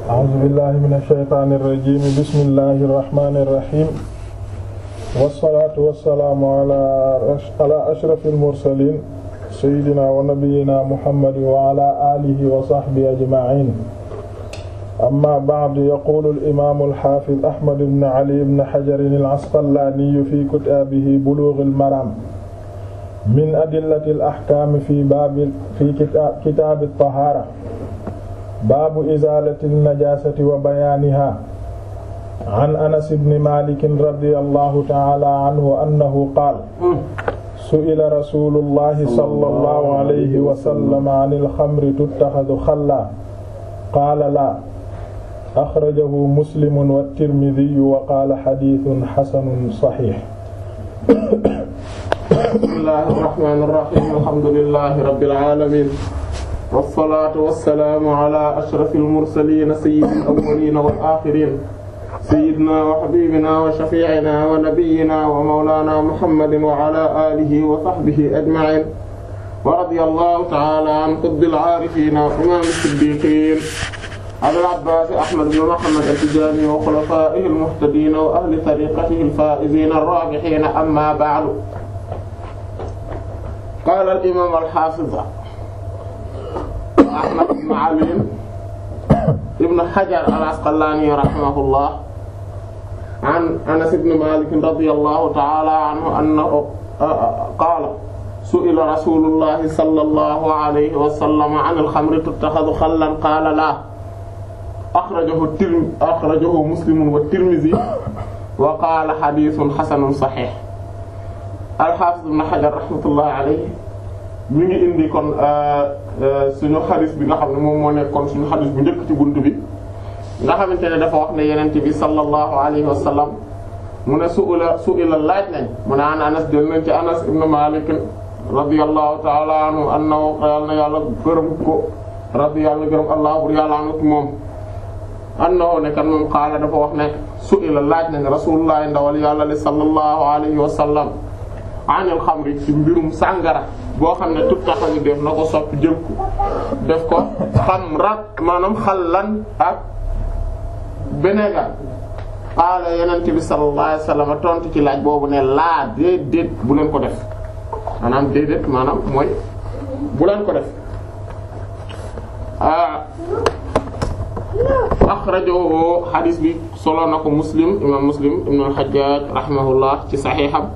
a'uuzu billahi mina shaytaani rajiim bismillahi rahmaani rahiim wassalaatu wassalaamu ala ashrafil mursaliin sayyidinaa wa nabiyyinaa muhammadin wa ala aalihi wa sahbihi ajma'iin amma ba'du yaquulu al-imaamu al-haafiz ahmad ibn ali ibn hajar al-asqalaani fi kitaabihi buluughul maraam min adillati al-ahkaam fi baabi fi kitaabi at-tahaara baabu izaalati najaasati wa bayaanihaa an anas ibn maalik radiyallahu ta'ala anhu annahu qaala su'ila rasuulullahi sallallahu alayhi wa sallam anil xamri tuttaxadu xallaa qaala laa axrajahu muslimun wa tirmidhiyu wa qaala xadiisun xasanun saxiix. bismillaahi rahmaani rahiim alhamdulillaahi rabbil aalamiin wassalaatu wassalaamu alaa ashrafil mursaliin sayyidil awwaliina wal aaxiriin sayyidinaa wa habiibinaa wa shafii'inaa wa nabiyyinaa wa mawlaanaa muhammadin wa alaa aalihi wa sahbihi ajma'iin wa radiyallaahu ta'aalaa an qutbil aarifiin wa imaamil siddiiqiin abil abbaas ahmad ibn muhammad at-tijaani wa xulafaa'ihil muhtadiin wa ahli tariiqatihil faa'iziin ar-raabihiin ammaa ba'du qaala al-imaam al-haafiz ahmad ibn ali ibn hajar al-asqalaani rahimahullah an anas ibn maalik radiyallahu ta'ala anhu annahu qaala su'ila rasuulullahi sallallahu alayhi wa sallam an al-xamri tuttaxadu xallan qaala laa axrajahu tirmi axrajahu muslimun wa tirmizi wa qaala xadiisun xasanun saxiix al-haafiz ibn hajar rahmatullahi alayhi mi ngi indi kon suñu xadis bi nga xam ne moom moo nekkoon suñu xadis bu njëkk ci bunt bi nga xamante ne dafa wax ne yenente bi sallallahu alayhi wa sallam mu ne su'ila su'ila laaj nañ mu ne an anas del nañ ci anas ibn malik radiyallahu ta'ala anhu annahu yàlla na yàlla gërëm ko radi yàlla gërëm allah bur yàlla anut moom annahu ne kan moom qaala dafa wax ne su'ila laaj nañ rasulullah ndawal yàlla li sallallahu alayhi wa sallam anil xamri ci mbirum sàngara boo xam ne tout taxañu def na ko soppi jël ko def ko xamrat maanaam xallan ak bénégal qaala yenente bi sallallahu alayhi wasallam tontu ci laaj boobu ne laa déedéet bu leen ko def maanaam déedéet maanaam mooy bu leen ko def axrajahu hadis bi solo na ko muslim imam muslim ibn al-hajjaj rahimahullah ci saxiixam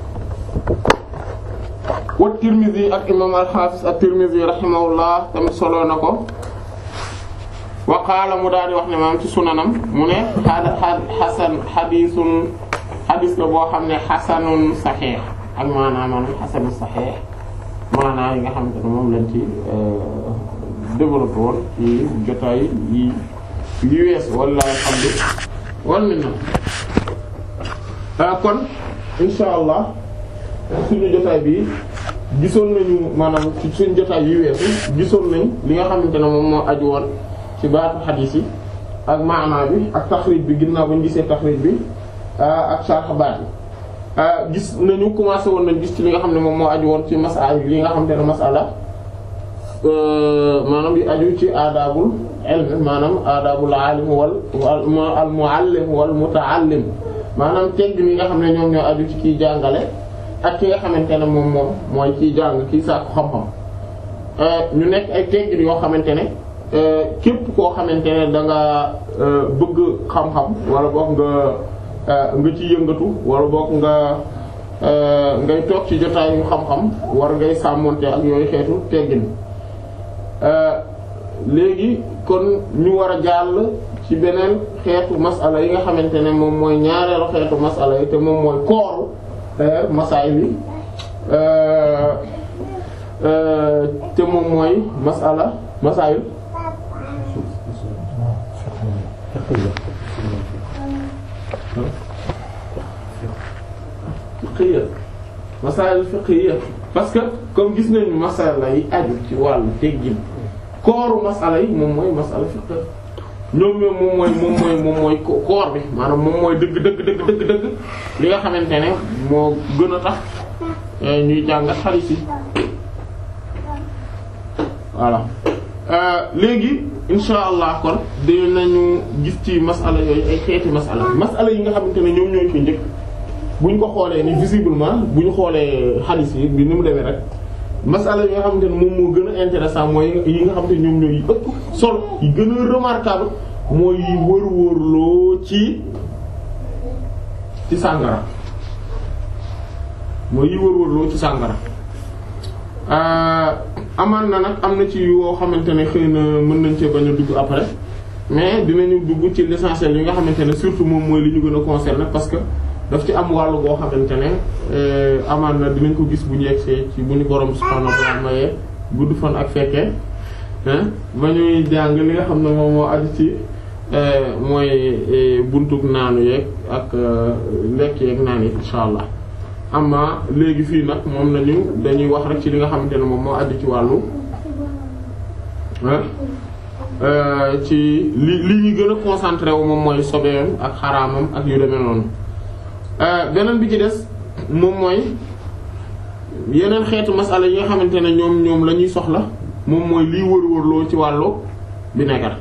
wa Tirmidhi ak imam al-Hafiz at-Tirmidhi rahimahullah tamit solo na ko wa qaala mu daal di wax ne maam ci sunanam mu ne xasan xadiisun xadiis la boo xam ne xasanun saxiix ak maanaam maanaam xasanun saxiix maanaam yi nga xamante ne moom lañ ci développé woon ci jotaay yi yi wees walla alhamdu wal minna kon insha allah suñu jotaay bi gisoon nañu maanaam ci suñu jotaay yi weesu gisoon nañ li nga xamante ne moom moo aju woon ci baatu xadiis yi ak maanaa bi ak taxriij bi ginnaaw ba ñu gisee taxriij bi ak sarx baat yi gis nañu commencé woon nañ gis ci li nga xam ne moom moo aju woon ci masala li nga xamante ne masala maanaam yi aju ci aadaabul ilm maanaam aadaabul aalim wal al muallim wal mutaallim maanaam tegg ni nga xam ne ñoom ñoo aju ci kiy jàngale ak ki nga xamante ne moom moom mooy kiy jàng kiy sàkku xam-xam ñu nekk ay teggin yoo xamante ne képp koo xamante ne da nga bëgg xam-xam wala boog nga nga ci yëngatu wala boog nga ngay toog ci jotaayu xam-xam war ngay sàmmonte ak yooyu xeetu teggin léegi kon ñu war a jàll ci beneen xeetu masala yi nga xamante ne moom mooy ñaareelu xeetu masala yi te moom mooy kooru masaayil yi te moom mooy masala masaayil fiqhiyya masaayil fiqhiyya parce que comme gis nañu masala yi aju ci wàllu teggin kooru masala yi moom mooy masala fiqh ñoom ñoom moom mooy moom mooy moom mooy koor bi maanaam moom mooy dëgg dëgg dëgg dëgg dëgg li nga xamante ne moo gën a tax ñuy jàngat xadiis yi voilà léegi insha allah kon dinañu gis ci masala yooyu ay xeeti masala masala yi nga xamante ne ñoom ñooy ko njëkk bu ñu ko xoolee ni visiblement bu ñu xoolee xaalis yi bi ni mu demee rek masala yi nga xamante ne moom moo gën a intéressant mooy yi nga xamante ne ñoom ñooy ëpp solo yi gën a remarquable mooy yi wër-wërloo ci ci sàngara mooy yi wër-wërloo ci sàngara amaan na nag am na ci yoo xamante ne xëy na mën nañ cee bañ a dugg après mais dinañu dugg ci l'essentiel yi nga xamante ne surtout moom mooy li ñu gën a concerné parce que daf ci am wàllu boo xamante ne amaan na dinañ ko gis bu ñu yegsee ci bu ñu borom subhaanahu wa ta'ala mayee gudd fan ak fekkee ba ñuy jàng li nga xam ne moom moo aju ci mooy buntug naanu yeeg ak lekk yeeg naan yi insha allah amma léegi fii nag moom nañu dañuy wax rek ci li nga xamante ne moom moo aju ci wàllu ci li li ñu gën a concentré wu moom mooy sobeem ak xaraamam ak yu demee noonu beneen bi ci des moom mooy yeneen xeetu masala yi nga xamante ne ñoom ñoom la ñuy soxla moom mooy liy wër-wërloo ci wàllu vinaigre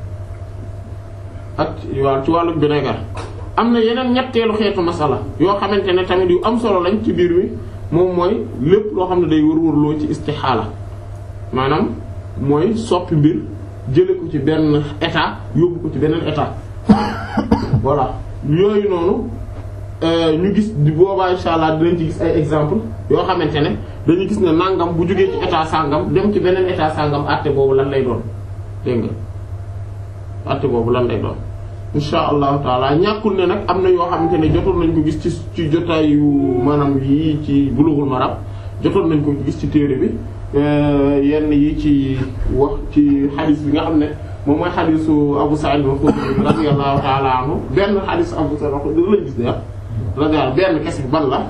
ak waaw ci wàllu vinaigre am na yeneen ñetteelu xeetu masala yoo xamante ne tamit yu am solo lañ ci biir wi moom mooy lépp loo xam ne day wër-wërloo ci istixaala maanaam mooy soppi mbir jële ko ci benn état yóbbu ko ci beneen état voilà yooyu noonu ñu gis di boobaa insha allah dinañ ci gis ay exemple yoo xamante ne dañu gis ne nangam bu jógee ci état sangam dem ci beneen état sangam àtte boobu lan lay doon dégg nga àtte boobu lan lay doon insha allahu taala ñàkkul ne nag am na yoo xamante ne jotoon nañ ko gis ci ci jotaayu maanaam yi ci Bulughul Maram jotoon nañ ko gis ci téere bi yenn yi ci wax ci xadis bi nga xam ne moom mooy xadisu Abu Sa'id al-Khudri radiyallahu ta'ala anhu benn xadis Abu Sa'id al-Khudri lañ gis de radiyallahu benn kese ban la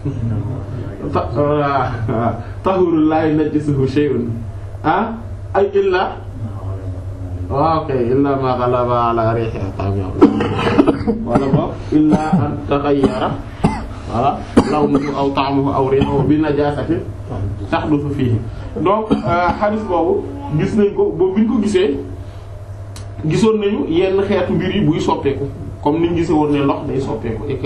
tahurul la yunajjisuhu shay'un ah ay illa waaw kay illa ma ghalaba ala rihi ta'am wala ba illa an taghayyara wala lawnuhu aw ta'muhu aw rihuhu bi najasatin tahduthu fihi donc hadith boobu gis nañ ko boobu bi ñu ko gisee gisoon nañu yenn xeetu mbir yi buy soppeeku comme ni ñu gisee woon ne ndox day soppeeku et que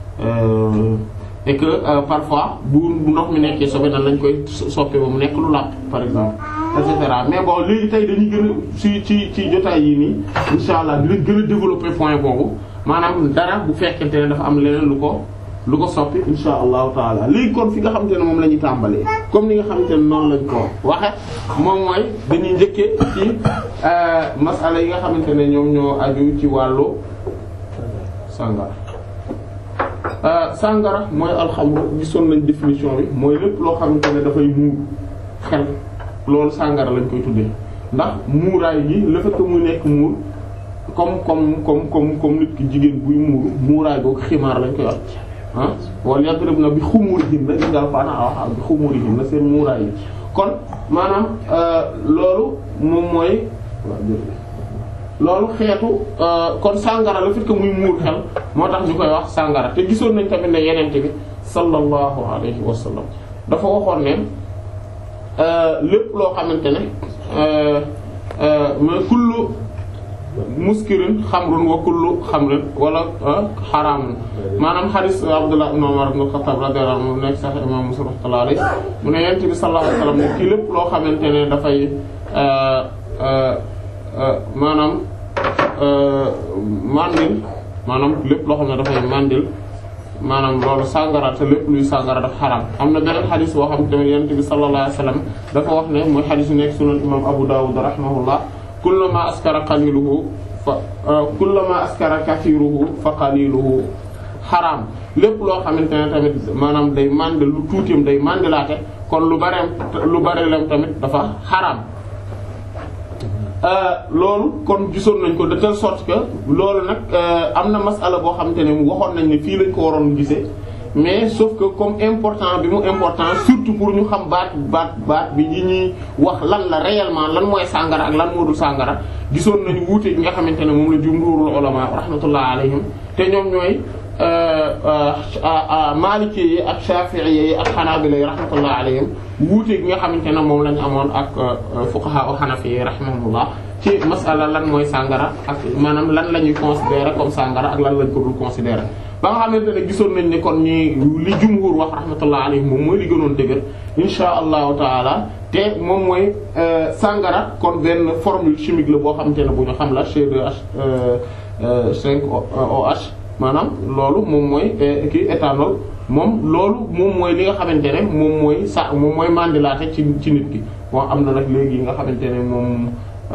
et que parfois bu ndox mi nekkee sobe nan lañ koy soppee ba mu nekk lu làpp par exemple et cetera mais bon léegi tey dañuy gën a ci ci ci jotaay yi nii insha allah dinañ gën a développer point boobu maanaam dara bu fekkente ne dafa am leneen lu ko lu ko soppi insha allahu taala léegi kon fi nga xamante ne moom la ñuy tàmbalee comme ni nga xamante ne noonu lañ ko waxe moom mooy dañuy njëkkee ci masala yi nga xamante ne ñoom ñoo aju ci wàllu sàngara sàngara mooy alxamru gisoon nañ définition bi mooy lépp loo xamante ne dafay muur xel loolu sàngara lañ koy tuddee ndax muuraay gi le fait que mu nekk muur comme comme comme comme comme nit ki jigéen buy muuru muuraay googu ximaar lañ koy wax ah wala yadribna bi xumurihinna gis nga Alxuraan wax bi xumurihinna seen muuraay yi kon maanaam loolu moom mooy loolu xeetu kon sàngara le fait que muy muur xel moo tax ñu koy wax sàngara te gisoon nañ tamit ne yenente bi sallallahu alayhi wa sallam dafa waxoon ne lépp loo xamante ne mais kullu muskirin xamrun wa kullu xamrin wala xaraamun maanaam xaris Abdullah ibn Umar ibn Khattab radiyallahu anhu nekk sax imam Muslim rahmatullahi alayhi mu ne yent bi sallallahu alayhi wasallam ne kii lépp loo xamante ne dafay maanaam mandil maanaam lépp loo xam ne dafay mandil maanaam loolu sàngara te lépp luy sàngara dafa xaraam am na beneen xadis boo xam tamit yent bi sallallahu alayhi wasallam dafa wax ne mooy xadis yu nekk sunan imam Abu Dawud rahimahullah kullama askara qaliluhu fa kullama askara kathiruhu fa qaliluhu xaraam lépp loo xamante ne tamit maanaam day mànd lu tuutim day màndilaate kon lu bareem lu barelem tamit dafa xaraam loolu kon gisoon nañ ko de telle sorte que loolu nag am na masala boo xamante ne waxoon nañ ne fii lañ ko waroon gisee mais sauf que comme important bi mu important surtout pour ñu xam baat baat baat bi ñi ñuy wax lan la réellement lan mooy sàngara ak lan moo dul sàngara gisoon nañu wuute gi nga xamante ne moom la jumhurul ulama rahmatullah alayhim te ñoom ñooy Maliki yi ak Shafi'i yi ak Hanabila yi rahmatullah alayhim wuute gi nga xamante ne moom lañu amoon ak fuqaha u Hanafi yi rahimahumullah ci masala lan mooy sàngara ak maanaam lan la ñuy considérer comme sàngara ak lan lañ ko dul considérer ba nga xamante ne gisoon nañ ni kon ñi li jumhur wax rahmatullah alayhim moom mooy li gënoon dëgër insha allahu taala te moom mooy sàngara kon benn formule chimique la boo xamante ne bu ñu xam la C2H5OH maanaam loolu moom mooy kii éthanol moom loolu moom mooy li nga xamante ne moom mooy sa moom mooy mandilaate ci ci nit ki bon am na nag léegi yi nga xamante ne moom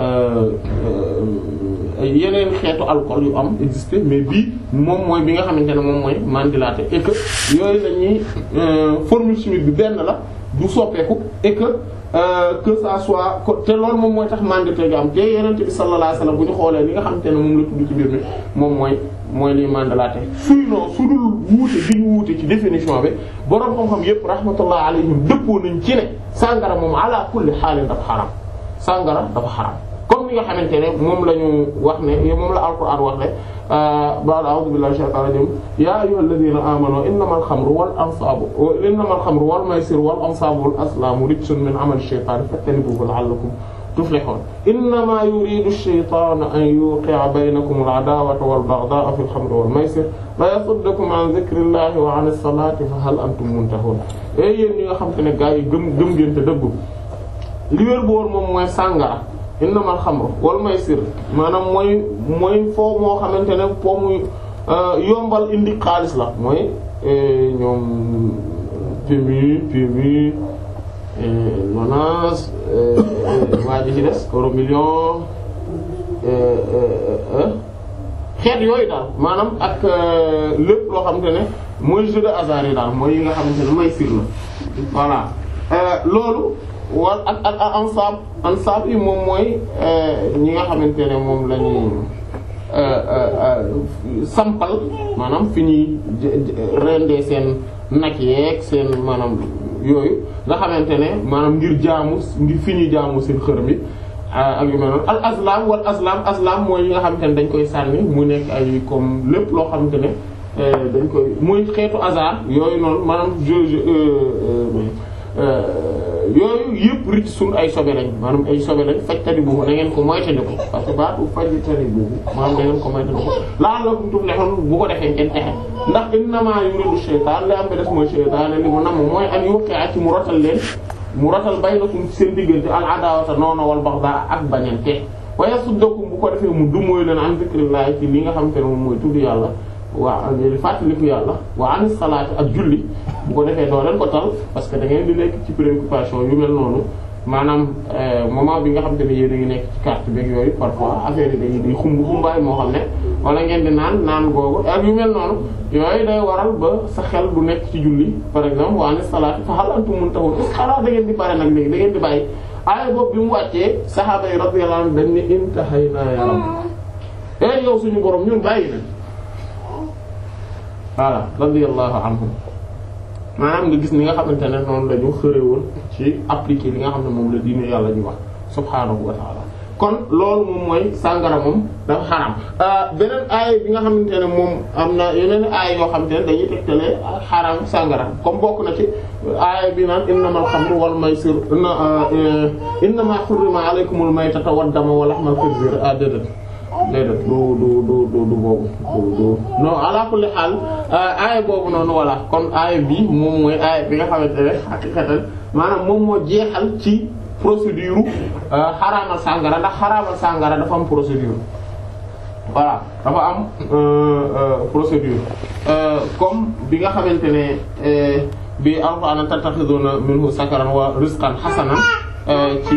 yeneen xeetu alcool yu am existé mais bii moom mooy bi nga xamante ne moom mooy mandilaate et que yooyu la ñuy formule chimique bi benn la du soppeeku et que que ça soit te loolu moom mooy tax mandité gi am te yeneen bi sallallahu alayhi wasallam bu ñu xoolee li nga xamante ne moom la tudd ci biir mi moom mooy mooy liy mandalaate suy noo su dul wuute bi ñu wuute ci définition bi boroom xam-xam yépp rahmatullah alayhim dëppoo nañ ci ne sàngara moom ala kulli xaalin dafa xaram sàngara dafa xaram comme ni nga xamante ne moom la ñu wax ne moom la alquran wax ne ba'da a'udhu billahi shaytanir rajim ya ayyuhal ladhina amanu innamal khamru wal ansabu innamal khamru wal maysiru wal ansabu wal azlamu rijsun min amali shaytani fajtanibuhu la'allakum tuflihun innama yuridu ash-shaytanu an yuqi'a baynakum al-'adawata wal baghdha'a fil khamri wal maysir wa yasuddakum 'an dhikrillahi wa 'anis salati fa hal antum muntahun e yéen ñi nga xam te ne gaa yi gëm gëm ngeen te dëggu li wér boor moom mooy sàngara innamal xamru wal maysir maanaam mooy mooy foo moo xamante ne foo muy yombal indi xaalis la mooy ñoom PMU PMU Lonase waa ji ci des euro million xeet yooyu daal maanaam ak lépp loo xamante ne mooy jeu de hasard yi daal mooy yi nga xamante ne maysir la voilà loolu wal ak ak ansab ansab yi moom mooy ñi nga xamante ne moom la ñuy sampal maanaam fi ñuy rendee seen nag yeeg seen maanaam yooyu nga xamante ne maanaam ngir jaamu ngir fi ñuy jaamu seen xër mi ak yu mel noonu al aslam wal aslam aslam mooy yi nga xamante ne dañ koy sànni mu nekk ay comme lépp loo xamante ne dañ koy muy xeetu hasard yooyu noonu maanaam je yooyu yëpp ricc suñ ay sobe lañ maanaam ay sobe lañ fajtani boobu na ngeen ko moytandiku parce que baatu fajtani boobu maanaam na ngeen ko moytandiku la'allakum tuflihun bu ko defee ngeen texe ndax innamaa yuridu shaytaan li am ba des mooy shaytaan li mu namm mooy an yuqi'a ci mu rotal leen mu rotal baynakum seen diggante al adaawata noonu wal baxdaa ak bañante wa yasuddakum bu ko defee mu dumóoy leen an zikrillahi ci li nga xam te ne moom mooy tudd yàlla waa fàttaliku yàlla wa an salaati ak julli bu ko defee doo leen ko tal parce que da ngeen di nekk ci préoccupation yu mel noonu maanaam moment bi nga xam te ne yéen a ngi nekk ci carte beeg yooyu parfois affaire yi day day xumb xumbaay moo xam ne wala ngeen di naan naan googu ak yu mel noonu yooyu day waral ba sa xel du nekk ci julli par exemple wa an salaati fa hal antum muntahun xanaa da ngeen di pare nag léegi da ngeen di bàyyi aaya boobu bi mu wàccee sahaaba yi radiyallahu anhum dañ ne intahaynaa ya rabb eh yow suñu borom ñun bàyyi na voilà radiyallahu anhum maanaam nga gis ni nga xamante ne noonu la ñu xërewoon ci appliquer li nga xam ne moom la diine yàlla ñu wax subhaanahu wa ta'ala kon loolu moom mooy sàngara moom dafa xaram beneen aay bi nga xamante ne moom am na yeneen aay yoo xamante ne dañuy tegtale xaram sàngara comme bokk na ci aay bi naan innamal xamru wal maysir innamaa hurrima alaykumul maytatu wad damu wa lahmal khinzir a déedéet déedéet du du du du du boobu du du non ala kulli xaal aaya boobu noonu voilà kon aaya bi moom mooy aaya bi nga xamante ne xaqiqatan maanaam moom moo jeexal ci procédure xaraamal sàngara ndax xaraamal sàngara dafa am procédure voilà dafa am procédure comme bi nga xamante ne bi alquran tattakhiduna minhu sakaran wa rizqan hasanan ci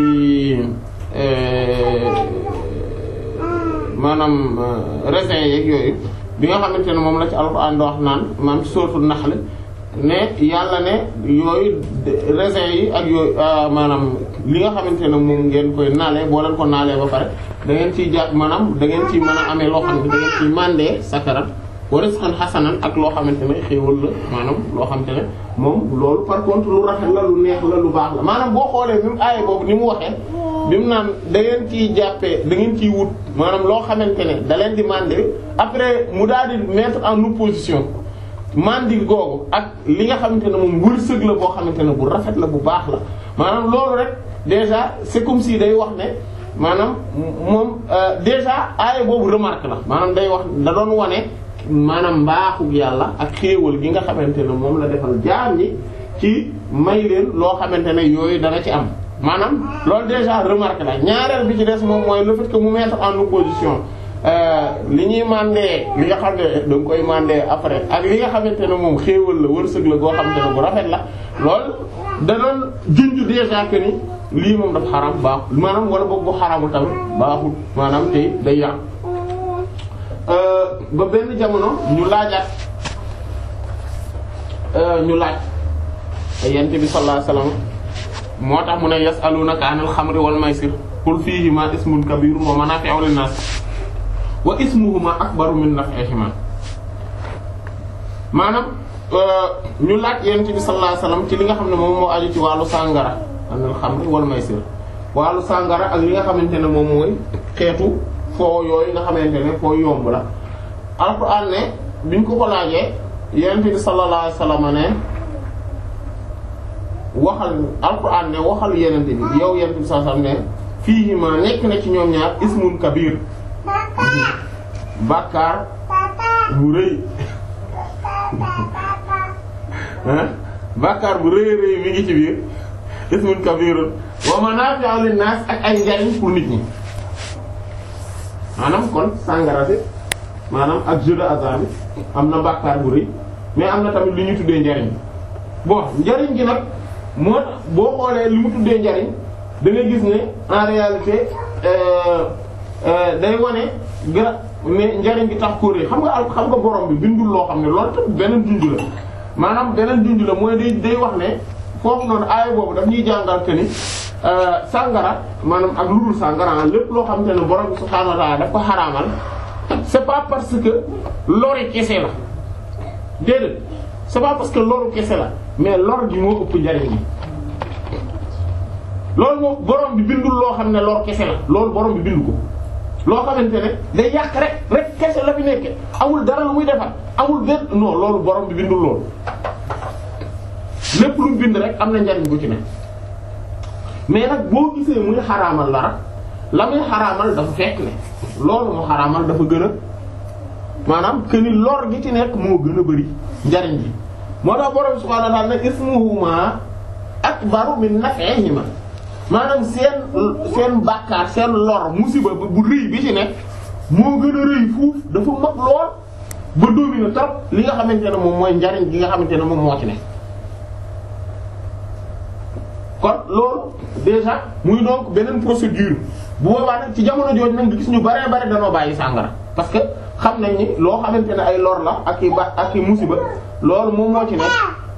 maanaam raisin yeeg yooyu bi nga xamante ne moom la ci alxuraan di wax naan maanaam ci suratul Nahl ne yàlla ne yooyu raisin yi ak yooyu maanaam li nga xamante ne moom ngeen koy naalee boo leen ko naalee ba pare da ngeen ciy jàpp maanaam da ngeen ciy mën a amee loo xam ne da ngeen ciy mandee sakarat wa rizqan hasanan ak loo xamante ne xéewal la maanaam loo xamante ne moom loolu par contre lu rafet la lu neex la lu baax la maanaam boo xoolee bi mu aaya boobu ni mu waxee bi mu naan da ngeen ciy jàppee da ngeen ciy wut maanaam loo xamante ne da leen di mandé après mu daal di mettre en opposition mandi googu ak li nga xamante ne moom wërsëg la boo xamante ne bu rafet la bu baax la maanaam loolu rek déjà c'est comme si day wax ne maanaam moom déjà aaya boobu remarque la maanaam day wax da doon wane maanaam mbaaxug yàlla ak xéewal gi nga xamante ne moom la defal jaam ñi ci may leen loo xamante ne yooyu dana ci am maanaam loolu déjà remarque la ñaareel bi ci des moom mooy le fait que mu mettre en opposition li ñuy mandee li nga xam ne da nga koy mandee après ak li nga xamante ne moom xéewal la wërsëg la goo xamante ne bu rafet la loolu da doon junj déjà que ni lii moom dafa xaram baaxul maanaam wala boog bu xaramu tamit baaxul maanaam te day yàq ba benn jamono ñu laajaat ñu laaj yent bi sallallahu alayhi wasallam moo tax mu ne yasalunaka anil xamri wal maysir qul fihima ismun kabirun wa manafi'u linnas wa ismuhuma akbaru min naf'ihima maanaam ñu laaj yent bi sallallahu alayhi wasallam ci li nga xam ne moom moo aju ci wàllu sàngara anil xamri wal maysir wàllu sàngara ak li nga xamante ne moom mooy xeetu foo yooyu nga xamante ne foo yomb la alquran ne biñ ko ko laajee yonent bi sallallahu alayhi wasallam ne waxal alquran ne waxal yonent bi yow yonent bi sallallahu alayhi wasallam ne fiihima nekk na ci ñoom ñaar ismun kabir bàkkaar bu rëy bàkkaar bu rëy rëy mi ngi ci biir ismun kabirun wa manafi'u linnas ak ay njariñ pour nit ñi maanaam kon sàngara si maanaam ak jeu de hasard bi am na bàkkaar bu rëy mais am na tamit li ñu tuddee njariñ bon njariñ gi nag moo tax boo xoolee li mu tuddee njariñ da ngay gis ne en réalité day wane ga ne njariñ gi tax ko rëy xam nga al xam nga borom bi bindul loo xam ne loolu tamit beneen junj la maanaam beneen junj la mooy day day wax ne foofu noonu aaya boobu daf ñuy jàngal que ni sàngara maanaam ak lu dul sàngara lépp loo xamante ne borom bi subhaanahu wa ta'ala daf ko xaraamal c'est pas parce que lori kese la déedéet c'est pas parce que loru kese la mais lor gi moo ëpp njariñ gi loolu moom borom bi bindul loo xam ne lor kese la loolu borom bi bindu ko loo xamante ne day yàq rek rek kese la fi nekke amul dara lu muy defar amul benn non loolu borom bi bindul loolu lépp lu mu bind rek am na njariñ bu ci ne mais nag boo gisee muy xaraamal dara la muy xaraamal dafa fekk ne loolu mu xaraamal dafa gën a maanaam que ni lor gi ci nekk moo gën a bari njariñ bi moo tax borom subhaanahu wa ta'ala ne ismuhuma akbaru min naf'ihima maanaam seen seen bàkkaar seen lor musiba bu rëy bi ci nekk moo gën a rëy fuuf dafa mag lool ba dominer trop li nga xamante ne moom mooy njariñ gi nga xamante ne moom moo ci nekk kon loolu déjà muy donc beneen procédure bu boobaa nag ci jamono jooju nag nga gis ñu baree bare danoo bàyyi sàngara parce que xam nañ ni loo xamante ne ay lor la ak i ba ak i musiba loolu moom moo ci nekk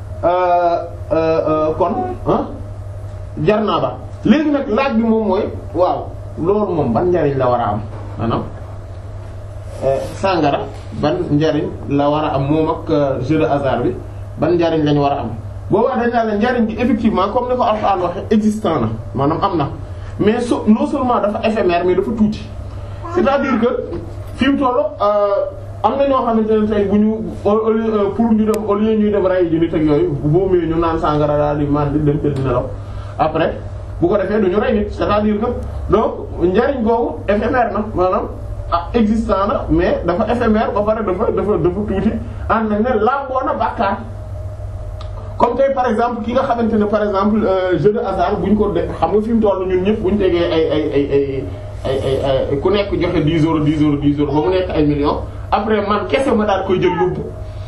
kon jar naa ba léegi nag laaj bi moom mooy waaw loolu moom ban njariñ la war a am maanaam sàngara ban njariñ la war a am moom ak jeu de hasard bi ban njariñ lañu war a am boobaa dañ naa la njariñ bi effectivement comme ni ko Alxuraan waxe existant na maanaam am na mais so non seulement dafa éphémère mais dafa tuuti c'est-à-dire que fi mu toll am na ñoo xamante ne tey bu ñu pour ñu dem au lieu ñuy dem ray ji nit ak yooyu boo mee ñu naan sàngara daal di man di dem tëdd nelaw après bu ko defee du ñu rey nit c'est-à-dire que donc njariñ googu éphémère na maanaam ah existant na mais dafa éphémère ba pare dafa dafa dafa tuuti ànd nañ ne lamboo na bàkkaar comme tey par exemple ki nga xamante ne par exemple jeu de hasard bu ñu ko def xam nga fi mu toll ñun ñëpp bu ñu tegee ay ay ay ay ay ay ku nekk joxe 10 euros 10 euros 10 euros ba mu nekk ay millions après man kese ma daal koy jël yóbbu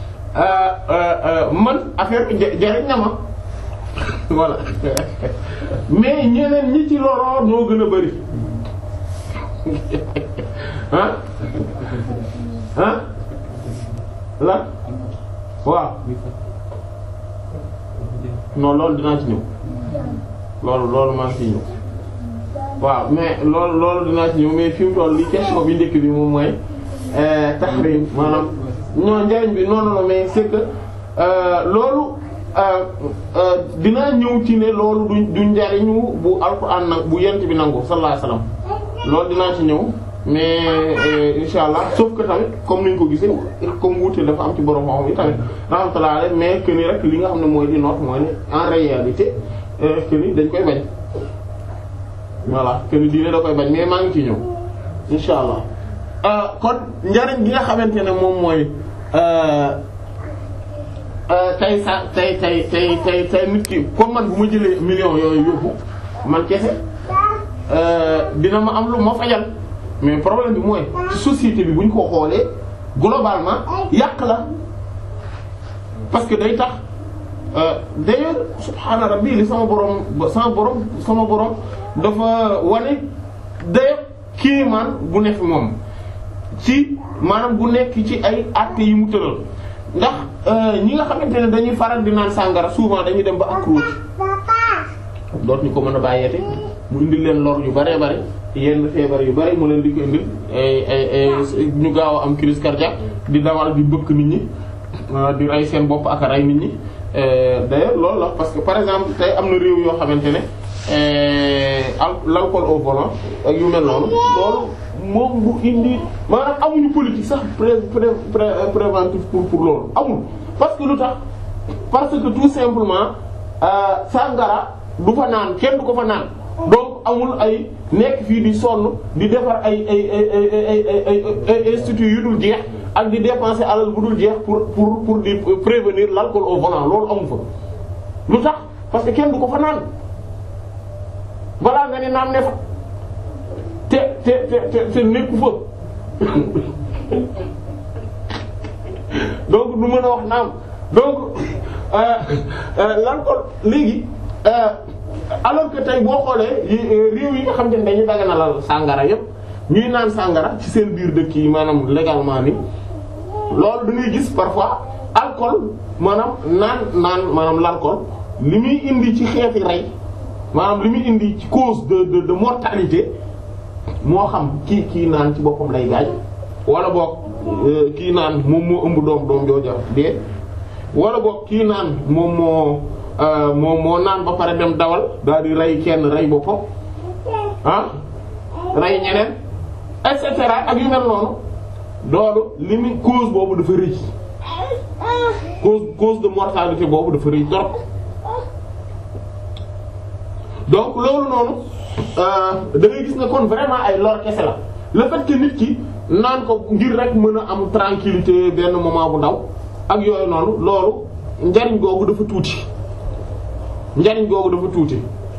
man affaire bi jariñ na ma voilà mais ñeneen ñi ci loroo noo gën a bari ah ah la waaw non loolu dinaa ci ñëw loolu loolu maa ngi ciy ñëw waaw mais loolu loolu dinaa ci ñëw mais fi mu toll li question bi njëkk bi moom mooy tahrim maanaam non njariñ bi non non mais c'est que loolu dinaa ñëw ci ne loolu du du njariñu bu alxuraan nag bu yent bi nangu sallallahu alayhi wasallam loolu dinaa ci ñëw mais insha allah sauf que tamit comme niñ ko gisee comme wuute dafa am ci borom xam yi tamit rahmatullah alayhi mais que ni rek li nga xam ne mooy di noot mooy ne en réalité que ni dañ koy bañ voilà que ni diine da koy bañ mais maa ngi ci ñëw insha allah kon njariñ gi nga xamante ne moom mooy tey sa tey tey tey tey tey nit ki comme man bu ma jëlee millions yooyu yóbbu man kese dina ma am lu ma fajal mais problème bi mooy ci société bi bu ñu ko xoolee globalement yàq la parce que day tax d'ailleurs subhaana rabbi li sama borom sama borom sama borom dafa wane d'ailleurs kii man bu nekk moom ci maanaam bu nekk ci ay actes yi mu tëral ndax ñi nga xamante ne dañuy faral di naan sàngara souvent dañuy dem ba accro ci doot ñu ko mën a bàyyeete mu indil leen lor yu bare bare yenn feebar yu bare mu leen di ko indil ay ay ñu gaaw a am crise cardiaque di dawal di bëkk nit ñi di rey seen bopp ak a rey nit ñi d'ailleurs loolu la parce que par exemple tey am na réew yoo xamante ne l'alcool au volant ak yu mel noonu loolu moom bu indi maanaam amuñu politique sax pré pré préventif pour pour loolu amul parce que lu tax parce que tout simplement sangara du fa naan kenn du ko fa naan donc amul ay nekk fii di sonn di defar ay ay ay ay ay ay instituts yu dul jeex ak di dépenser alal bu dul jeex pour pour pour di prévenir l'alcool au volant loolu amu fa lu tax parce que kenn du ko fa naan balaa nga ne naan ne fa te te te te nekku fa donc du mën a wax naam donc l'alcool léegi alors que tey boo xoolee réew yi nga xam ne dañuy daganalal sàngara yépp ñuy naan sàngara ci seen biir dëkk yi maanaam légalement ni loolu dañuy gis parfois alcool maanaam naan naan maanaam l'alcool li muy indi ci xeeti rey maanaam li muy indi ci cause de de de mortalité moo xam kii kii naan ci boppam lay gaañ wala boog kii naan moom moo ëmb doom doom jooja dee wala boog kii naan moom moo moom moo naan ba pare dem dawal daal di rey kenn rey boppam ah rey ñeneen et cetera ak yu mel noonu loolu li muy cause boobu dafa rëy cause cause de mortalité boobu dafa rëy trop donc loolu noonu da ngay gis ne kon vraiment ay lor kese la le fait que nit ki naan ko ngir rek mën a am tranquillité benn moment bu ndaw ak yooyu noonu loolu njariñ googu dafa tuuti njariñ googu dafa tuuti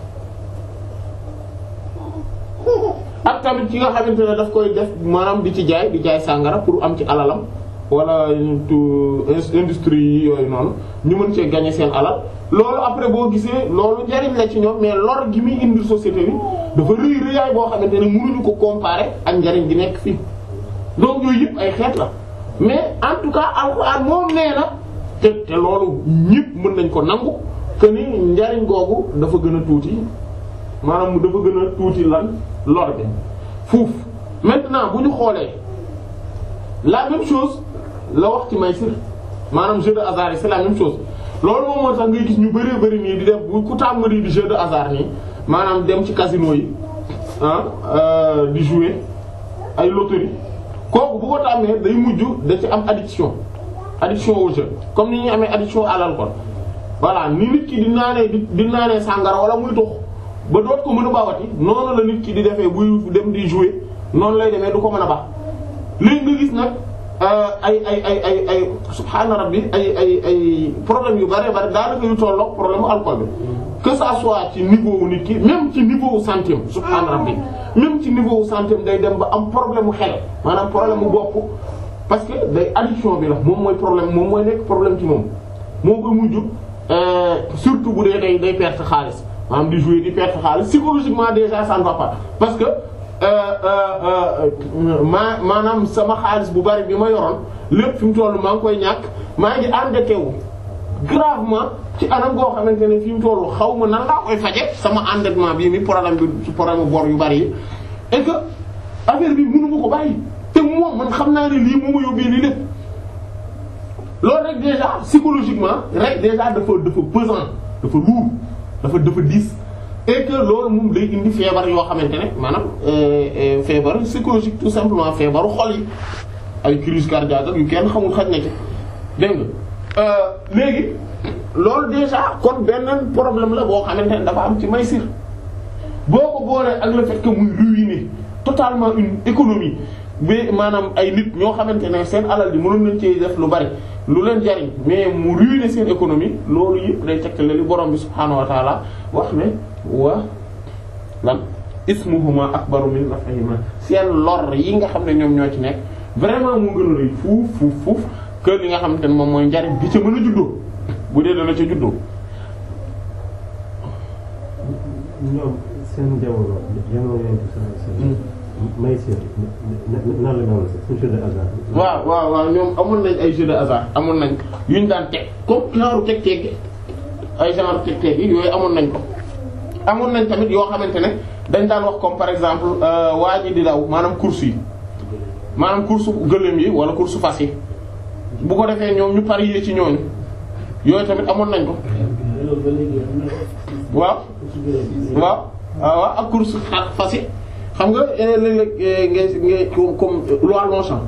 ak tamit ki nga xamante ne daf koy def maanaam di ci jaay di jaay sàngara pour am ci alalam wala industrie yi yooyu noonu ñu mën cee gagner seen alal loolu après boo gisee loolu njariñ la ci ñoom mais lor gi muy indi société bi dafa rëy rëyaay boo xamante ne mënuñu ko comparer ak njariñ gi nekk fii donc yooyu yëpp ay xeet la mais en tout cas alxuraan moom nee na te te loolu ñëpp mën nañ ko nangu que ni njariñ googu dafa gën a tuuti maanaam dafa gën a tuuti lan lor bi fuuf maintenant bu ñu xoolee la même chose la wax ci maysir maanaam jeu de hasard yi c'est la même chose loolu moom moo tax ngay gis ñu bëree bëri nii di def bu ku tàmm di jeu de hasard nii maanaam dem ci casino yi ah di jouer ay loterie kooku bu ko tàmmee day mujj da ci am addiction addiction au jeu comme ni ñuy amee addiction à l'alcool voilà ni nit ki di naanee di di naanee sàngara wala muy tux ba doot ko mën a bawati noonu la nit ki di defee buy dem di jouer noonu lay demee du ko mën a baax léegi nga gis nag ay ay ay ay ay subhaana rabbi ay ay ay problème yu bare bare daanaka yu tollook problème alcool bi que ça soit ci niveau wu nit ki même ci niveau wu santé subhaana rabbi même ci niveau wu santé day dem ba am problème mu xel maanaam problème mu bopp parce que day addiction bi la moom mooy problème moom mooy nekk problème ci moom moo koy mujj surtout bu dee day day perte xaalis maanaam di jouer di perte xaalis psychologiquement déjà ça ne va pas parce que maa maanaam sama xaalis bu bari bi ma yoroon lépp fi mu toll maa ngi koy ñàkk maa ngi endetté wu gravement ci anam goo xamante ne fi mu toll xaw ma nan laa koy faje sama endettement bi mi problème bi problème bor yu bari yi et que affaire bi mënu ma ko bàyyi te moom man xam naa ne lii moo ma yóbbee lii lépp loolu rek déjà psychologiquement rek déjà dafa dafa pesant dafa lourd dafa dafa diis et que loolu moom day indi feebar yoo xamante ne maanaam feebar psychologique tout simplement feebaru xol yi ay crise cardiaque ak yu kenn xamul xaj na ci dégg nga léegi loolu déjà kon benn problème la boo xamante ne dafa am ci Maysir boo ko boolee ak le fait que muy ruiner totalement une économie ba maanaam ay nit ñoo xamante ne seen alal ji mënoon nañ ci def lu bari lu leen jariñ mais mu ruiner seen économie loolu yëpp day tekkale li borom bi subhaanahu wa taala wax ne wa lan ismuhuma akbaru min naf'ihima seen lor yi nga xam ne ñoom ñoo ci nekk vraiment mu gën a rëy fuuf fuuf fuuf que li nga xamante ne moom mooy njariñ bi ca mën a juddoo bu dee dana ca juddoo. ñoom seen jamono jamono yenn Maysir nan la noonu c'est jeu de hasard. waaw waaw waaw ñoom amoon nañ ay jeu de hasard amoon nañ yuñ daan teg comme genre teg teg ay genre teg teg yi yooyu amoon nañ ko. amoon nañ tamit yoo xamante ne dañ daan wax comme par exemple waa ji di daw maanaam course yi maanaam course gëléem yi wala course fas yi bu ko defee ñoom ñu parier ci ñooñu yooyu tamit amoon nañ ko. waaw. waaw waaw ak course fas yi xam nga léeg-léeg ngay ngay comme loi Longchamp.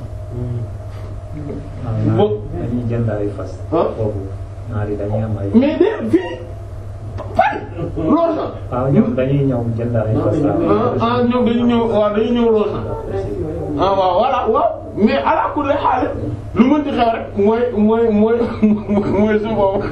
boo dañuy jënd ay fas. ah foofu naar yi dañuy am ay. mais de fii Paris Longchamp. waaw ñoom dañuy ñëw jënd ay fas. ah ah ñoom dañuy ñëw waaw dañuy ñëw Longchamp. ah waaw voilà waaw mais ala kulli xaal lu mënti xew rek mooy mooy mooy mooy su boobu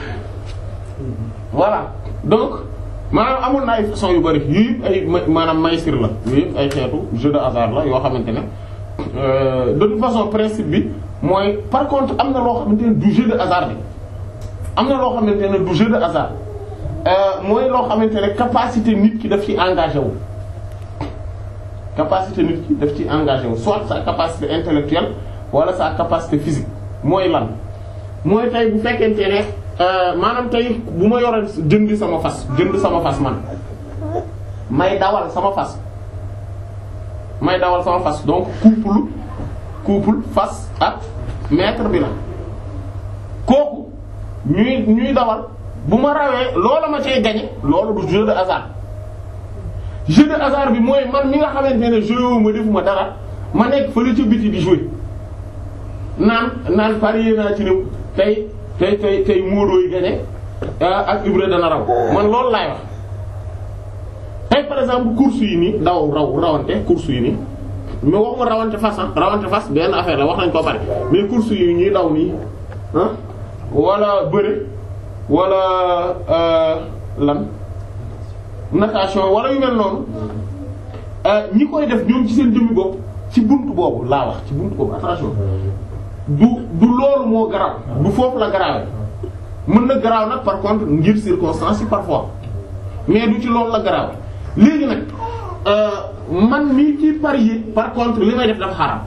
voilà donc. maanaam amoon na ay façon yu bari yii ay maanaam maysir la yii ay xeetu jeu de hasard la yoo xamante ne de toute façon principe bi mooy par contre am na loo xamante ne du jeu de hasard bi am na loo xamante ne du jeu de hasard mooy loo xamante ne capacité nit ki daf ci engagé wu capacité nit ki daf ci engagé wu soit sa capacité intellectuelle wala sa capacité physique mooy lan mooy tey bu fekkente ne maanaam tey bu ma yore jëndi sama fas jënd sama fas man may dawal sama fas may dawal sama fas donc couple couple fas ak maître bi la kooku ñuy ñuy dawal bu ma rawee loola ma cay gagner loolu du jeu de hasard jeu de hasard bi mooy man mi nga xamante ne joué ma defuma dara ma nekk fële ca biti di jouer naan naan parier naa ci ne tey tey tey tey Modou yi gagné ak Ibra dana raw man loolu laay wax tey par exemple course yi nii daw raw rawante course yi nii mais waxuma rawante fas ah rawante fas benn affaire la wax nañ ko bari mais course yi ñuy daw nii ah wala bëre wala lan natation wala yu mel noonu ñi koy def ñoom ci seen jëmmi bopp ci buntu boobu laa wax ci buntu boobu attention. du du loolu moo garaaw du foofu la garaawee mën na garaaw nag par contre ngir circonstance yi parfois mais du ci loolu la garaaw léegi nag man mii ci parier par contre li may def dafa xaram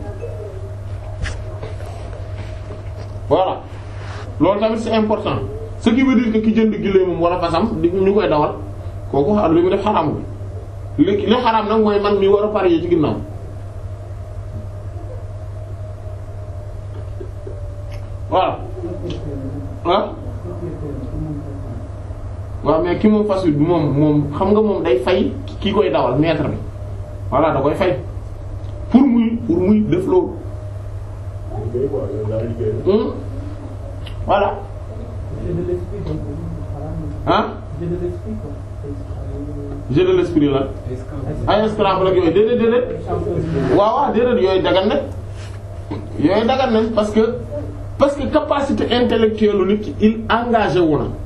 voilà loolu tamit c'est important ce qui veut dire que ki jënd giléemam wala fasam di ñu koy dawal kooku xaar li mu def xaramul li li xaram nag mooy man mii war a parier ci ginnaaw voilà ah waaw mais ki moom fas wi moom moom xam nga moom day fay ki koy dawal maître bi voilà da koy fay pour muy pour muy def loolu voilà ah jeu de l'esprit la ay Scrabble ak yooyu déedéet déedéet waaw waaw déedéet yooyu dagan na yooyu dagan nañ parce que parce que capacité intellectuelle lu nit ki il engagé wu na.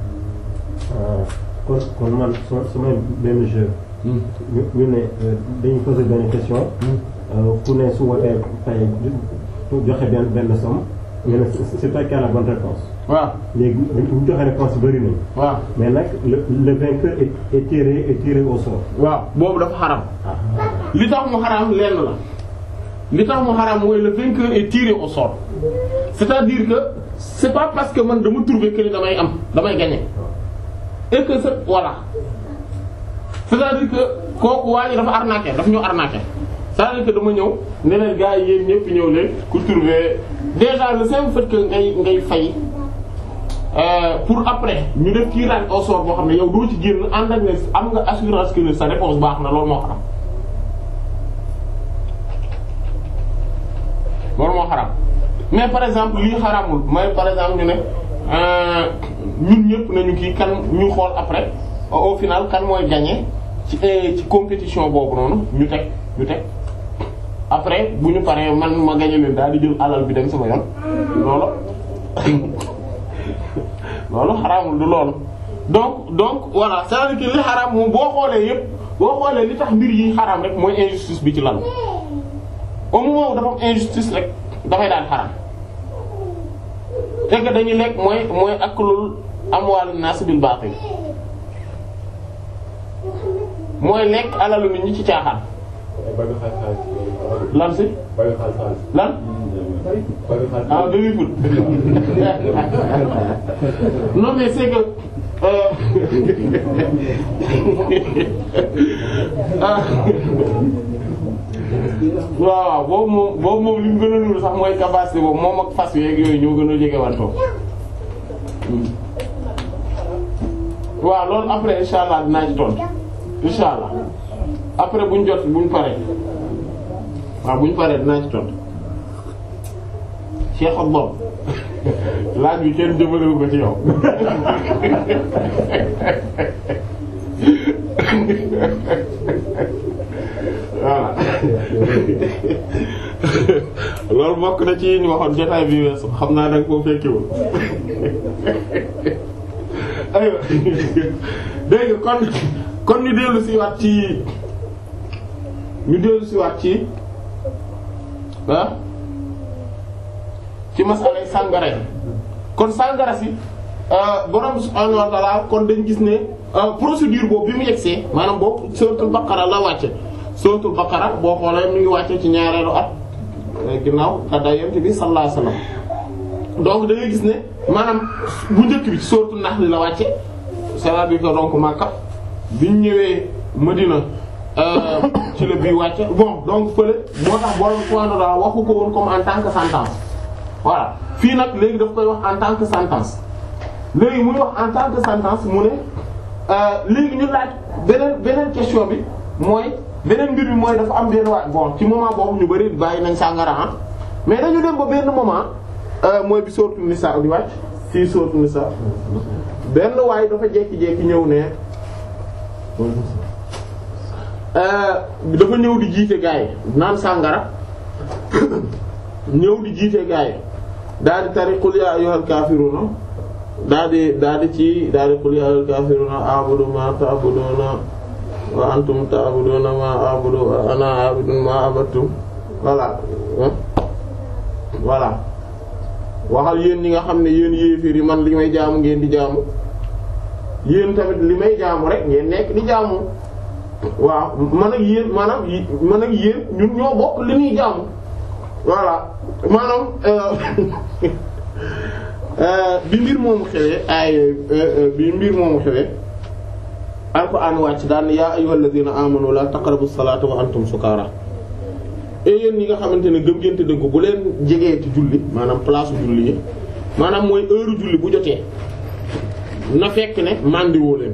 kon kon man su su ma benn jeu. ñu ñu ne dañuy poser benn question. ku ne su wootee tey joxe benn benn somme. ñu ne c'est toi qui as la bonne réponse. waaw léegi ñu joxe réponse bëri nañu. waaw mais nag le le vainqueur est est tiré est tiré au sort. waaw boobu dafa xaram li tax mu xaram lenn la li tax mu xaram mooy le vainqueur est tiré au sort c'est-à-dire que c'est pas parce que man dama trouver que ni damay am damay gagner et que c'est voilà c'est-à-dire que kooku waa ji dafa arnaqué daf ñu arnaqué c'est-à-dire que dama ñëw ne leen gars yi yéen ñëpp ñëw leen ku trouver déjà le simple fait que ngay ngay fay euh, pour après ñu def tirage au sort boo xam ne yow doo ci génn ànd ak ne am nga assurance que sa réponse baax na loolu moo xaram loolu moo xaram mais par exemple lii xaramul mooy par exemple ñu ne euh, ñun ñëpp nañu kii kan ñu xool après au final kan mooy gagner ci ci compétition boobu noonu ñu teg ñu teg après bu ñu paree man ma gagner leen daal di jël alal bi dem sama yoon loolu loolu xaraamul du loolu donc donc voilà c'est-à-dire que li xaraam moom boo xoolee yépp boo xoolee li tax mbir yi xaraam rek mooy injustice bi ci lan au moment où dafa am injustice rek dafay daan xaraam te que dañuy lekk mooy mooy aklul amwaalun naas bil baatil mooy lekk alalu nit ñi ci caaxaan bëgg xaalis xaalis lan si bëgg xaalis xaalis lan bëgg xaalis ah demi foot non mais c'est que euh, ah, waaw waaw boobu moom boobu moom li mu gën a nuru sax mooy capacité boobu moom ak fas yeeg yooyu ñoo gën a jege wantoo waaw loolu après insha allah dinaa ci tontu insha allah après buñ jot buñ paree waaw buñ paree dinaa ci tontu Cheikh ak Bob laaj bi kenn jëmalewu ko ci yow voilà loolu bokk na ci ñu waxoon jotaay bi weesu xam naa danga koo fekkiwul aywa dégg nga kon kon ñu dellu si waat ci ñu dellu si waat ci ah ci masalay sàngara yi kon sàngara si borom subhaanahu wa ta'ala kon dañ gis ne procédure boobu bi mu yegsee maanaam boobu suratul baqara la wàcce suratul baqara boo xoolee mi ngi wàcce ci ñaareelu at ginnaaw gàddaay yonent bi sallallahu alayhi wasallam donc da ngay gis ne maanaam bu njëkk bi ci suratul nahl la wàcce c'est-à-dire que donc Makka biñ ñëwee Madina ci la bii wàcce bon donc fële moo tax borom subhaanahu wa ta'ala waxu ko woon comme en tant que sentence voilà fii nag léegi daf koy wax en tant que sentence léegi muy wax en tant que sentence mu ne léegi ñu laaj beneen beneen question bi mooy beneen mbir bi mooy dafa am benn waay bon ci moment boobu ñu bari bàyyi nañ sàngara ah mais dañu dem ba benn moment mooy bi sourate Nisa di wàcc fii sourate Nisa benn waay dafa jékki-jékki ñëw ne dafa ñëw di jiite gaa yi naan sàngara ñëw di jiite gaa yi daal di tari qul ya ayyuhal kafiruna daal di daal di ci daal di qul ya ayyuhal kafiruna a'budu ma ta'buduna wa antum ta'buduna ma a'budu wa ana a'budu ma abattum voilà voilà waxal yéen ñi nga xam ne yéen yéefir yi man li may jaamu ngeen di jaamu yéen tamit li may jaamu rek ngeen nekk di jaamu waaw man ak yéen maanaam man ak yéen ñun ñoo bokk li ñuy jaamu voilà maanaam bi mbir moomu xewee ay bi mbir moomu xewee alquran wàcc daan yaa ayyuhal ladina amanu la taqrabu salata wa antum sukara et yéen ñi nga xamante ne gëm ngeen te dëgg bu leen jegee ci julli maanaam place julli yi maanaam mooy heure julli bu jotee na fekk ne mandiwoo leen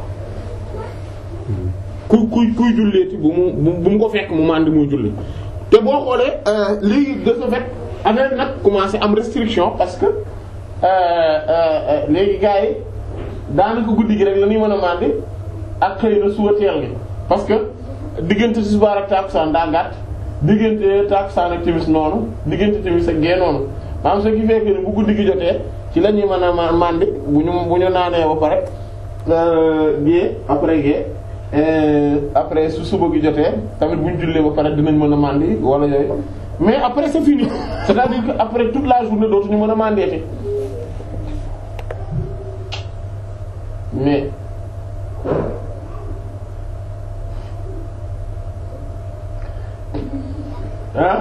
ku kuy kuy julleeti bu mu bu mu ko fekk mu mandi muy julli te boo xoolee léegi de ce fait affaire nag commencé am restriction parce que léegi gars yi daanaka guddi gi rek la ñuy mën a mandi ak xëy na suba teel gi parce que diggante tisbaar ak takkusaan daa gàtt diggante takkusaan ak timis noonu diggante timis ak gee noonu maanaam ce qui fait que bu guddi gi jotee ci la ñuy mën a mandi bu ñu bu ñu naanee ba pare gée après gée après su suba gi jotee tamit bu ñu jullee ba pare dinañ mën a mandi wala yooyu mais après c'est fini c'est-à-dire que après toute la journée dootuñu mën a mandeete mais ah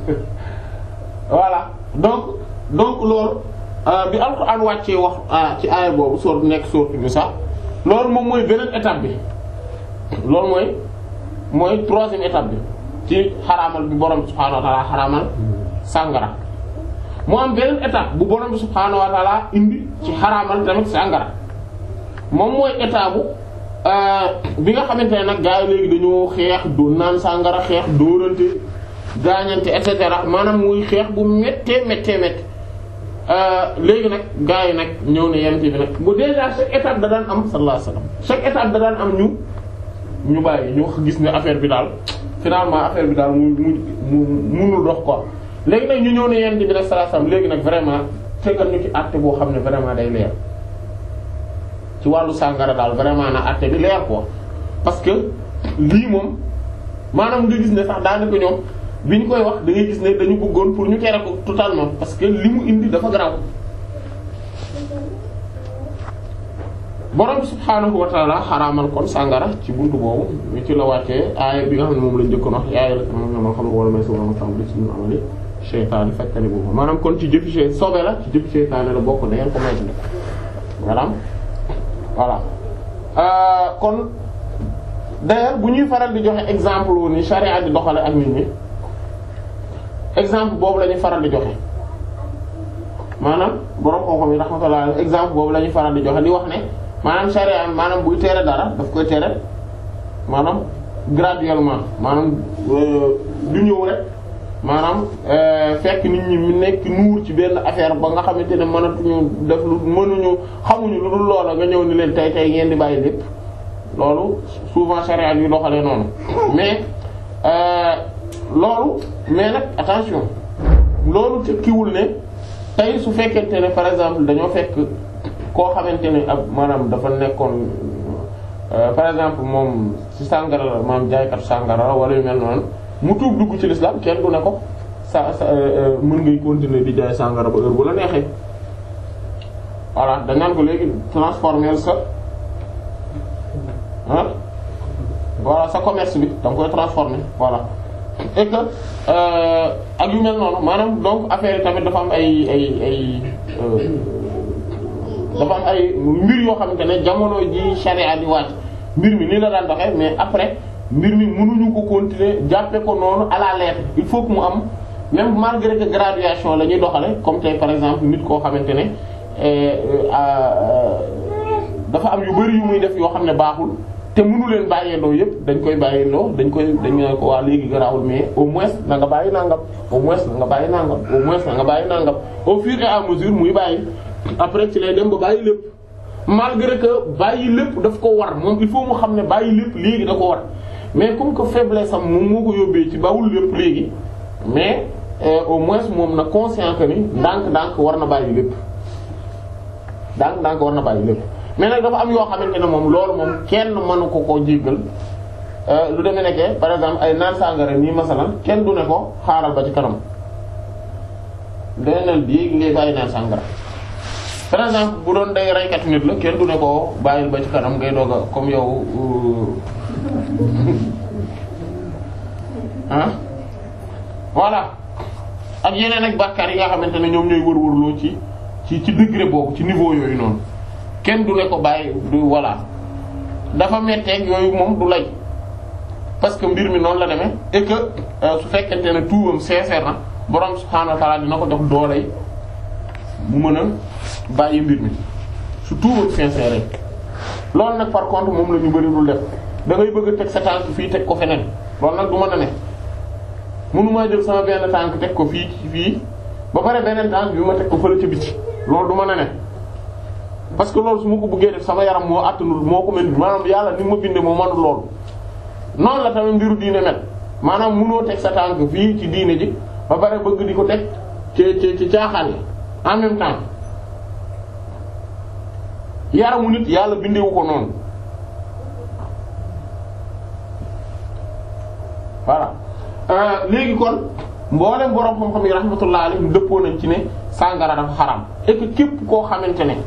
voilà donc donc loolu bi Alxuraan wàccee wax ci aaya boobu soor nekk sourate Nisaa loolu moom mooy beneen étape bi loolu mooy mooy troisième étape bi ci xaraamal bi borom bi subhaanahu wa ta'ala xaraamal sàngara mu am beneen étape bu borom bi subhaanahu wa ta'ala indi ci xaraamal tamit sàngara moom mooy étape bu bi nga xamante ne nag gaa yi léegi dañoo xeex doo naan sàngara xeex dóorante gaañante et cetera maanaam muy xeex bu méttee méttee méttee léegi nag gaa yi nag ñëw ne yent bi nag bu déjà chaque étape da daan am sallallahu alayhi wasallam chaque étape da daan am ñu ñu bàyyi ñu gis ne affaire bi daal finalement affaire bi daal mu mu mu munul dox quoi léegi nag ñu ñëw ne yent bi nag sallallahu alayhi wasallam léegi nag vraiment tegal ñu ci àtte boo xam ne vraiment day leer ci wàllu sàngara daal vraiment na àtte bi leer quoi parce que lii moom maanaam nga gis ne sax daanaka ñoom bi ñu koy wax da ngay gis ne dañu bëggoon pour ñu tere ko totalement parce que li mu indi dafa garaaw borom subhaanahu wa ta'ala xaraamal kon sàngara ci buntu boobu ñu ci la wàccee aaya bi nga xam ne moom lañ njëkkoon wax yaay la moom moo xam ne wala may sa wala tam li ci ñu amali seytaane fekkani boobu maanaam kon ci jëfi sey sobe la ci jëfi seytaane la bokk da ngeen ko moytu ne maanaam voilà kon d'ailleurs bu ñuy faral di joxe exemple wu ni charia di doxale ak nit ñi exemple boobu la ñuy faral di joxe maanaam borom xam-xam yi rahmatullah exemple boobu la ñuy faral di joxe di wax ne maanaam charia maanaam buy tere dara daf koy tere maanaam graduellement maanaam du ñëw rek maanaam fekk nit ñi mu nekk nuur ci benn affaire ba nga xamante ne mënatuñu def lu mënuñu xamuñu lu dul loola nga ñëw ni leen tey tey ngeen di bàyyi lépp loolu souvent charia yu doxalee noonu mais loolu mais nag attention loolu tekkiwul ne tey su fekkente ne par exemple dañoo fekk koo xamante ne ab maanaam dafa nekkoon par exemple moom ci sàngara la maanaam jaaykatu sàngara la wala yu mel noonu mu tuub dugg ci l'islam kenn du ne ko sa sa mën ngay continuer di jaay sàngara ba heure bu la neexee voilà dañ naan ko léegi transformer sa ah voilà sa commerce bi da nga koy transformer voilà et que ak yu mel noonu maanaam donc affaire yi tamit dafa am ay ay ay dafa am ay mbir yoo xamante ne jamono ji charia di wàcc mbir mi nii la daan doxee mais après mbir mi mënuñu ko continuer jàppe ko noonu à la lettre il faut que mu am même malgré que graduation la ñuy doxale comme tey par exemple nit koo xamante ne dafa am yu bari yu muy def yoo xam ne baaxul te mënu leen bàyyeendoo yëpp dañ koy bàyyeendoo dañ koy dañ ne ko waa léegi garaawul mais au moins na nga bàyyi nangam au moins na nga bàyyi nangam au moins na nga bàyyi nangam au fur et à mesure muy bàyyi après ci lay dem ba bàyyi lépp malgré que bàyyi lépp daf ko war moom il faut mu xam ne bàyyi lépp léegi da ko war mais comme que faiblesse am moom moo ko yóbbee ci bawul lépp léegi mais au moins moom na conscient que ni ndànk-ndànk war na bàyyi lépp ndànk-ndànk war na bàyyi lépp mais nag dafa am yoo xamante ne moom loolu moom kenn mënu ko koo jéggal lu demee nekkee par exemple ay naan sàngara nii masalan kenn du ne ko xaaral ba ci kanam deneen léegi ngay bàyyi naan sàngara par exemple bu doon day reykat nit la kenn du ne ko bàyyil ba ci kanam ngay doog a comme yow ah voilà ak yeneen ak bàkkaar yi nga xamante ne ñoom ñooy wër-wërloo ci ci ci degré boobu ci niveau yooyu noonu kenn du ne ko bàyyi du voilà dafa metteeg yooyu moom du lay parce que mbir mi noonu la demee et que su fekkente ne tuubam sincère na borom subhaanahu wa ta'ala dina ko jox dooley mu mën a bàyyi mbir mi su tuubam sincère loolu nag par contre moom la ñu bari dul def da ngay bëgg a teg sa tànk fii teg ko feneen loolu nag du mën a ne mënumaa jël sama benn tànk teg ko fii fii ba pare beneen tànk bi ma teg ko fële ca biti loolu du mën a ne parce que loolu su ma ko bëggee def sama yaram moo attanul moo ko mel maanaam yàlla ni ma bindee moo manul loolu noonu la tamit mbiru diine mel maanaam mënoo teg sa tànk fii ci diine ji ba pare bëgg di ko teg ci ci ci caaxaan yi en même temps yaramu nit yàlla bindewu ko noonu voilà léegi kon mboolem borom xam-xam yi rahmatullah alayhim dëppoo nañ ci ne sàngara dafa xaram et que képp koo xamante ne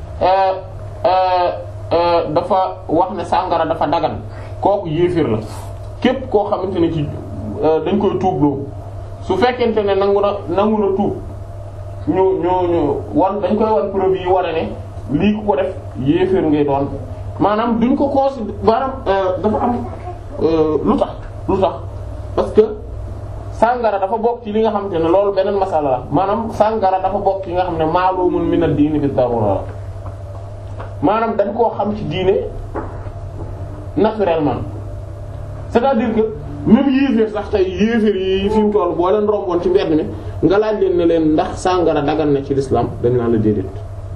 dafa wax ne sàngara dafa dagan kooku yéefir la képp koo xamante ne ci dañ koy tuubloo su fekkente ne nangu na nangu na tuub ñu ñu ñu wan dañ koy wan preuve yi wane ne lii ku ko def yéefir ngay doon maanaam duñ ko considérer maanaam dafa am lu tax lu tax parce que sàngara dafa bokk ci li nga xamante ne loolu beneen masala la maanaam sàngara dafa bokk ci nga xam ne maalumun min ad-diini bi darura la maanaam dañ koo xam ci diine naturellement c'est-à-dire que même yéeféer sax tey yéeféer yi fi mu toll boo leen romboon ci mbedd mi nga laaj leen ne leen ndax sàngara dagan na ci l'islam dañ naan la déedéet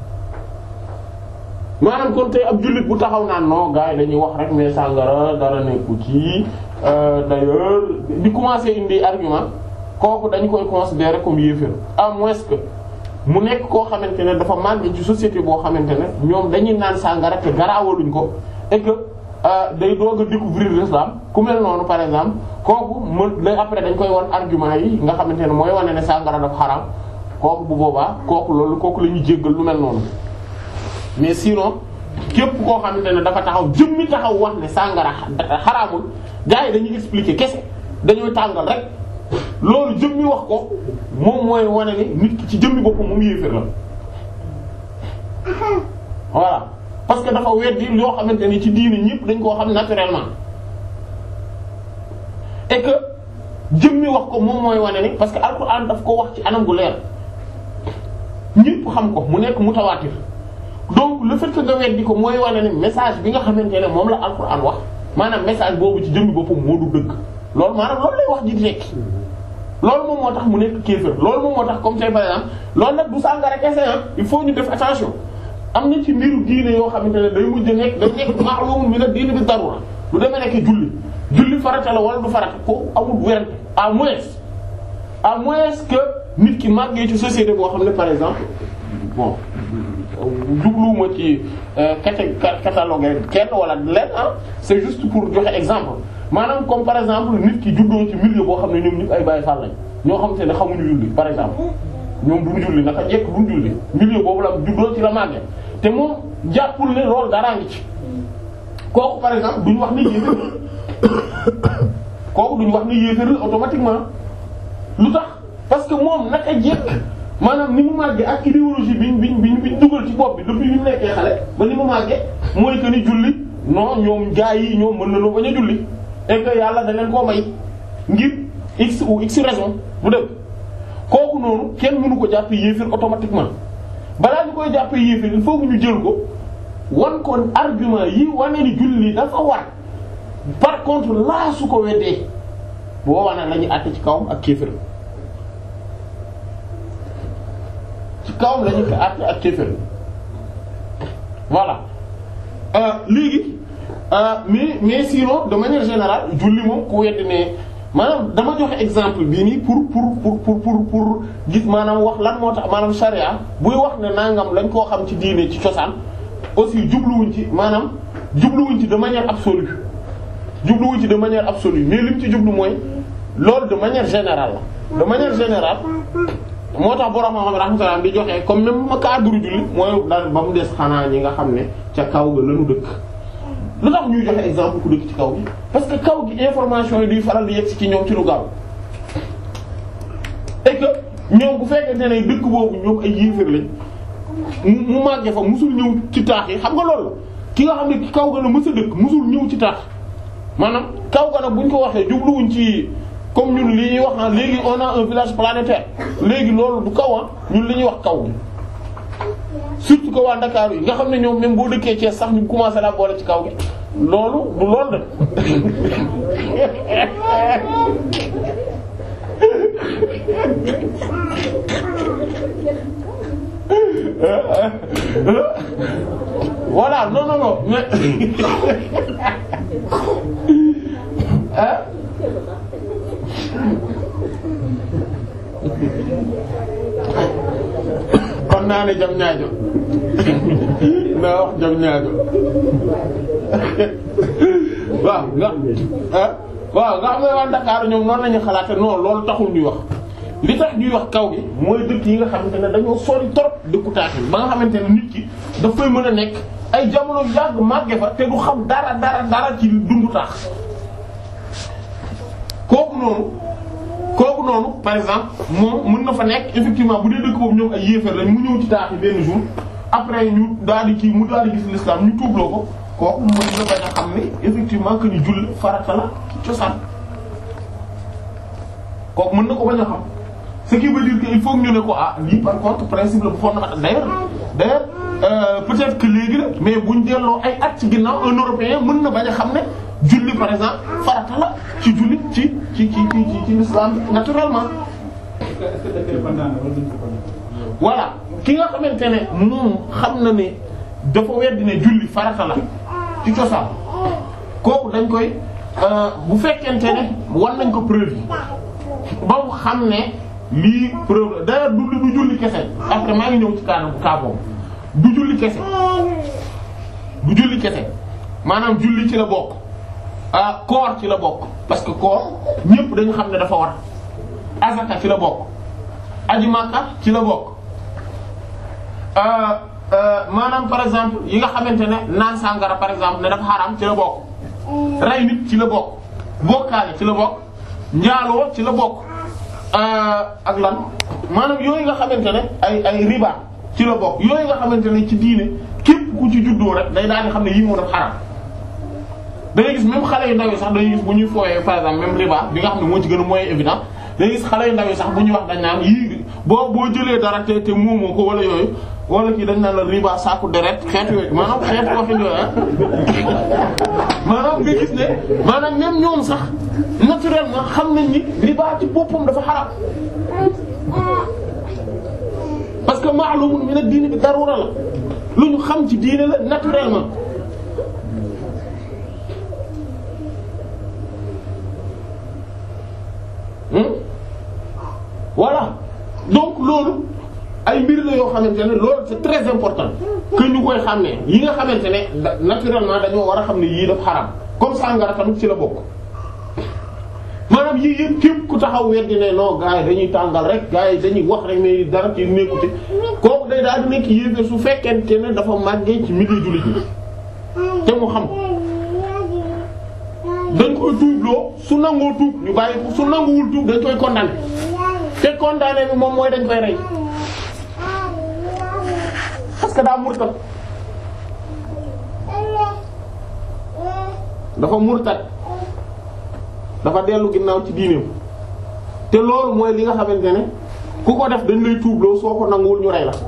maanaam kon tey ab jullit bu taxaw naan non gars yi dañuy wax rek mais sàngara dara nekku ci d'ailleurs di commencer indi argument kooku dañ koy considérer comme yéeféer à moins que mu nekk koo xamante ne dafa màgg ci société boo xamante ne ñoom dañuy naan sàngara te garaawaluñ ko et que day doog a découvrir l'islam ku mel noonu par exemple kooku mën lay après dañ koy wan argument yi nga xamante ne mooy wane ne sàngara dafa xaraam kooku bu boobaa kooku loolu kooku la ñuy jéggal lu mel noonu mais sinon képp koo xamante ne dafa taxaw jëmmi taxaw wax ne sàngara xaraamul gars yi dañuy expliquer kese dañooy tàngal rek loolu jëmmi wax ko moom mooy wane ni nit ki ci jëmmi boppam moom yéeféer la voilà parce que dafa weddi yoo xamante ni ci diini ñëpp dañ koo xam naturellement et que jëmmi wax ko moom mooy wane ni parce que alxuraan daf ko wax ci anam gu leer ñëpp xam ko mu nekk mutawaatir donc le fait que nga weddi ko mooy wane ni message bi nga xamante ne moom la alxuraan wax maanaam message boobu ci jëmmi boppam moo du dëgg loolu maanaam loolu lay wax ji di tekki loolu moom moo tax mu nekk kéefër loolu moom moo tax comme tey par exemple loolu nag du sàngara kese il faut ñu def attention am na ci mbiru diine yoo xamante ne day mujj nekk day nekk ma'lum min ad-din bi darura lu demee nekk julli julli farata la wala du farata ko amul werante à moins à moins que nit ki màggee ci société boo xam ne par exemple bon jubluwuma ci cata cataloguer kenn wala leen ah c'est juste pour joxe exemple maanaam comme par exemple nit ki juddoo ci milieu boo xam ne ñoom ñëpp ay Baay Faal lañ ñoo xamante ne xamuñu julli par exemple ñoom duñu julli naka jekk duñu julli milieu boobu la juddoo ci la màggee te moom jàppul ne loolu daraa ngi ci kooku par exemple duñu wax ni yéefér kooku duñu wax ni yéefér automatiquement lu tax parce que moom naka jekk maanaam ni mu màggee ak idéologie bi bi bi bi dugal ci bopp bi depuis bi mu nekkee xale ba ni mu màggee mooy que ni julli non ñoom gaa yi ñoom mën nañoo bañ a julli et que yàlla da leen koo may ngir x ou x raison bu dëgg kooku noonu kenn mënu ko jàpp yéefir automatiquement balaa ñu koy jàpp yéefir il faut que ñu jël ko wan ko argument yi wane ni julli dafa war par contre laa su ko weddee boo wane la ñuy àtte ci kawam ak kéefir ci kawam la ñu ko àtte ak kéefir voilà léegi mais mais sinon de manière générale julli moom ku weddi ne maanaam dama joxe exemple bii nii pour pour pour pour pour pour gis maanaam wax lan moo tax maanaam charia buy wax ne nangam lañ koo xam ci diine ci cosaan aussi jubluwuñ ci maanaam jubluwuñ ci de manière absolue jubluwuñ ci de manière absolue mais lim ci jublu mooy loolu de manière générale la de manière générale moo tax borom xam-xam rahmatullah di joxe comme même ma cadre julli mooy daal ba mu des xanaa ñi nga xam ne ca kaw ga lañu dëkk lu tax ñuy joxe exemple ku dëkk ci kaw gi parce que kaw gi information yi duy faral di yegg ci ñoom ci lu gaaw et que ñoom bu fekkente ne dëkk boobu ñoom ay yéefar lañ mu màggee fa musul ñëw ci taax yi xam nga loolu ki nga xam ne ki kaw ga la mës a dëkk musul ñëw ci taax maanaam kaw ga nag buñ ko waxee jubluwuñ ci comme ñun li ñuy wax ah léegi on a un village planétaire léegi loolu du kaw ah ñun li ñuy wax kaw gi surtout que waa Dakar yi nga xam ne ñoom même boo dëkkee Thiès sax ñu commencé la boole ci kaw gi loolu du loolu de voilà non non non mais ah kon naa ne jam ñaajo naa wax jam ñaajo waaw nga ah waaw nga xam ne waa Dakar ñoom noonu lañu xalaate non loolu taxul ñuy wax li tax ñuy wax kaw gi mooy dëkk yi nga xamante ne dañoo sori trop dëkku taaxi ba nga xamante ne nit ki daf koy mën a nekk ay jamono yàgg màgge fa te du xam dara dara dara ci dundu taax kooku noonu kooku noonu par exemple moom mën na fa nekk effectivement bu dee dëkk boobu ñoom ay yéefar lañ mu ñëw ci taax yi benn jour après ñu daal di kii mu daal di gis l'islam ñu tuubloo ko kooku mën na bañ a xam ne effectivement que ni julli farata la ci cosaan kooku mën na ko bañ a xam ce qui veut dire que il faut que ñu ne ko ah lii par contre principe la bu fondamental d'ailleurs d'ailleurs euh, peut-être que léegi la mais buñ delloo ay at ci ginnaaw un européen mën na bañ a xam ne julli par exemple farata la ci julli ci ci ci ci ci ci l'islam naturellement est-ce que dafay kontaan wala duñ ko kontaan. voilà ki nga xamante ne moom xam na ne dafa weddi ne julli farata la ci cosaan kooku dañ koy euh, bu fekkente ne war nañ ko preuve yi ba mu xam ne lii preuve la d'ailleurs du du julli kese après maa ngi ñëw ci kaanam kaa boobu du julli kese du julli kese maanaam julli ci la bokk ah koor ci la bokk parce que koor ñépp dañu xam ne dafa war azaka ci la bokk aji Makka ci la bokk euh, euh, maanaam par exemple yi nga xamante ne naan sàngara par exemple ne dafa xaraam ci la bokk rey nit ci la bokk bokkaale ci la bokk njaaloo ci la bokk euh, ak lan maanaam yooyu nga xamante ne ay ay riba ci la bokk yooyu nga xamante ne ci diine képp ku ci juddoo rek day daal di xam ne yii moo def xaraam da ngay gis même xale yu ndaw yi sax dañuy gis bu ñuy fooyee par exemple même riba bi nga xam ne moo ci gën a moyen évident da ngay gis xale yu ndaw yi sax bu ñuy wax dañ naan yii boo boo jëlee dara te te moomoo ko wala yooyu wala kii dañ naan la riba saaku deret xeetu yooyu maanaam xeetu waxin yooyu ah maanaam nga gis ne maanaam même ñoom sax naturellement xam nañ ni riba ci boppam dafa xaraam parce que ma'lumun min ad-din bi darura la lu ñu xam ci diine la naturellement Hmm? voilà donc loolu ay mbir la yoo xamante ne loolu c'est très important que ñu koy xàmmee yi nga xamante ne da- naturellement dañoo war a xam ne yii daf xaram comme sàngara tamit ci la bokk maanaam yii yëpp képp ku taxaw weddi ne non gars yi dañuy tàngal rek gars yi dañuy wax rek mais dara ci nekkute kooku day daal di nekk yéefee su fekkente ne dafa màggee ci milieu jullit ñi te mu xam dañ koy tuubloo su nangoo tuub ñu bàyyi ko su nanguwul tuub dañ koy condamné te condamné bi moom mooy dañ koy rey parce que daa murtat dafa murtat dafa dellu ginnaaw ci diineem te loolu mooy li nga xamante ne ku ko def dañ lay tuubloo soo ko nanguwul ñu rey la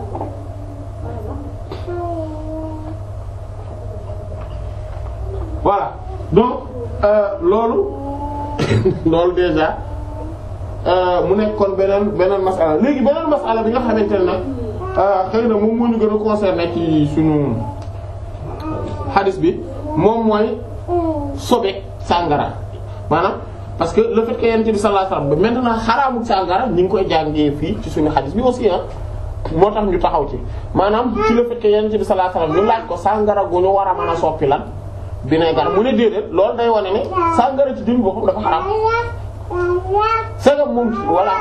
voilà donc euh, loolu loolu déjà euh, mu nekk kon beneen beneen masala léegi beneen masala bi nga xamante ne nag euh, xëy na moom moo ñu gën a concerné ci suñu hadith bi moom mooy sobe sàngara maanaam parce que le fait que yonent bi sallallahu alayhi wasallam maintenant xaraamu sàngara ñu ngi koy jàngee fii ci suñu hadith bi aussi ah moo tax ñu taxaw ci maanaam ci le fait que yonent bi sallallahu alayhi wasallam ñu laaj ko sàngara gu ñu war a mën a soppi lan vinaigre mu ne déedéet loolu day wane ne sàngara ci jëmmi boppam dafa xaraam sagam moom voilà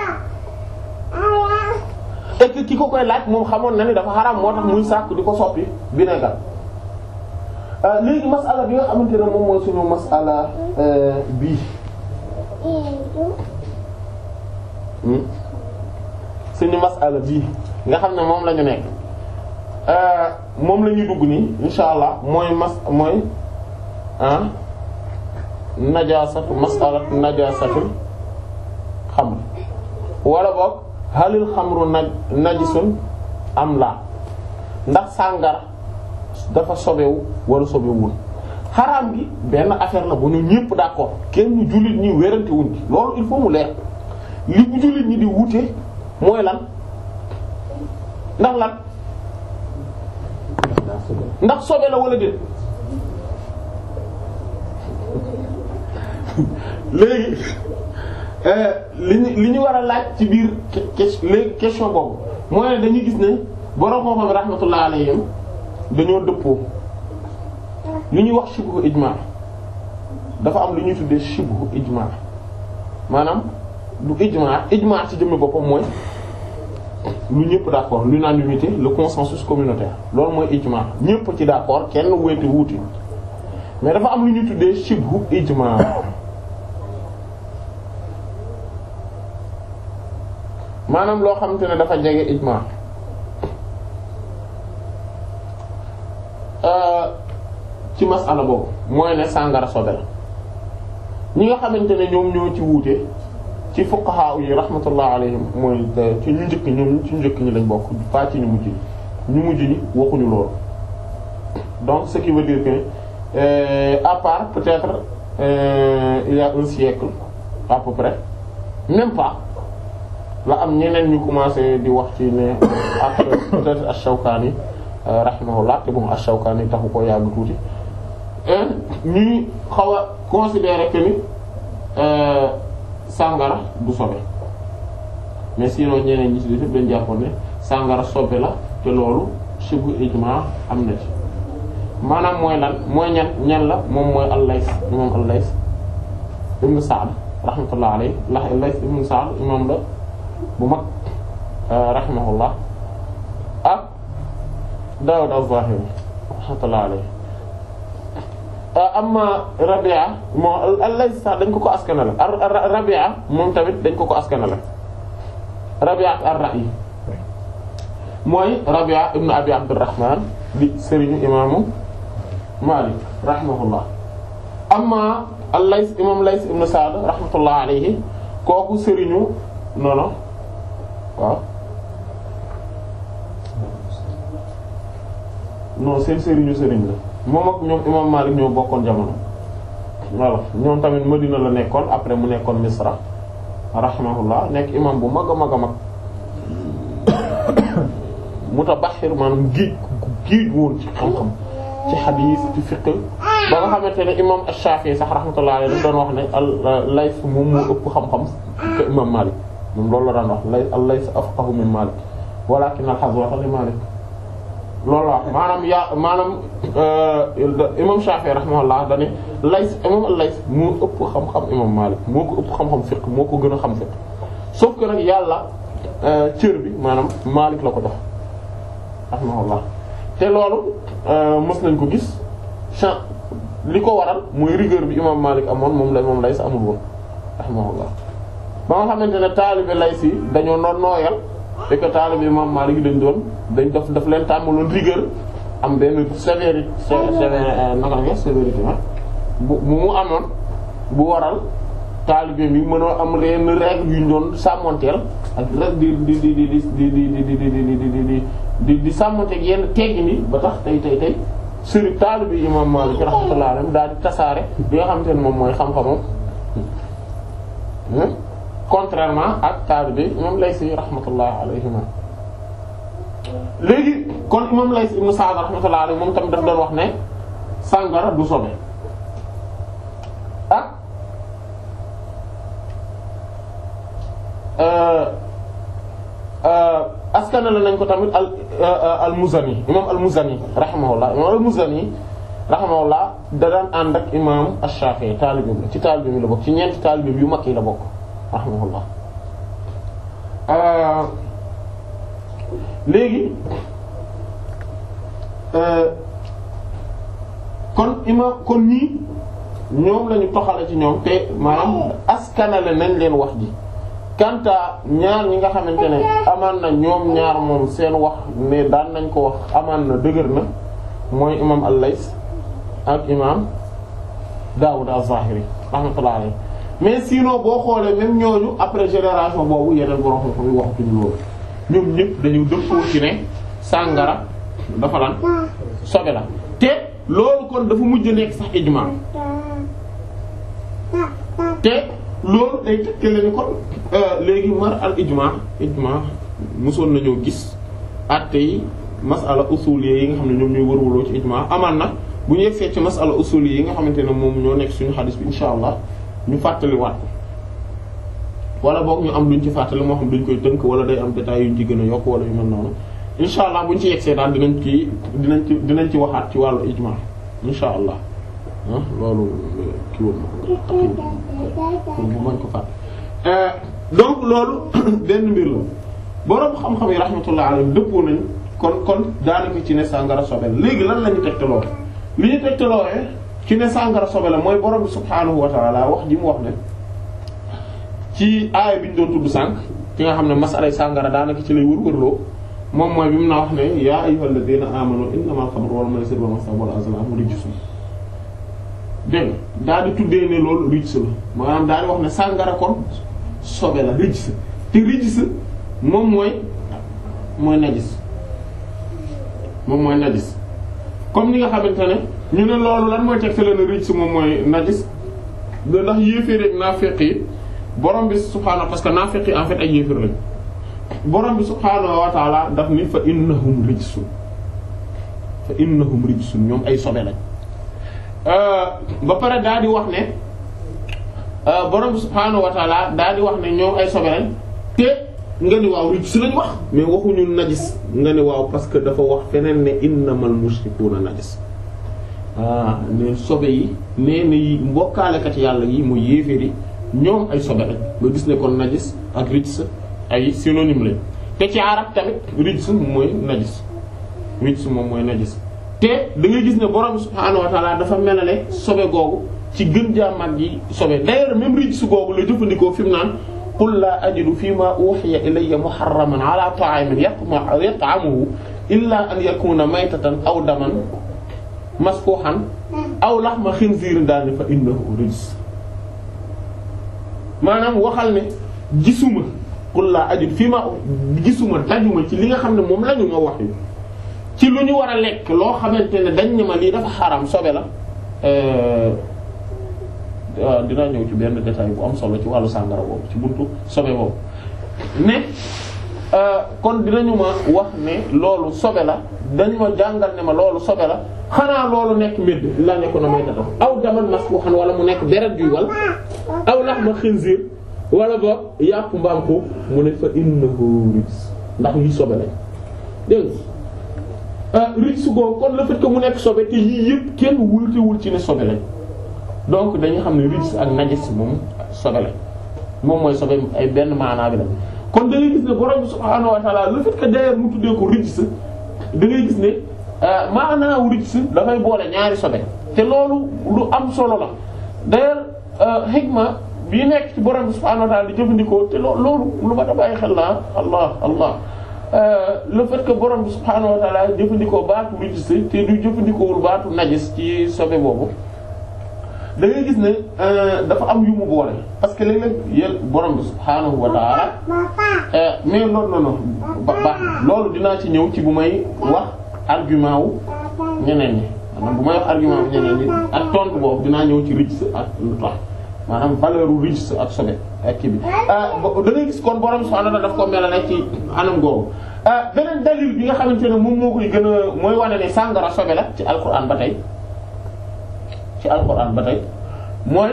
et que ki ko koy laaj moom xamoon na ni dafa xaraam moo tax muy sàkk di ko soppi vinaigre léegi masala bi nga xamante ne moom mooy suñu masala bii suñu masala bii nga xam ne moom la ñu nekk moom la ñuy dugg nii insha allah mooy mas mooy ah najasatu masalatu najasatul xamr wala boog halil xamru naj najisun am la ndax sàngara dafa sobewu wala sobewul xaraam gi benn affaire la bu ñu ñëpp d'accord kenn jullit ñi wérante wuñ ci loolu il faut mu leer li bu jullit ñi di wute mooy lan ndax lan ndax sobe la wala déet léegi li ñu li ñu war a laaj ci biir léegi question boobu mooy ne dañuy gis ne borom xam-xam rahmatullah alayhim dañoo dëppoo li ñuy wax shibhu ijma dafa am lu ñuy tuddee shibhu ijma maanaam du ijma ijma ci jëmmi boppam mooy lu ñëpp d'accord l'unanimité le consensus communautaire loolu mooy ijma ñëpp ci d'accord kenn wéete wuuti mais dafa am lu ñuy tuddee shibhu ijma maanaam loo xamante ne dafa jege ijma ci masala boobu mooy ne sàngara sobe la ñi nga xamante ne ñoom ñoo ci wuute ci fuqaha yi rahmatullah alayhim mooy ci ñu njëkk ñoom ci ñu njëkk ñi lañ bokk pas ci ñu mujj ñi ñu mujj ñi waxuñu loolu donc ce qui veut dire que euh, à part peut-être euh, il y a un siècle à peu près même pas la am ñeneen ñu commencé di wax ci ne ak peut-être Ash-Shawkani euh, rahimahullah te bon Ash-Shawkani taxu ko yàgg tuuti ñuy xaw a considérer que ni sàngara du sobe mais sinon ñeneen ñi ci def dañ jàppoon ne sàngara sobe la te loolu shibu ijma am na ci maanaam mooy lan mooy ñan ñan la moom mooy al-Lays imam al-Lays ibn Sa'd rahmatullah alayhi la Lays ibn Sa'd imam la bu mag rahimahullah ak Dawud az-Zahiri rahmatullah alayhi amma Rabi'a moom al-Lays sax dañ ko ko askanale Rabi'a moom tamit dañ ko ko askanale Rabi'a ar-Ra'yi mooy Rabi'a ibn Abi Abdurrahman di sëriñu imaamu Malik rahimahullah amma al-Lays imam Lays ibn Sa'd rahmatullah alayhi kooku sëriñu noonu waaw non seen sëriñu sëriñ la moom ak ñoom imam Malik ñoo bokkoon jamono voilà ñoom tamit Madina la nekkoon après mu nekkoon Misra rahimahullah nekk imam bu mag a mag a mag mutabaxir maanaam géej géej woon ci xam-xam ci xadiis ci fiqh ba nga xamante ne imam Ash-Shafi'i sax rahmatullah alayhi doon wax ne al-Layth moom moo ëpp xam-xam que imam Malik moom loolu la daan wax lay al-Layth afqahu min Malik walakin al-hazwa li Malik loolu la wax maanaam yaa maanaam imam Shafi'i rahimahullah dane Layth imam al-Layth moo ëpp xam-xam imam Malik moo ko ëpp xam-xam fiqh moo ko gën a xam fiqh sauf que nag yàlla cër bi maanaam Malik la ko jox rahimahullah te loolu mës nañ ko gis chan li ko waral mooy rigueur bi imam Malik amoon moom la moom Layth amul woon rahimahullah ba nga xamante ne taalibe Layth yi dañoo noon nooyal et que taalibe imam Malik yi dañ doon dañ daf daf leen tàmmaloon rigueur am benn sévérité sévère naka nga sévérité bu bu mu amoon bu waral taalibe bi mënoo am yenn règle yu ñu doon sàmmonteel ak rek di di di di di di di di di di di di di di sàmmonteeg yenn teggi ni ba tax tey tey tey sëriñ taalibe imam Malik rahmatullahi alayhi daal di tasaare bi nga xamante ne moom mooy xam-xamam contrairement ak taalibe imam Laysi rahmatullahi alayhima léegi kon imam Lays ibn Sa'd rahmatullahi alayhi moom tamit daf doon wax ne sàngara du sobe ak askanale nañ ko tamit al al Muzani imam al Muzani rahimahullah imam al Muzani rahimahullah da daan ànd ak imam Ash-Shafi'i taalibeem la ci taalibeem yi la bokk ci ñeenti taalibeem yu mag yi la bokk rahimahullah léegi kon imam kon ñii ñoom lañu toxale ci ñoom te maanaam askanale nañ leen wax ji kanta ñaar ñi nga xamante ne amaan na ñoom ñaar moom seen wax ne daan nañ ko wax amaan na dëgër na mooy imam al-Lays ak imam Daawud az-Zahiri rahmatullahi alayhi mais sinon boo xoolee même ñooñu après génération boobu yeneen borom xam-xam yi waxatuñu loolu ñoom ñëpp dañu dëppoo ci ne sàngara dafa lan sobe la te loolu kon dafa mujj nekk sax ijma te loolu day tëkkale ni kon léegi mar al ijma ijma mosoon nañoo gis atte yi masala usuliyya yi nga xam ne ñoom ñooy wërwaloo ci ijma amaan na bu ñu yegsee ci masala usuliyya yi nga xamante ne moom ñoo nekk suñu xadis bi insha allah ñu fàttaliwaat ko wala boog ñu am luñ ci fàttali moo xam duñ koy tënk wala day am détails yuñ ci gën a yokk wala yu mel noonu insha allah buñ ci yegsee daal dinañ ci dinañ ci dinañ ci waxaat ci wàllu ijma insha allah ah loolu kii woon na bu mañ ko fàtt donc loolu benn mbir la boroom xam-xam yi rahmatullah alayhi dëppoo nañ kon kon daanaka ci ne sàngara sobe la léegi lan la ñu tegtaloo li ñu tegtaloo ci ne sàngara sobe la mooy borom bi subhaanahu wa ta'ala wax ji mu wax ne ci aaya bi ñu doon tudd sànq ki nga xam ne masalay sàngara daanaka ci lay wër-wërloo moom mooy bi mu na wax ne yaa ayyuhal ladina amanu innamal khamru wal maisiru wal ansaabu wal azlaamu rijsun dégg daal di tuddee ne loolu rijs la maanaam daal di wax ne sàngara kon sobe la rijs te rijs moom mooy mooy najis moom mooy najis comme ni nga xamante ne ñu ne loolu lan mooy tegte leen rijs moom mooy najis da ndax yéeféer ak naafeq yi borom bi subhaanahu parce que naafeq yi en fait ay yéeféer lañ borom bi subhaanahu wa ta'ala daf ni fa innahum rijsun fa innahum rijsun ñoom ay sobe lañ ba pare daal di wax ne borom bi subhaanahu wa ta'ala daal di wax ne ñoom ay sobe lañ te nga ni waaw rijs lañ wax mais waxuñu najis nga ni waaw parce que dafa wax feneen ne innamal mushrikuuna najis ah ne sobe yi nee na yi mbokkaalekat yàlla yi muy yéeféer yi ñoom ay sobe lañ nga gis ne kon najis ak rijs ay synonyme lañ te ci arab tamit rijs mooy najis rijs moom mooy najis te da ngay gis ne borom subhaanahu wa ta'ala dafa melale sobe googu ci gën jaa mag yi sobe d'ailleurs même rijs googu la jëfandikoo fi mu naan qul laa ajidu fi ma uhiya ilayya muharraman ala ta'imin yat'amuhu illa an yakuna maytatan aw daman masfuhan aw lahma khinzirin daal ne fa innahu rijs maanaam waxal ne gisuma qul laa ajidu fi ma gisuma dajuma ci li nga xam ne moom la ñu ma wax yi ci lu ñu war a lekk loo xamante ne dañ ne ma lii dafa xaram sobe la waaw dinaa ñëw ci benn détail bu am solo ci wàllu sàngara boobu ci buntu sobe boobu ne kon dinañu ma wax ne loolu sobe la dañu ma jàngal ne ma loolu sobe la xanaa loolu nekk médd la nekko na may tata aw daman masfuhan wala mu nekk deret juy wal aw lahma khinzir wala boog yàpp mbaam ko mu ne fa innahu rijs ndax yi sobe lañ dégg nga rijs googu kon le fait que mu nekk sobe te yii yëpp kenn wultewul ci ne sobe lañ donc dañu xam ne rijs ak najis moom sobe lañ moom mooy sobe ay benn maanaa bi la kon da ngay gis ne borom subhaanahu wa ta'ala le fait que d'ailleurs mu tuddee ko rijs da ngay gis ne maanaawu rijs dafay boole ñaari sobe te loolu lu am solo la d'ailleurs hikma bii nekk ci borom subhaanahu wa ta'ala di jëfandikoo te loo loolu lu ma da bàyyi xel naa allah allah le fait que borom bi subhaanahu wa ta'ala jëfandikoo baatu rijs te du jëfandikoowul baatu najis ci sobe boobu da ngay gis ne dafa am yu mu boole parce que léeg-léeg yéen borom bi subhaanahu wa ta'ala mais non non non ba baax loolu dinaa ci ñëw ci bu may wax argument wu ñeneen ñi maanaam bu may wax argument wu ñeneen ñi ak tontu boobu dinaa ñëw ci rijs ak lu tax maanaam valeur u rijs ak sobe ak kii bi da ngay gis kon borom subhaanahu wa ta'ala daf ko melale ci anam googu beneen dalil bi nga xamante ne moom moo koy gën a mooy wane ne sàngara sobe la ci alquran ba tey ci alquran ba tey mooy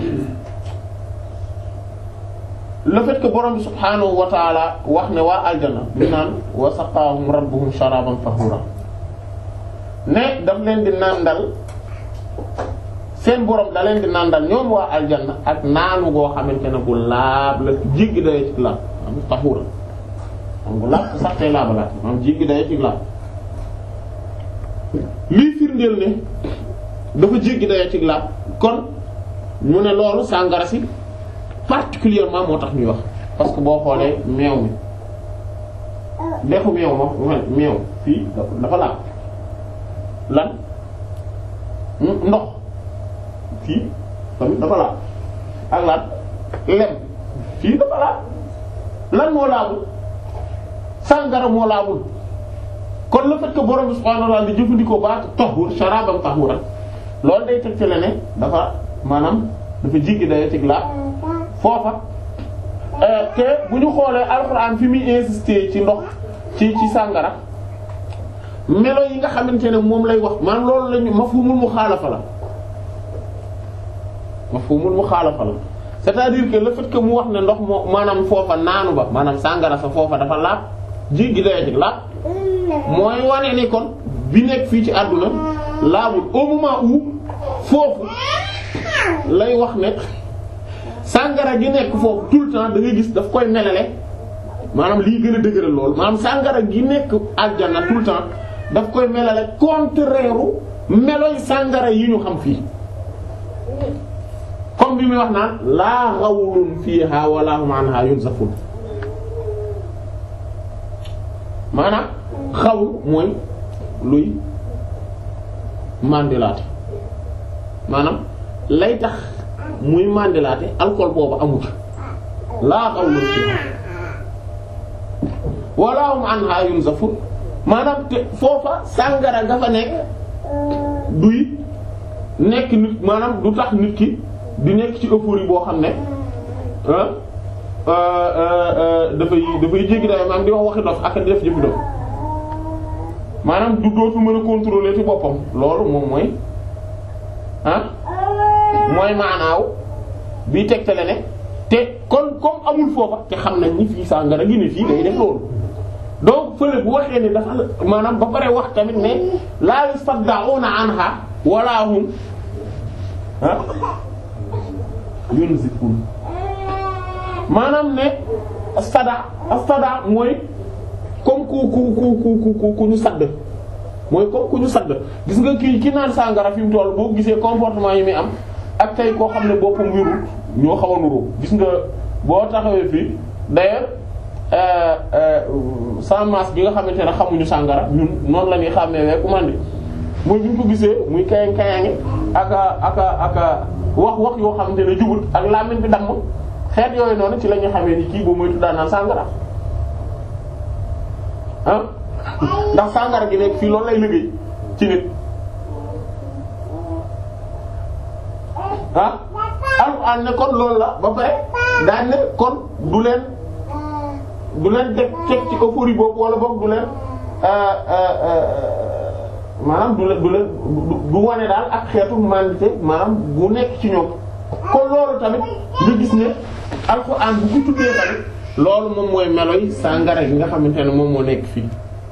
le fait que borom bi subhaanahu wa taala wax ne waa aljana bi naan wa saqaahum rabbuhum sharaban tahura ne daf leen di nàndal seen borom da leen di nàndal ñoom waa aljana ak naanu goo xamante ne bu laab la jéggi dayoo ci laab am tahura am bu laab sax tey laabalaat am jéggi dayoo ci laab lii firndeel ne dafa jéggi dayoo ci laab kon mu ne loolu sàngara si particulièrement moo tax ñuy wax parce que boo xoolee meew mi dexu meew ma meew fii dafa laab lan ndox fii tamit dafa laab ak lan lem fii dafa laab lan moo laabul sàngara moo laabul kon le fait que borom bi subhaanahu wa ta'ala di jëfandikoo baatu tahur sharaban tahuran loolu day teg ci la ne dafa maanaam dafa jiggi day teg laab foofa te bu ñu xoolee alxuraan fi muy insister ci ndox ci ci sàngara melo yi nga xamante ne moom lay wax maanaam loolu lañu mafhumul muxaalafa la mafhumul muxaalafa la c'est-à-dire que le fait que mu wax ne ndox moo maanaam foofa naanu ba maanaam sàngara sa foofa dafa laab jiggi day teg laab mooy wane ni kon bi nekk fii ci àdduna laabul au moment où foofu lay wax ne sàngara gi nekk foofu tout le temps da ngay gis daf koy melale maanaam lii gën a dëgëral loolu maanaam sàngara gi nekk aljanna tout le temps daf koy melale contraire meloy sàngara yi ñu xam fii comme bi muy wax naan laa ghawlun fiha wala hum anha yunzafun maanaam xawul mooy luy mandilaate maanaam lay tax muy mandilaate alcool boobu amu ci laa qawlun fiha wala hum anha yunzafun maanaam te foofa sàngara nga fa nekk duy nekk nit maanaam du tax nit ki di nekk ci euphorie boo xam ne dafay dafay jéggi dayo maanaam di wax waxi dof ak di def jëfi dof maanaam du dootu mën a contrôler ci boppam loolu moom mooy ah mooy maanaaw bii tegtale ne te kon comme amul foofa te xam nañ ni fii sàngara gi ne fii day def loolu donc fële bu waxee ne dafa maanaam ba pare wax tamit ne laa yusaddauna anha wala hum ah yunzifun maanaam ne astada astada mooy comme ku ku ku ku ku ku ñu sadd mooy comme ku ñu sadd gis nga kii ki naan sàngara fi mu toll boo gisee comportement yi muy am ak tey koo xam ne boppam wérul ñoo xaw a nuroo gis nga boo taxawee fii d'ailleurs sans masque bi nga xamante ne xamuñu sàngara ñun noonu la ñuy xàmmee wee ku mandi mooy bi ñu ko gisee muy kayang kayangi aka aka aka wax wax yoo xamante ne jubut ak làmmiñ bi damm xeet yooyu noonu ci la ñu xamee ni kii boo moytu daan naan sàngara ah ndax sàngara gi nekk fii loolu lay liggéey ci nit ah alxuraan ne kon loolu la ba pare daan ne kon du leen du leen teg teg ci euphorie boobu wala boog du leen maanaam du leen du leen du wane daal ak xeetu mandité maanaam bu nekk ci ñoom kon loolu tamit nga gis ne alxuraan bu ko tuddee tamit loolu moom mooy meloy sàngara gi nga xamante ne moom moo nekk fii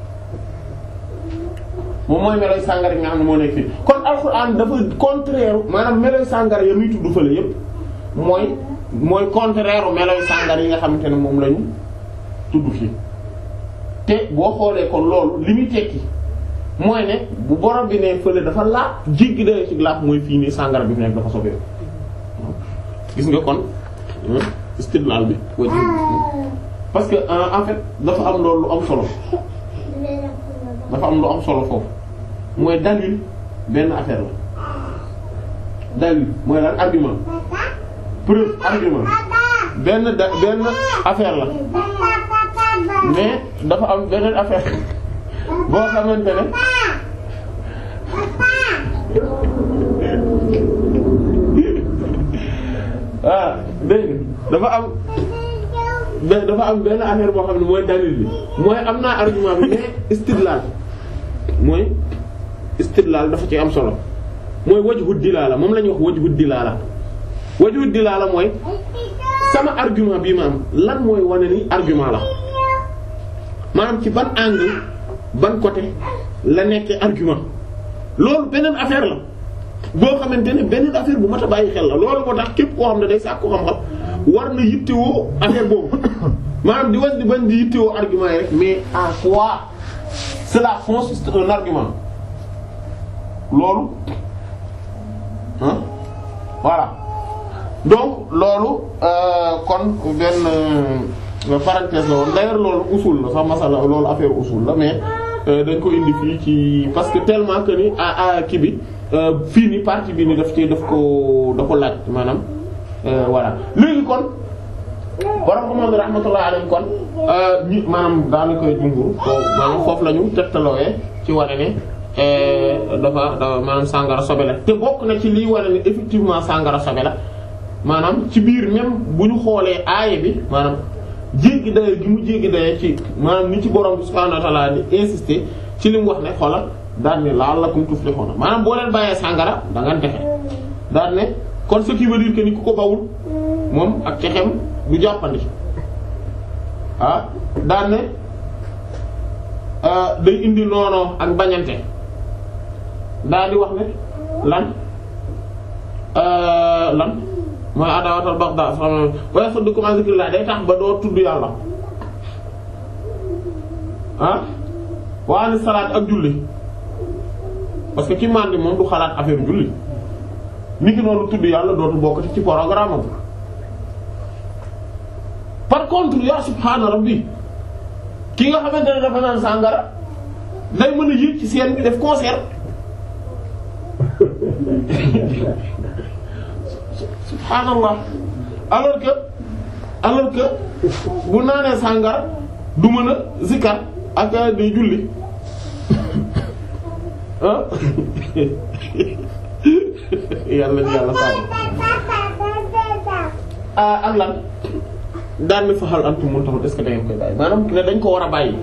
moom mooy meloy sàngara gi nga xam ne moo nekk fii kon alxuraan dafa contraire maanaam meloy sàngara ya muy tudd fële yépp mooy mooy contraire meloy sàngara yi nga xamante ne moom lañu tudd fii te boo xoolee kon loolu li muy tekki mooy ne bu borom bi ne fële dafa laaj jéggi dayoo ci laaj mooy fii nii sàngara bi fi nekk dafa sobee gis nga kon istidlal bi wajh parce que en fait dafa am loolu lu am solo dafa am lu am solo foofu mooy dalil benn affaire la dalil mooy lan argument preuve argument benn da benn affaire la mais dafa am beneen affaire boo xamante ne ah dégg dafa am dafa am benn affaire boo xam ne mooy dalil bi mooy am naa argument bi mais istidlal mooy istidlal dafa ci am solo mooy wajhu dilaala moom la ñuy wax wajhu dilaala wajhu dilaala mooy sama argument bii ma am lan mooy wane ni argument la maanaam ci ban angle ban côté la nekkee argument loolu beneen affaire la boo xamante ne beneen affaire bu mat a bàyyi xel la loolu moo tax képp koo xam ne day sàkku xam-xam war na yittewoo affaire boobu maanaam di wan di bañ di yittewoo argument yi rek mais en quoi cela consiste un argument loolu ah voilà donc loolu kon benn parenthèse la woon d'ailleurs loolu usul la sax masala loolu affaire usul la mais dañ ko indi fii ci parce que tellement que ni a kii bi fii ni partie bi ni daf ci daf ko da ko laaj maanaam voilà léegi kon borom ko moom rahmatullah alayhi kon ñi maanaam daanaka jumhur ko maanaam foofu la ñu tegtalooyee ci wane ne dafa dafa maanaam sàngara sobe la te bokk na ci liy wane ne effectivement sàngara sobe la maanaam ci biir même bu ñu xoolee aaye bi maanaam jéggi daye gi mu jéggi daye ci maanaam ni ci borom bi subhaanahu wa ta'ala di insister ci li mu wax ne xoolal daan ne la'allakum tuflihuna maanaam boo leen bàyyee sàngara da nga texe daan ne kon ce qui veut dire que ni ku ko bawul moom ak texem du jàppandi ah daan ne day indi noonoo ak bañante daal di wax ne lan lan mooy adawatal baxda wa yasuddukum an zikrillah day tax ba doo tudd yàlla ah wa ani salaat ak julli parce que ki màndi moom du xalaat affaire julli ni ki noonu tudd yàlla dootu bokk ci programme am par contre yaa subhaana rabbi ki nga xamante ne dafa naan sàngara day mën a yëg ci scène bi def concert subhaanallah alors que alors que bu naanee sàngara du mën a zikar ak day julli ah yàlla na yàlla sàmm ah ak lan daan na fa xal antum mun taxul est-ce que da ngeen koy bàyyi maanaam ne dañ ko war a bàyyi.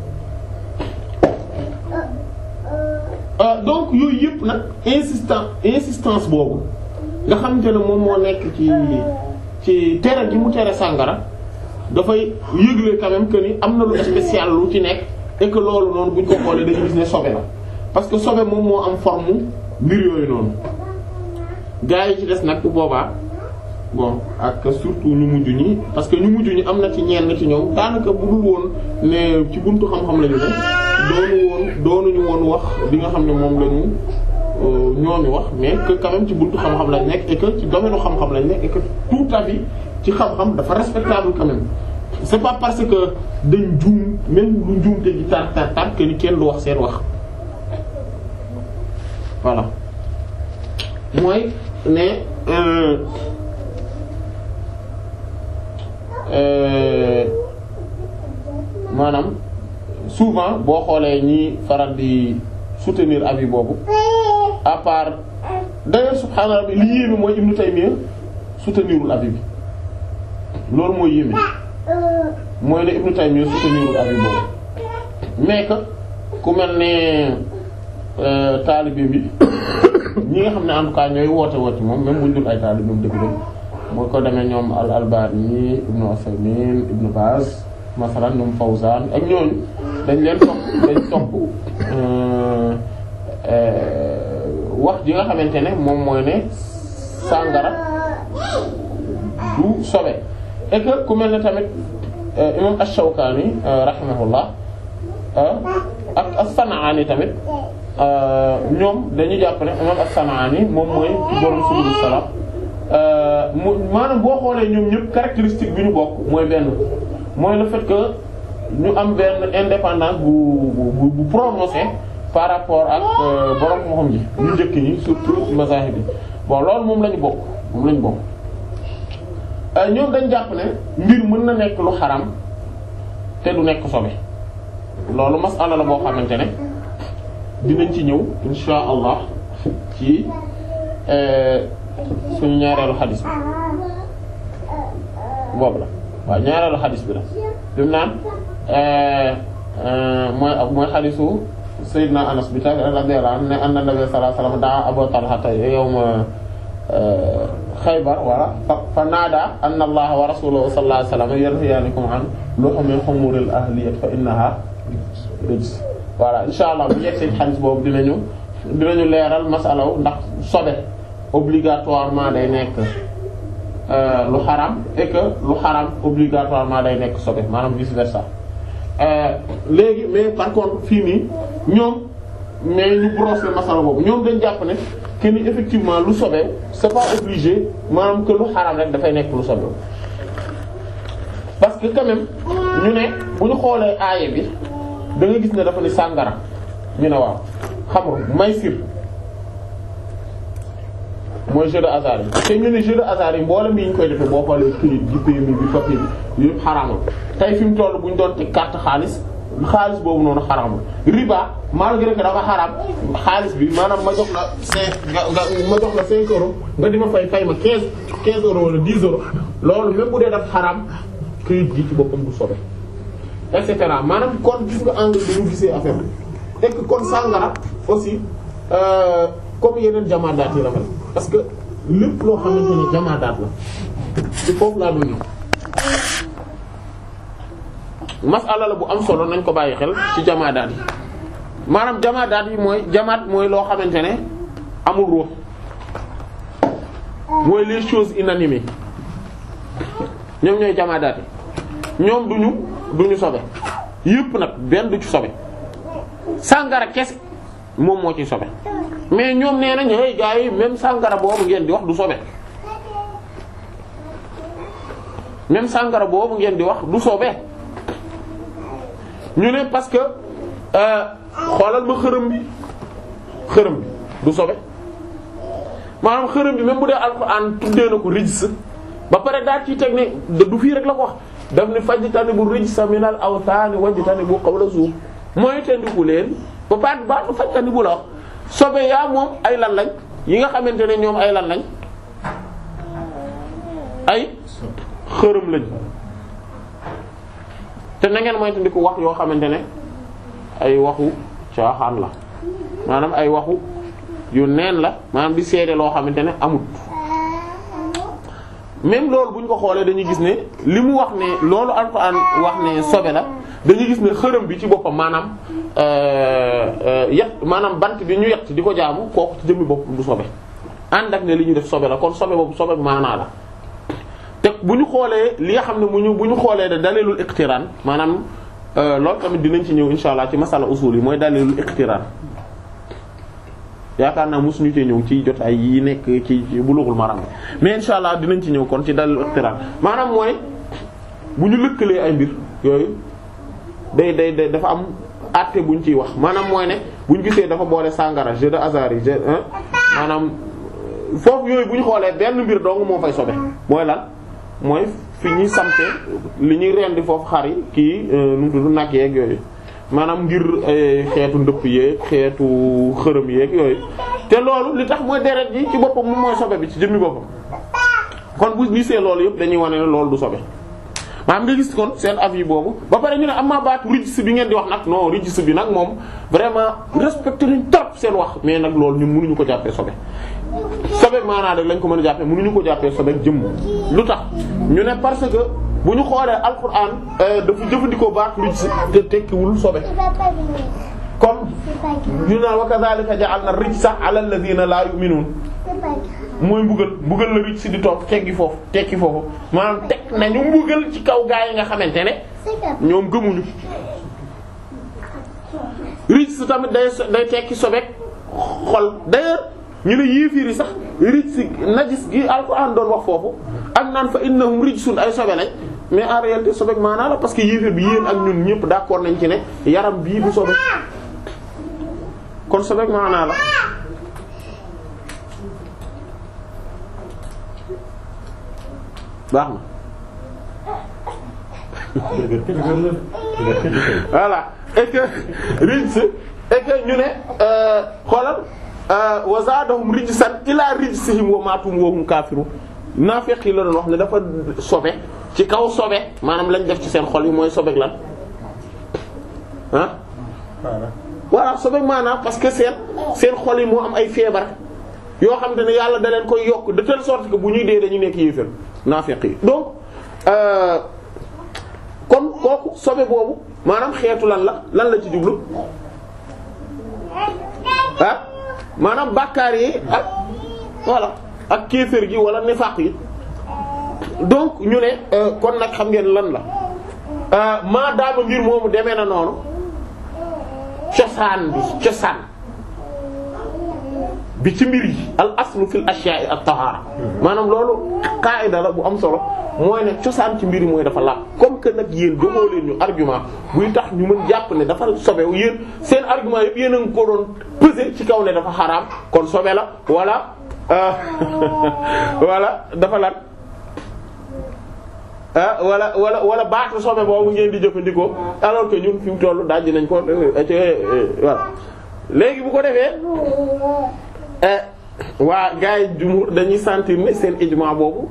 donc yooyu yëpp nag insistant insistance boobu nga xamante ne moom moo nekk ci ci tere gi mu tere sàngara dafay yëgle quand même que ni am na lu spécial lu ci nekk et que loolu noonu buñ ko xoolee dañu gis ne sobe la parce que sobe moom moo am forme mbir yooyu noonu gaa yi ci des nag bu boobaa bon ak surtout ñu mujj ñi parce que ñu mujj ñi am na ci ñenn ci ñoom daanaka bu dul woon ne ci buntu xam-xam lañu ne doonu woon doonuñu woon wax li nga xam ne moom lañu ñooñu wax mais que quand même ci buntu xam-xam lañ nekk et que ci domaine xam-xam lañ nekk et que tout à fait ci xam-xam dafa respectable quand même c'est pas parce que dañ juum même lu juumte gi tar tar tar que ni kenn du wax seen wax voilà mooy ne euh, euh, maanaam souvent boo xoolee ñi faral di soutenir avis boobu à part d'ailleurs subhaana rabbi li yéeme mooy Ibn Taymiyya soutenirul avis bi loolu mooy yéeme mooy ne Ibn Taymiyya soutenirul avis boobu mais que ku mel ne taalibe bi ñi nga xam ne en tout cas ñooy woote woote moom même bu ñu dul ay taalibeem dëgg-dëgg moo ko demee ñoom al Albani Ibn Usaymin Ibn Baz masalan ñoom Fawzan ak ñooñu dañ leen topp dañ topp wax ji nga xamante ne moom mooy ne sàngara du sobe et que ku mel ne tamit imam Ash-Shawkani rahimahullah ak As-San'ani tamit ñoom dañu jàpp ne imam As-San'ani moom mooy ci borom Subul Salam mu maanaam boo xoolee ñoom ñëpp caractéristique bi ñu bokk mooy benn mooy le fait que ñu am benn indépendance bu bu bu prononcé par rapport ak borom moo xam ji ñu njëkk ñi surtout mazahib bi bon loolu moom la ñu bokk moom la ñu bokk ñoom dañ jàpp ne mbir mën na nekk lu xaram te du nekk sobe loolu masala la boo xamante ne dinañ ci ñëw insha allah ci suñu ñaareelu xadis bi boobu la waaw ñaareelu xadis bi la bi mu naan mooy mooy xadisu Seydina Anas bi tax radiyallahu anhu ne anna Nabi sallallahu alayhi wasallam daa Abu Talha yawma Xaybar wala fa fa naada anna Allaha wa rasuluhu sallallahu alayhi wasallam yanhayaanikum an luhumil humuril ahliyyati fa innaha rijs voilà insha allah bu yegg ci xadis boobu dinañu dinañu leeral masalaw ndax sobe obligatoirement day nekk lu xaram et que lu xaram obligatoirement day nekk sobe maanaam vice versa léegi mais par contre fii nii ñoom mais ñu brosser masala boobu ñoom dañ jàpp ne que ni effectivement lu sobe c'est pas obligé maanaam que lu xaram rek dafay nekk lu sobe parce que quand même ñu ne bu ñu xoolee aaye bi da nga gis ne dafa ni sàngara ñu ne waaw xamru maysir mooy jeu de hasard yi te ñu ne jeu de hasard yi mboolem yi ñu koy defee boo xoolee këyit gi PMI bi papier bi yëpp xaraamul tey fi mu toll bu ñu doon teg carte xaalis xaalis boobu noonu xaraamul riba malgré que dafa xaraam xaalis bi maanaam ma jox la cinq nga nga ma jox la cinq euros nga di ma fay fay ma quinze quinze euros wala dix euros loolu même bu dee dafa xaraam këyit gi ci boppam du sobe et cetera maanaam kon gis nga angle bi ñu gisee affaire bi et que kon sàngara aussi euh, comme yeneen jamaadaat yi la mel parce que lépp loo xamante ni jamaadaat la ci foofu laa doon masala la bu am solo nañ ko bàyyi xel ci jamaadaat yi maanaam jamaadaat yi mooy jamaat mooy loo xamante ne amul ruux mooy les choses inanimées ñoom ñooy jamaadaat yi ñoom duñu duñu sobe yépp nag benn du ci sobe sàngara kese moom moo ci sobe mais ñoom nee nañ hey gars yi même sàngara boobu ngeen di wax du sobe même sàngara boobu ngeen di wax du sobe ñu ne parce que xoolal ma xërëm bi xërëm bi du sobe maanaam xërëm bi même bu dee alxuraan tuddee na ko rijs ba pare daal ci teg ne du fii rek la ko wax daf ni fajtanibu rijsa minal awtaani wajtanibu qawla zuur mooy tendiku leen ba pare ba du fajtanibu la wax sobe yaa moom ay lan lañ yi nga xamante ne ñoom ay lan lañ ay xërëm lañ te na ngeen moytandiku wax yoo xamante ne ay waxu caaxaan la maanaam ay waxu yu neen la maanaam di seede loo xamante ne amut même loolu bu ñu ko xoolee dañuy gis ne li mu wax ne loolu alxuraan wax ne sobe la dañuy gis ne xërëm bi ci boppam maanaam yet maanaam bant bi ñu yett di ko jaamu kooku ci jëmmi boppam du sobe ànd ak ne li ñu def sobe la kon sobe boobu sobe maanaa la te bu ñu xoolee li nga xam ne mu ñu bu ñu xoolee da dalilul iqtiraan maanaam loolu tamit dinañ ci ñëw insha allah ci masala usul yi mooy dalilul iqtiraan yaakaar naa mosuñu cee ñëw ci jot ay yi nekk ci Bulughul Maram mais insha allah dinañ ci ñëw kon ci dalilul iqtiraan maanaam mooy bu ñu lëkkalee ay mbir yooyu day day day dafa am àtte buñ ciy wax maanaam mooy ne buñ gisee dafa boole sàngara jeu de hasard yi jeu maanaam foofu yooyu bu ñu xoolee benn mbir dong moo fay sobe mooy lan mooy fi ñuy sampe li ñuy rendi foofu xar yi kii nu mu tudd nag yeeg yooyu maanaam ngir xeetu ndëpp yeeg xeetu xërëm yeeg yooyu te loolu li tax mooy deret ji ci boppam moom mooy sobe bi ci jëmmi boppam kon bu gisee loolu yëpp dañuy wane ne loolu du sobe maanaam nga gis kon seen avis boobu ba pare ñu ne am maa baatu rijs bi ngeen di wax nag non rijs bi nag moom vraiment respecté nañ trop seen wax mais nag loolu ñun mënuñu ko jàppee sobe sobe maanaa rek lañ ko mën a jàppee mënuñu ko jàppee sobe jëmm lu tax ñu ne parce que bu ñu xoolee alquran dafa jëfandikoo baat rijs te tekkiwul sobe comme ñu naan wa kadhalika ja'alna rijsa 'ala alladhina la yu'minun mooy mbugal mbugal la rijs di toog teggi foofu tekki foofu maanaam teg nañu mbugal ci kaw gaa yi nga xamante ne ñoom gëmuñu rijs tamit day day tekki sobeek xol d'ailleurs ñu ne yéefiir yi sax rijs najis gi alquran doon wax foofu ak naan fa innahum rijsun ay sobe lañ mais en réalité sobeek maanaa la parce que yéeféer bi yéen ak ñun ñëpp d'accord nañ ci ne yaram bii du sobe kon sobeek maanaa la baax na voilà et que rijs et que ñu ne xoolal wa zaadahum rijsan ila rijsihim wa maatum wa hum kaafiruun naafeq yi la doon wax ne dafa sobe ci kaw sobe maanaam lañ def ci seen xol yi mooy sobeek lan ah voilà sobeek maanaam parce que seen seen xol yi moo am ay feebar yoo xam te ne yàlla da leen koy yokk de telle sorte que bu ñuy dee dañu nekk yéefér naafeq yi donc kon kooku sobe boobu maanaam xeetu lan la lan la ci jublu ah maanaam bàkkaar yi ak voilà ak kéefër gi wala nifaq yi donc ñu ne kon nag xam ngeen lan la maa daama mbir moomu demee na noonu cosaan bi cosaan bi ci mbir yi al aslu fil ashya'i at-tahara maanaam loolu qaida la bu am solo mooy ne cosaan ci mbir yi mooy dafa laab comme que nag yéen joxoo leen ñu argument buy tax ñu mën jàpp ne dafa sobewu yéen seen argument yëpp yéen a ngi ko doon peser ci kaw ne dafa xaraam kon sobe la wala wala dafa lan ah wala wala wala baatu sobe boobu ngeen di jëfandikoo alors que ñun fi mu tollu daj nañ ko voilà léegi bu ko defee waa gars yi jumhur dañuy sentir ne seen ijma boobu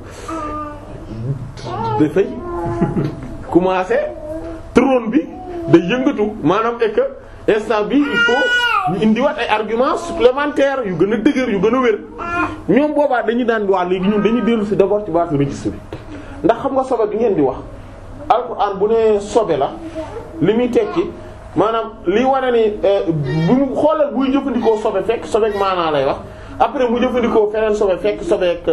dafay commencer trône bi day yëngatu maanaam est que instant bi il faut ñu indiwaat ay arguments supplémentaires yu gën a dëgër yu gën a wér ñoom boobaa dañuy daan waa léegi ñun dañuy dellu ci d'abord ci baatu registre bi ndax xam nga sobe bi ngeen di wax alxuraan bu ne sobe la li muy tekki maanaam li wane ni bu mu xoolal buy jëfandikoo sobe fekk sobeek maanaa lay wax après mu jëfandikoo feneen sobe fekk sobeek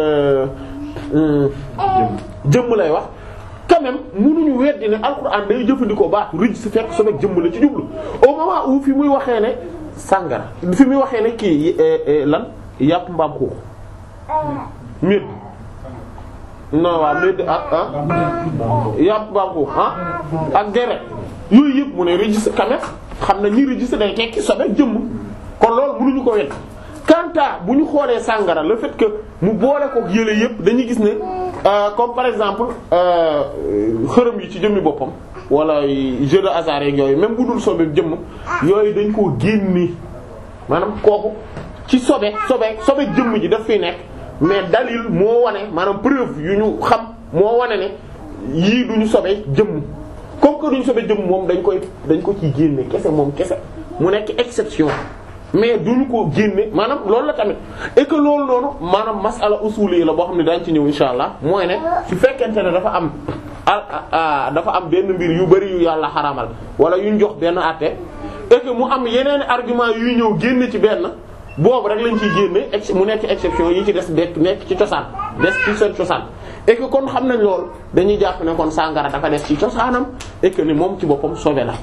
jëmm lay wax quand même mënuñu weddi ne alxuraan day jëfandikoo baatu registre fekk sobeek jëmm la ci jublu au moment où fi muy waxee ne sàngara fi muy waxee ne kii lan yàpp mbaam xuux médd non waaw médd ak ah yàpp mbaam xuux ah ak deret yooyu yëpp mu ne registre quand même xam na ni registre day tekki sobe jëmm kon loolu mënuñu ko wet quant à bu ñu xoolee sàngara le fait que mu boole ko yële yëpp dañuy gis ne euh, comme par exemple euh, xërëm yi ci jëmmi boppam wala jeu de hasard yeeg yooyu même bu dul sobe jëmm yooyu dañ koo génni maanaam kooku ci sobe sobe sobe jëmm ji daf fiy nekk mais dalil moo wane maanaam preuve yu ñu xam moo wane ne yii duñu sobe jëmm comme que duñu sobe jëmm moom dañ koy dañ ko ciy génne kese moom kese mu nekk exception mais duñu ko génne maanaam loolu la tamit et que loolu noonu maanaam masala usuli la boo xam ne daañu ci ñëw insha allah mooy ne su fekkente ne dafa am a dafa am benn mbir yu bari yu yàlla xaramal wala yuñ jox benn àtte et que mu am yeneen argument yuy ñëw génn ci benn boobu rek lañ ciy génne ex mu nekk exception yi ci des dekk nekk ci cosaan des ci seen cosaan et que kon xam nañ loolu dañuy jàpp ne kon sàngara dafa des ci cosaanam et que ni moom ci boppam sobe la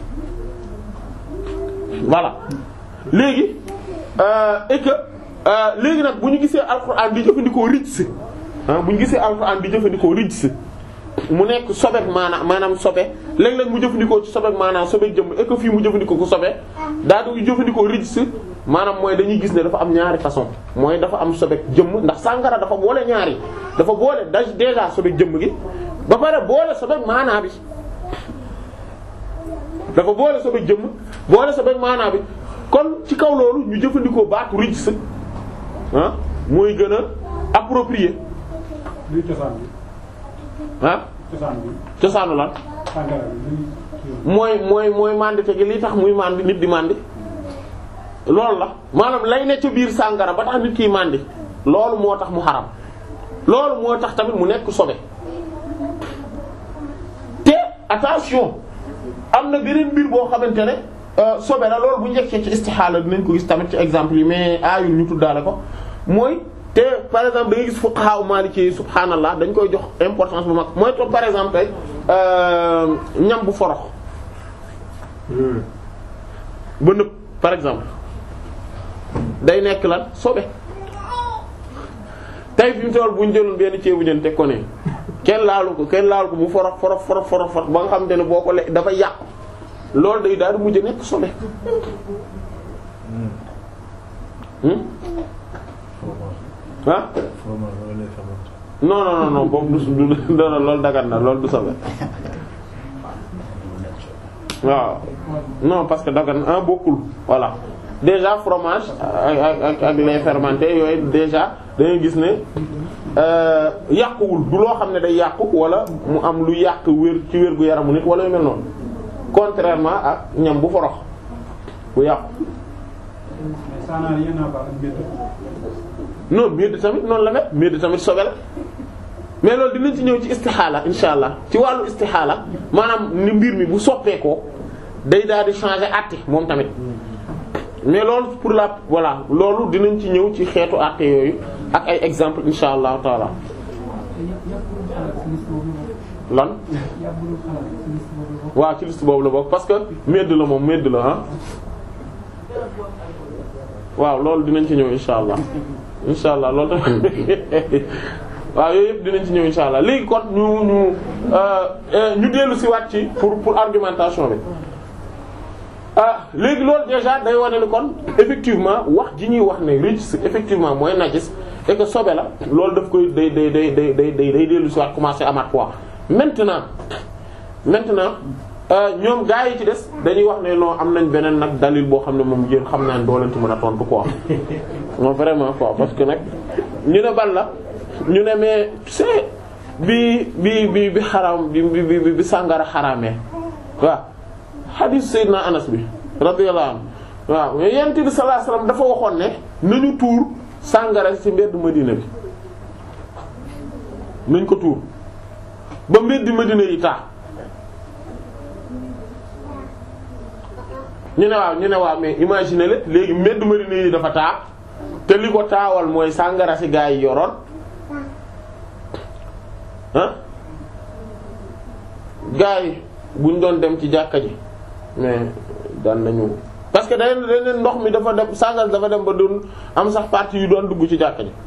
voilà léegi euh, et que euh, léegi nag bu ñu gisee alxuraan di jëfandikoo rijs ah bu ñu gisee alxuraan di jëfandikoo rijs mu nekk sobeek maanaam maanaam sobe léeg-léeg mu jëfandikoo ci sobeek maanaam sobeek jëmm et que fii mu jëfandikoo ko sobe daa du jëfandikoo rijs maanaam mooy dañuy gis ne dafa am ñaari façon mooy dafa am sobeek jëmm ndax sàngara dafa boole ñaari dafa boole da déjà sobeek jëmm gi ba pare boole sobeek maanaa bi dafa boole sobeek jëmm boole sobeek maanaa bi kon ci kaw loolu ñu jëfandikoo baatu rijs ah mooy gën a approprié luy cosaan bi ah cosaan bi cosaanu lan sàngara bi luy mooy mooy mooy mandite gi li tax muy mandi nit di mandi loolu la maanaam lay ne ca biir sàngara ba tax nit kiy mandi loolu moo tax mu xaram loolu moo tax tamit mu nekk sobe te attention am na beneen mbir boo xamante ne euh, sobe la loolu bu njëkkee ci istixaala dinañ ko gis tamit ci exemple yi mais aayul ñu tuddaale ko mooy te par exemple da ngay gis fuqaha maliki yi subhaanallah dañ koy jox importance bu mag mooy to par exemple tey euh, ñam bu forox ba nëb par exemple day nekk lan sobe tey fi mu toll bu ñu jëloon benn ceebu jën teg ko ne kenn laalu ko kenn laalu ko mu forox forox forox forox forox ba nga xamante ne boo ko le dafa yàqu loolu day daal di mujj nekk sobe hmm ah non non non non boobu du du du loolu dagat na loolu du sobe waaw non parce que dagan ah bokkul voilà déjà fromage ak ak ak ak lait fermenté yooyu déjà da ngay gis ne euh, yàquwul du loo xam ne day yàqu wala mu am lu yàq wér ci wér gu yaramu nit wala yu mel noonu contrairement ak ñam bu forox bu yàqu mais ça n'a rien à voir ak mbir non médd tamit noonu la mel médd tamit sobe la mais loolu dinañ ci ñëw ci istixaala insha allah ci wàllu istixaala maanaam ni mbir mi bu soppeekoo day daal di changer àtte moom tamit mais loolu pour la voilà loolu dinañ ci ñëw ci xeetu àtte yooyu ak ay exemple insha allahu taala lan waaw ci liste boobu la bokk parce que médd la moom médd la ah waaw loolu dinañ ci ñëw insha allah insha allah loolu tamit waaw yooyu yëpp dinañ ci ñëw insha allah léegi kon ñu ñu ñu dellu si waat ci pour pour argumentation bi ah léegi loolu déjà day wane ni kon effectivement wax ji ñuy wax ne registre effectivement mooy najis et que sobe la loolu daf koy day day day day day day day dellu si waat commencer amaat quoi maintenant maintenant ñoom gaa yi ci des dañuy wax ne non am nañ beneen nag dalil boo xam ne moom yéen xam naa ne doo leen ci mën a tontu quoi non vraiment quoi parce que nag ñu ne ban la ñu ne mais tu sais bi bi bi bi xaram bi bi bi bi sàngara xaraamee waaw hadith Seydina Anas bi radiyallahu anhu waaw mais yonent bi sallallahu alayhi wasallam dafa waxoon ne nañu tuur sàngara ci mbedd Madina bi nañ ko tuur ba mbedd Madina yi taa ñu ne waaw ñu ne waaw mais imagine le léegi mbedd Madina yi dafa taa te li ko taawal mooy sàngara si gaa yi yoroon ah gaa yi buñ doon dem ci jàkka ji mais daan nañu parce que dañ dañ ndox mi dafa dem sàngara dafa dem ba doon am sax partie yu doon dugg ci jàkka ji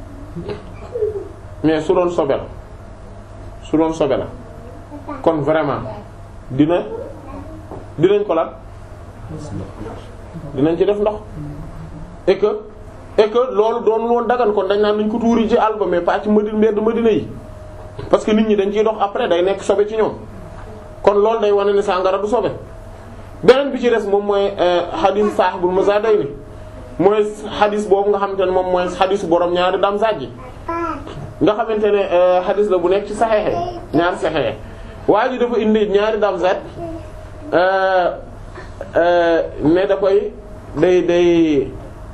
mais su doon sobe la su doon sobe la kon vraiment dina dinañ ko lan dinañ ci def ndox et que et que loolu doon woon dagan kon dañ naan nañ ko tuuri ci àll ba mais pas ci Madina mbedd Madina yi parce que nit ñi dañ ciy dox après day nekk sobe ci ñoom kon loolu day wane ni sàngara du sobe beneen bi ci des moom mooy xadis sahibul mazadayni mooy xadis boobu nga xamante ne moom mooy xadisu borom ñaari dam sajji nga xamante ne xadis la bu nekk ci saxeexe ñaari saxeexe waa ji dafa indi ñaari dam zat ne da koy day day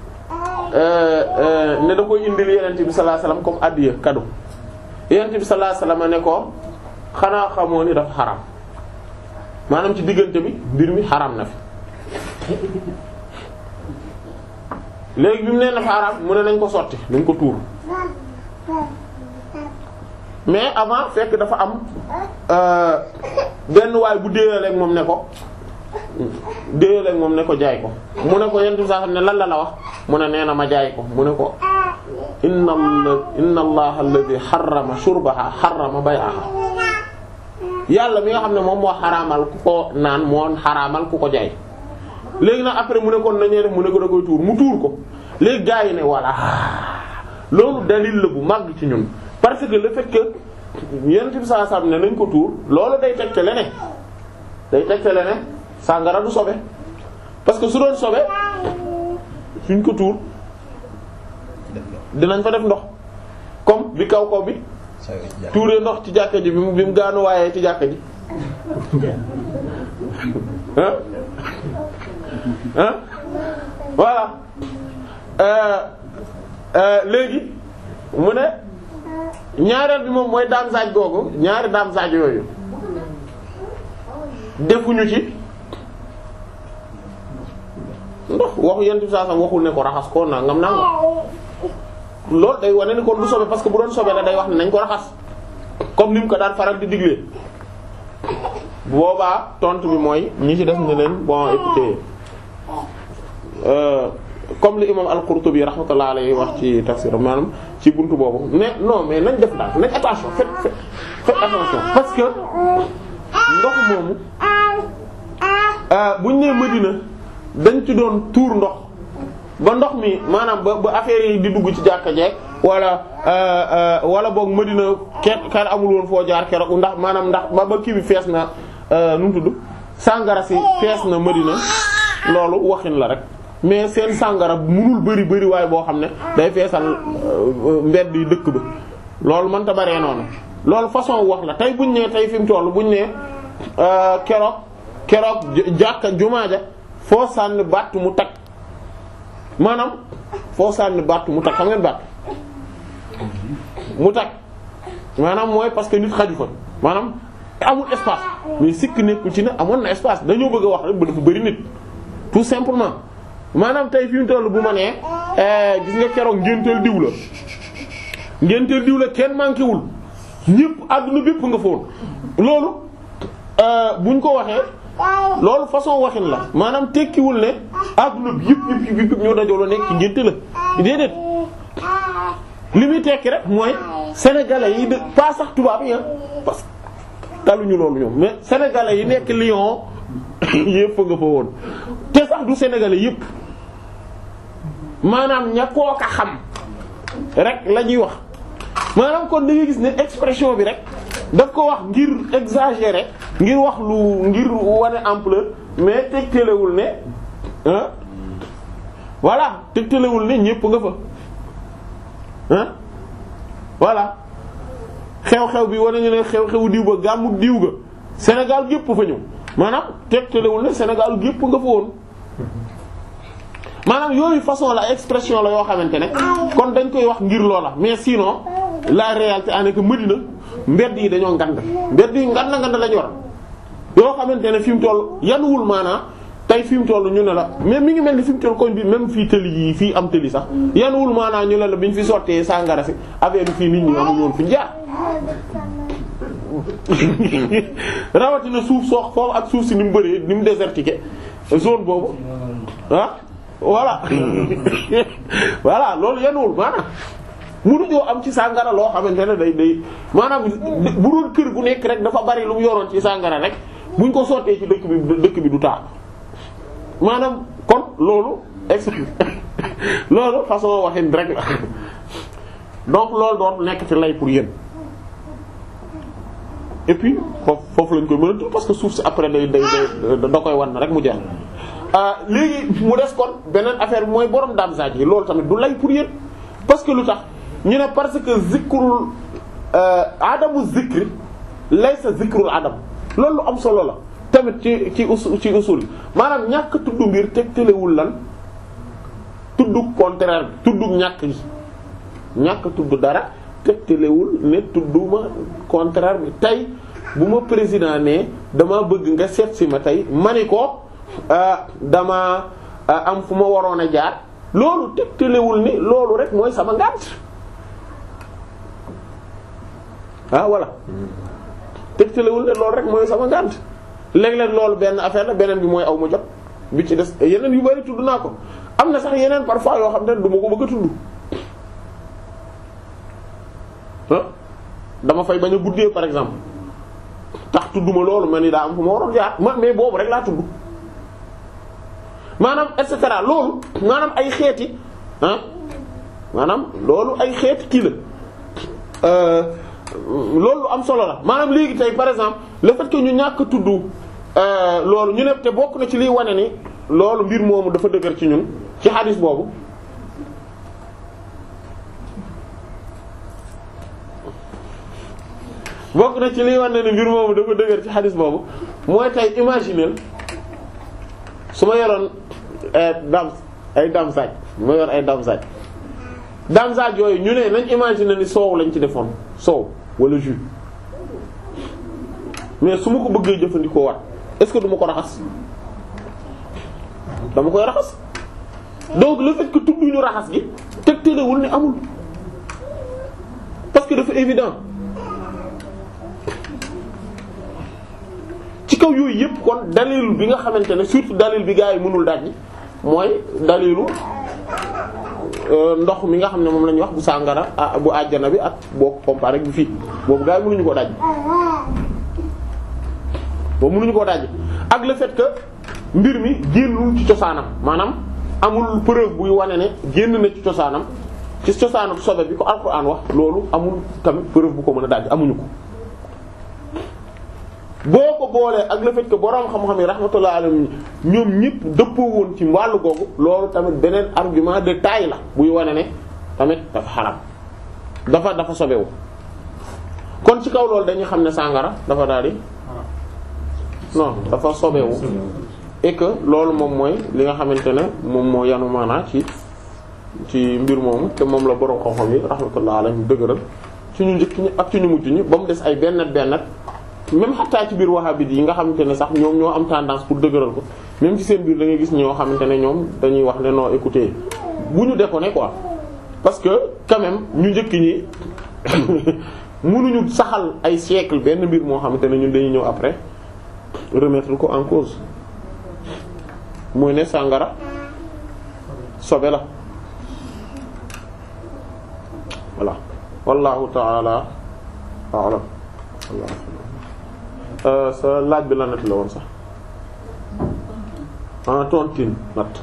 ne da koy indil yenente bi sallallahu alayhi wasallam comme addiya cadeau yenente bi sallallahu alayhi wasallam ne ko xanaa xamoo ni dafa xaram maanaam ci diggante bi mbir mi xaram na fi léegi bi mu nee na fa xaram mu ne nañ ko sotti nañ ko tuur mais avant fekk dafa am benn waay bu déeyaleeg moom ne ko déeyaleeg moom ne ko jaay ko mu ne ko yentu saa xam ne lan la la wax mu ne nee na ma jaay ko mu ne ko inna inna allaha alladhi harrama shurbaha harrama bay'aha yàlla mi nga xam ne moom moo xaraamal ku ko naan moo xaraamal ku ko jaay léegi nag après mu ne kon nañee def mu ne ko da koy tuur mu tuur ko léegi gars yi ne voilà loolu dalil la bu màgg ci ñun parce que le fait que yonent bi sallallahu alayhi wasallam ne nañ ko tuur loolu day tegtale ne day tegtale ne sàngara du sobe parce que su doon sobe suñ ko tuur dinañ fa def ndox comme bi kaw kaw bi tuuree ndox ci jàkka ji bi mu bi mu gaanu waayee ci jàkka ji ah ah voilà léegi mu ne ñaareel bi moom mooy daam saaj googu ñaari daam saaj yooyu defuñu ci ndox waxu yent bi saa sam waxul ne ko raxas ko nangam nangam loolu day wane ni kon du sobe parce que bu doon sobe la day wax ne nañ ko raxas comme ni mu ko daan faral di diglee boobaa tontu bi mooy ñi ci def ne leen bon écoutez euh, comme li imam al-Qurtubi rahmatullah alayhi wax ci tafsir maanaam ci buntu boobu mais non mais nañ def daal nañ attention faites faites faites attention parce que ndox moomu buñ nee Medina dañ ci doon tuur ndox ba ndox mi maanaam ba ba affaire yi di dugg ci jàkka jeeg wala wala boog Medina kenn kenn amul woon foo jaar keroog ndax maanaam ndax ba ba kii bi fees na nu mu tudd sàngara si fees na Medina loolu waxin la rek mais seen sàngara munul bëri bëri waaye boo xam ne day feesal mbedd yi dëkk ba loolu mënta baree noonu loolu façon wax la tey buñ nee tey fi mu toll buñ nee keroog keroog jàkka jumaa ja foo sànni batt mu tag maanaam foo sànni batt mu tag xam ngeen batt mu tag maanaam mooy parce que nit xaju fa maanaam amul espace mais sikk nekkul ci ne amoon na espace dañoo bëgg a wax rek ba dafa bëri nit tout simplement maanaam tey fi mu toll bu ma nee gis nga keroog ngénteel diw la ngénteel diw la kenn manqué wul ñëpp àdduna bépp nga foon loolu buñ ko waxee loolu façon waxin la maanaam tekkiwul ne àdduna bi yëpp yëpp yëpp ñoo dajaloo nekk ci ngénte la déedéet li muy tekki rek mooy sénégalais yi de pas sax tubaab yi parce que taluñu loolu ñoom mais sénégalais yi nekk Lyon yëpp nga fa woon te sax du sénégalais yëpp maanaam ña kooka xam rek la ñuy wax maanaam kon da ngay gis ne expression bi rek daf ko wax ngir exagérer ngir wax lu ngir wane ampleur mais tegtalewul ne ah voilà tegtalewul ne ñëpp nga fa ah voilà xew-xew bi wane ñu ne xew-xewu diw ba gàmmu diw ga Sénégal gépp fa ñëw maanaam tegtalewul ne Sénégal gépp nga fa woon maanaam yooyu façon la expression la yoo xamante ne kon dañ koy wax ngir loola mais sinon la réalité en est que Medina mbedd yi dañoo ngand mbedd yi ngand ngand lañu war yoo xamante ne fi mu toll yanuwul maanaa tey fi mu toll ñu ne la mais mi ngi mel ni fi mu toll koñ bi même fii tëli yi fii am tëli sax yanuwul maanaa ñu ne la bi ñu fi sottee sàngara si affaire bi fii nit ñi amuñu woon fi jaar rawatina suuf soox foofu ak suuf si ni mu bëree ni mu désertiqué zone boobu ah voilà voilà loolu yanuwul maanaam mënuñoo am ci sàngara loo xamante ne day day maanaam bu doon kër gu nekk rek dafa bari lu mu yoroon ci sàngara rek buñ ko sottee ci dëkk bi dëkk bi du taa maanaam kon loolu ex loolu façon waxin rek la donc loolu doon nekk ci lay pour yéen et puis foofu foofu lañ koy mën a tudd parce que suuf si après day day day da koy wan na rek mu jeex léegi mu des kon beneen affaire bi mooy borom damsaaj yi loolu tamit du lay pour yéen parce que lu tax ñu ne parce que zikrul adamu zikri laysa zikrul adam loolu lu am solo la tamit ci ci usul ci usul maanaam ñàkk tudd mbir tegtalewul lan tudd contraire bi tudd ñàkk gi ñàkk tudd dara tegtalewul ne tudduma contraire bi tey bu ma président ne dama bëgg nga seet si ma tey ma ni ko dama am fu ma waroon a jaar loolu tegtalewul ni loolu rek mooy sama ngànt ah voilà tegtalewul ne loolu rek mooy sama ngànt léeg-léeg loolu benn affaire la beneen bi mooy aw ma jot bi ci des yeneen yu bari tudd naa ko am na sax yeneen parfois yoo xam ne du ma ko bëgg a tudd ah dama fay bañ a guddee par exemple tax tudduma loolu ma ni daa am fu ma waroon jaar ma mais boobu rek laa tudd maanaam et cetera loolu maanaam ay xeeti ah maanaam loolu ay xeeti kii la loolu lu am solo la maanaam léegi tey par exemple le fait que ñu ñàkk tudd loolu ñu ne te bokk na ci liy wane ni loolu mbir moomu dafa dëgër ci ñun ci xadis boobu bokk na ci liy wane ni mbir moomu dafa dëgër ci xadis boobu mooy tey imaginer su ma yoroon dam ay dam saaj ma yor ay dam saaj dam saaj yooyu ñu ne nañ imaginer ni soow lañ ci defoon soow wala jus mais su ma ko bëggee jëfandikoo wat est-ce que du ma ko raxas dama koy raxas donc le fait que tudduñu raxas gi tegtalewul ni amul parce que dafa évident ci kaw yooyu yëpp kon dalil bi nga xamante ne surtout dalil bi gaa yi mënul daj mooy dalilu ndox mi nga xam ne moom la ñuy wax bu sàngara bu àjjana bi ak boo ko comparé ak bi fii boobu gaa yi mënuñu koo daj boobu mënuñu koo daj ak le fait que mbir mi génnul ci cosaanam maanaam amul preuve buy wane ne génn na ci cosaanam ci cosaanam sobe bi ko alxuraan wax loolu amul tamit preuve bu ko mën a daj amuñu ko boo ko boolee ak le fait que boroom xam-xam yi rahmatullah alayhim ñoom ñëpp dëppoo woon ci wàllu googu loolu tamit beneen argument de taille la buy wane ne tamit dafa xaram dafa dafa sobewu kon ci kaw loolu dañuy xam ne sàngara dafa daal di non dafa sobewu et que loolu moom mooy li nga xamante ne moom moo yanu maanaa ci ci mbir moomu te moom la boroom xam-xam yi rahmatullah alayhim dëgëral ci ñu njëkk ñi ak ci ñu mujj ñi ba mu des ay benn benn même xataa ci biir wahhabite yi nga xamante ne sax ñoom ñoo am tendance pour dëgëral ko même ci seen biir da ngay gis ñoo xamante ne ñoom dañuy wax ne non écoutez bu ñu déconner quoi parce que quand même ñu njëkk ñi mënuñu saxal ay siècle benn mbir moo xamante ne ñun dañuy ñëw après remettre ko en cause mooy ne sàngara sobe la voilà wallahu ta'ala a'lam sa laaj bi la nat la woon sax ah tontine nat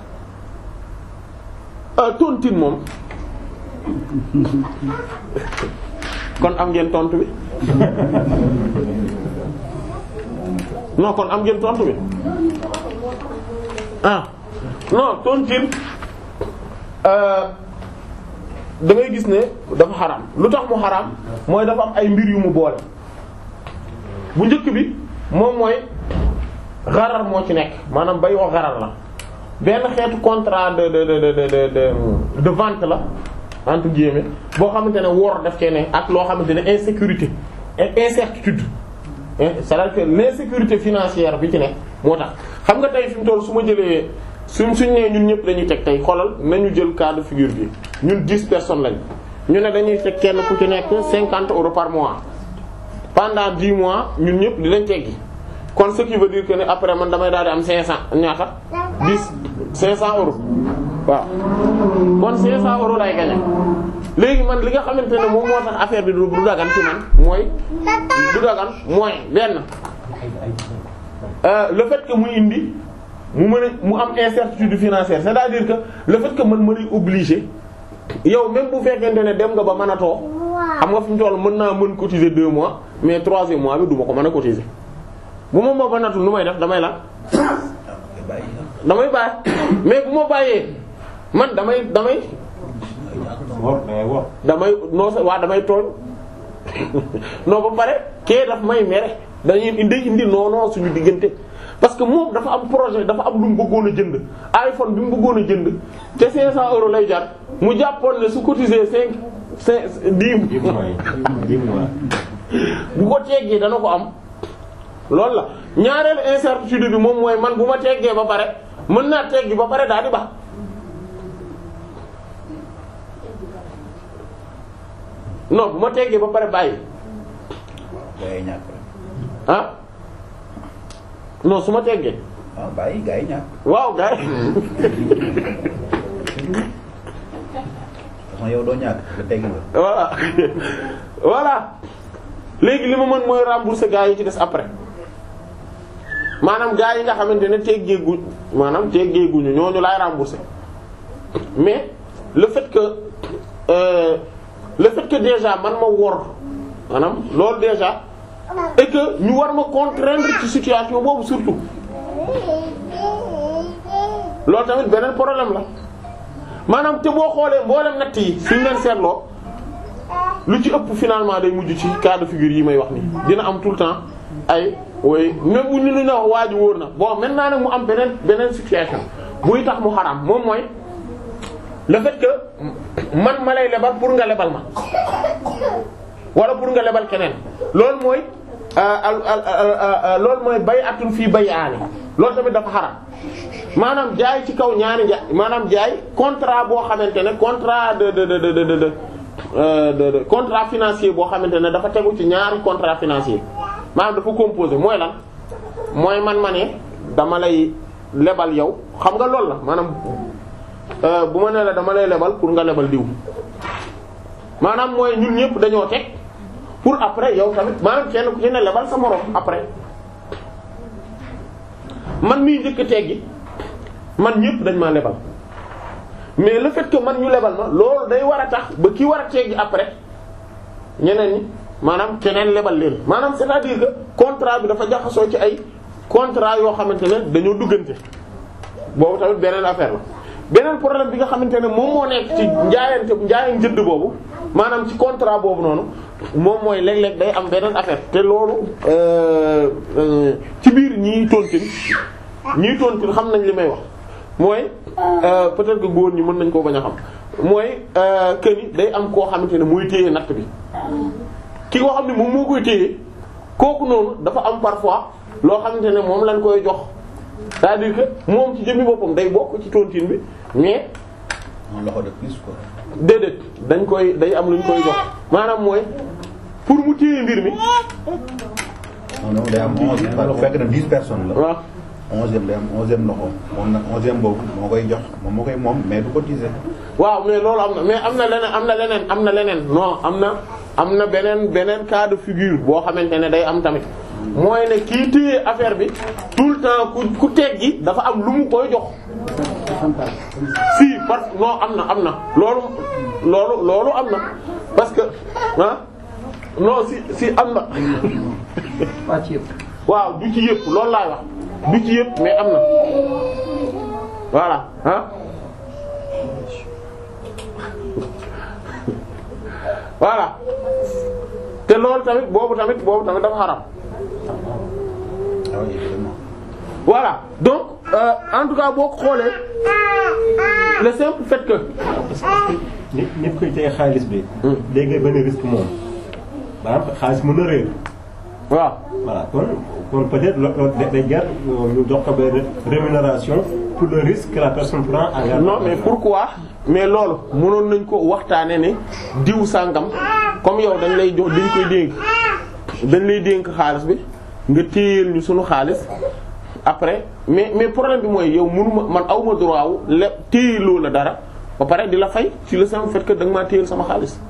ah tontine moom kon am ngeen tontu bi non kon am ngeen tontu bi ah non tontine da ngay gis ne dafa xaram lu tax mu xaram mooy dafa am ay mbir yu mu boole bu njëkk bi moom mooy xarar moo ci nekk maanaam bay wax xarar la benn xeetu contrat de de de de de de vente la entre guillemets boo xamante ne wor daf cee ne ak loo xamante ne insécurité incertitude c'est-à-dire que l'insécurité financière bi ci nekk moo tax xam nga tey fi mu toll su ma jëlee suñ suñ nee ñun ñëpp dañuy teg tey xoolal nañu jël cas de figure bi ñun dix personnes lañ ñu ne dañuy teg kenn ku ci nekk cinquante euros par mois pendant dix mois ñun ñëpp di lañ teggi kon ce qui veut dire que ne après man damay daal di am cinq cent ñaata dix cinq cent euros waaw kon cinq cent euros lay gagner léegi man li nga xamante ne moom moo tax affaire bi du du dagan ci man mooy du dagan mooy benn le fait que muy indi mu mën a mu am incertitude financière c'est-à-dire que le fait que man ma lay obligé yow même bu fekkente ne dem nga ba mën a too xam nga fi mu toll mën naa mën cotiser deux mois mais troisième mois bi du ma ko mën a cotiser bu ma ma banatul nu may def damay la damay bàyyi mais bu ma bàyyee man damay damay wor da ngay wor damay non sa waa damay tooñ non ba pare kee daf may mere dañuy indi indi non non suñu diggante parce que moom dafa am projet dafa am lu mu bëggoon a jënd iPhone bi mu bëggoon a jënd te 500 euros lay jar mu jàppoon ne su cotiser 5 5 10 dix mois yi dix mois bu ko teggee dana ko am loolu la ñaareelu incertitude bi moom mooy man bu ma teggee ba pare mën naa teggi ba pare daal di ba non bu ma teggee ba pare bàyyi gaa yi ñàkk rek ah non su ma teggee ah bàyyi gaa yi ñàkk waaw gars yi façon yow doo ñàkk nga tegg nga voilà voilà léegi li ma mën mooy rembourser gars yi ci des après maanaam gars yi nga xamante ne teggeeguñ maanaam teggeeguñu ñooñu laay rembourser mais le fait que euh, le fait que déjà man ma wor maanaam loolu déjà et que ñu war ma contraindre ci situation boobu surtout loolu tamit beneen problème la maanaam te boo xoolee mboolem natt yi suñ leen seetloo lu ci ëpp finalement day mujj ci cas de figure yi may wax nii dina am tout le temps ay way même bu ñu lu ñu wax waa ji wóor na bon maintenant nag mu am beneen beneen situation buy tax mu xaraam moom mooy le fait que man ma lay lebal pour nga lebal ma wala pour nga lebal keneen loolu mooy al al loolu mooy bay atun fii bay aani loolu tamit dafa xaraam maanaam jaay ci kaw ñaari njaay maanaam jaay contrat boo xamante ne contrat de de de de de de euh, de de contrat financier boo xamante ne dafa tegu ci ñaari contrat financier maanaam dafa composé mooy lan mooy man ma ne dama lay lebal yow xam nga loolu la maanaam euh, bu ma ne la dama lay lebal pour nga lebal diw maanaam mooy ñun ñëpp dañoo teg pour après yow tamit maanaam kenn ku ci ne lebal sa moroom après man miy njëkk teggi man ñëpp dañ maa lebal mais le fait que man ñu lebal ma loolu day war a tax ba ki war a teggi après ñeneen ñi maanaam keneen lebal leen maanaam c'est-à-dire que contrat bi dafa jaxasoo ci ay contrat yoo xamante ne dañoo duggante boobu tamit beneen affaire la beneen problème bi nga xamante ne moom moo nekk ci njaayante njaayan jënd boobu maanaam ci contrat boobu noonu moom mooy léeg-léeg day am beneen affaire te loolu euh, euh, ci biir ñii tontin ñii tontin xam nañ li may wax mooy euh, peut-être que góor ñi mën nañ koo bañ a xam mooy que ni day am koo xamante ne muy téye natt bi ki nga xam ne moom moo koy téye kooku noonu dafa am parfois loo xamante ne moom lañ koy jox c'est-à-dire que moom ci jëmmi boppam day bokk ci tontine bi mais moom loxo de plus quoi déedéet dañ koy day am lu ñu koy jox maanaam mooy pour mu téye mbir mi non non day am onze bu fekk na dix personnes la waaw onzième day am onzième loxo moom nag onzième boobu moo koy jox moom moo koy moom mais du cotiser waaw mais loolu am na mais am na leneen am na leneen am na leneen non am na am na beneen beneen cas de figure boo xamante ne day am tamit mooy ne kii téye affaire bi tout le temps ku ku teggi dafa am lu mu koy jox si parce que non am na am na loolu loolu loolu am na parce que ah non si si am na waaw du ci yëpp loolu laay wax du ci yëpp mais am na voilà ah voilà te loolu tamit boobu tamit boobu tamit dafa xaram ah oui évidemment voilà donc euh, en tout cas boo ko xoolee le simple fait que nit nit koy téye xaalis bi. léegi benn risque moom. maanaam xaalis mën na réer. waaw voilà kon kon peut-être loolu day jar ñu jox ko benn rémunération pour le risque que la personne prend à garder. non mais pourquoi mais loolu mënoon nañ ko waxtaane ne diw sàngam comme yow dañ lay jox dañ koy dénk dañ lay dénk xaalis bi nga téyeel ñu sunu xaalis après mais mais problème bi mooy yow mënuma man awma droit wu le téyeloo la dara ba pare di la fay ci le simple fait que da nga maa téyel sama xaalis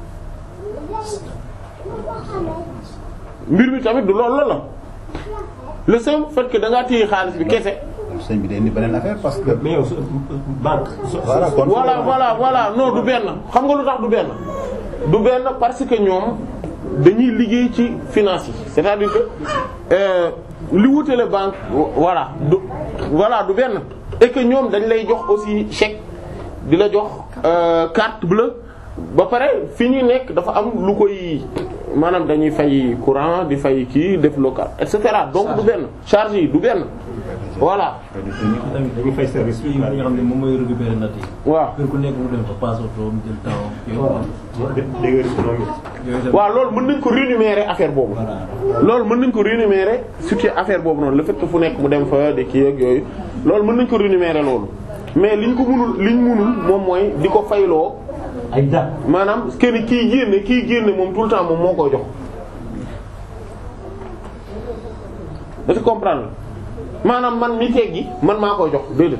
mbir mi tamit du loolu la la le simple fait que da ngaa téye xaalis bi kese sëñ bi day indi beneen affaire parce que mais yow su banque. su voilà kon voilà voilà voilà non du benn xam nga lu tax du benn du benn parce que ñoom dañuy liggéey ci finance yi c'est-à-dire que euh, li wutale banque voilà du voilà du benn et que ñoom dañ lay jox aussi chèque di la jox euh, carte bleue ba pare fi ñu nekk dafa am lu koy maanaam dañuy fay courant di fay kii def local et cetera donc du benn charge yi du benn voilà tamit dañuy fay service kii nga xam ne moom mooy récupérer natt yi. waaw kër ku nekk mu dem fa passe oto mu jël temps yooyu. dégâts économiques yooyu tamit waaw loolu mën nañ ko rémunérer affaire boobu voilà. loolu mën nañ ko rémunérer surtout affaire boobu noonu le fait que fu nekk mu dem fa de kii ak yooyu loolu mën nañ ko rémunérer loolu mais liñ ko mënul liñ mënul moom mooy di ko fayloo ay date maanaam kenn kii génne kii génne moom tout le temps moom moo koy jox da ci comprendre maanaam man mi teggi man maa koy jox déedéet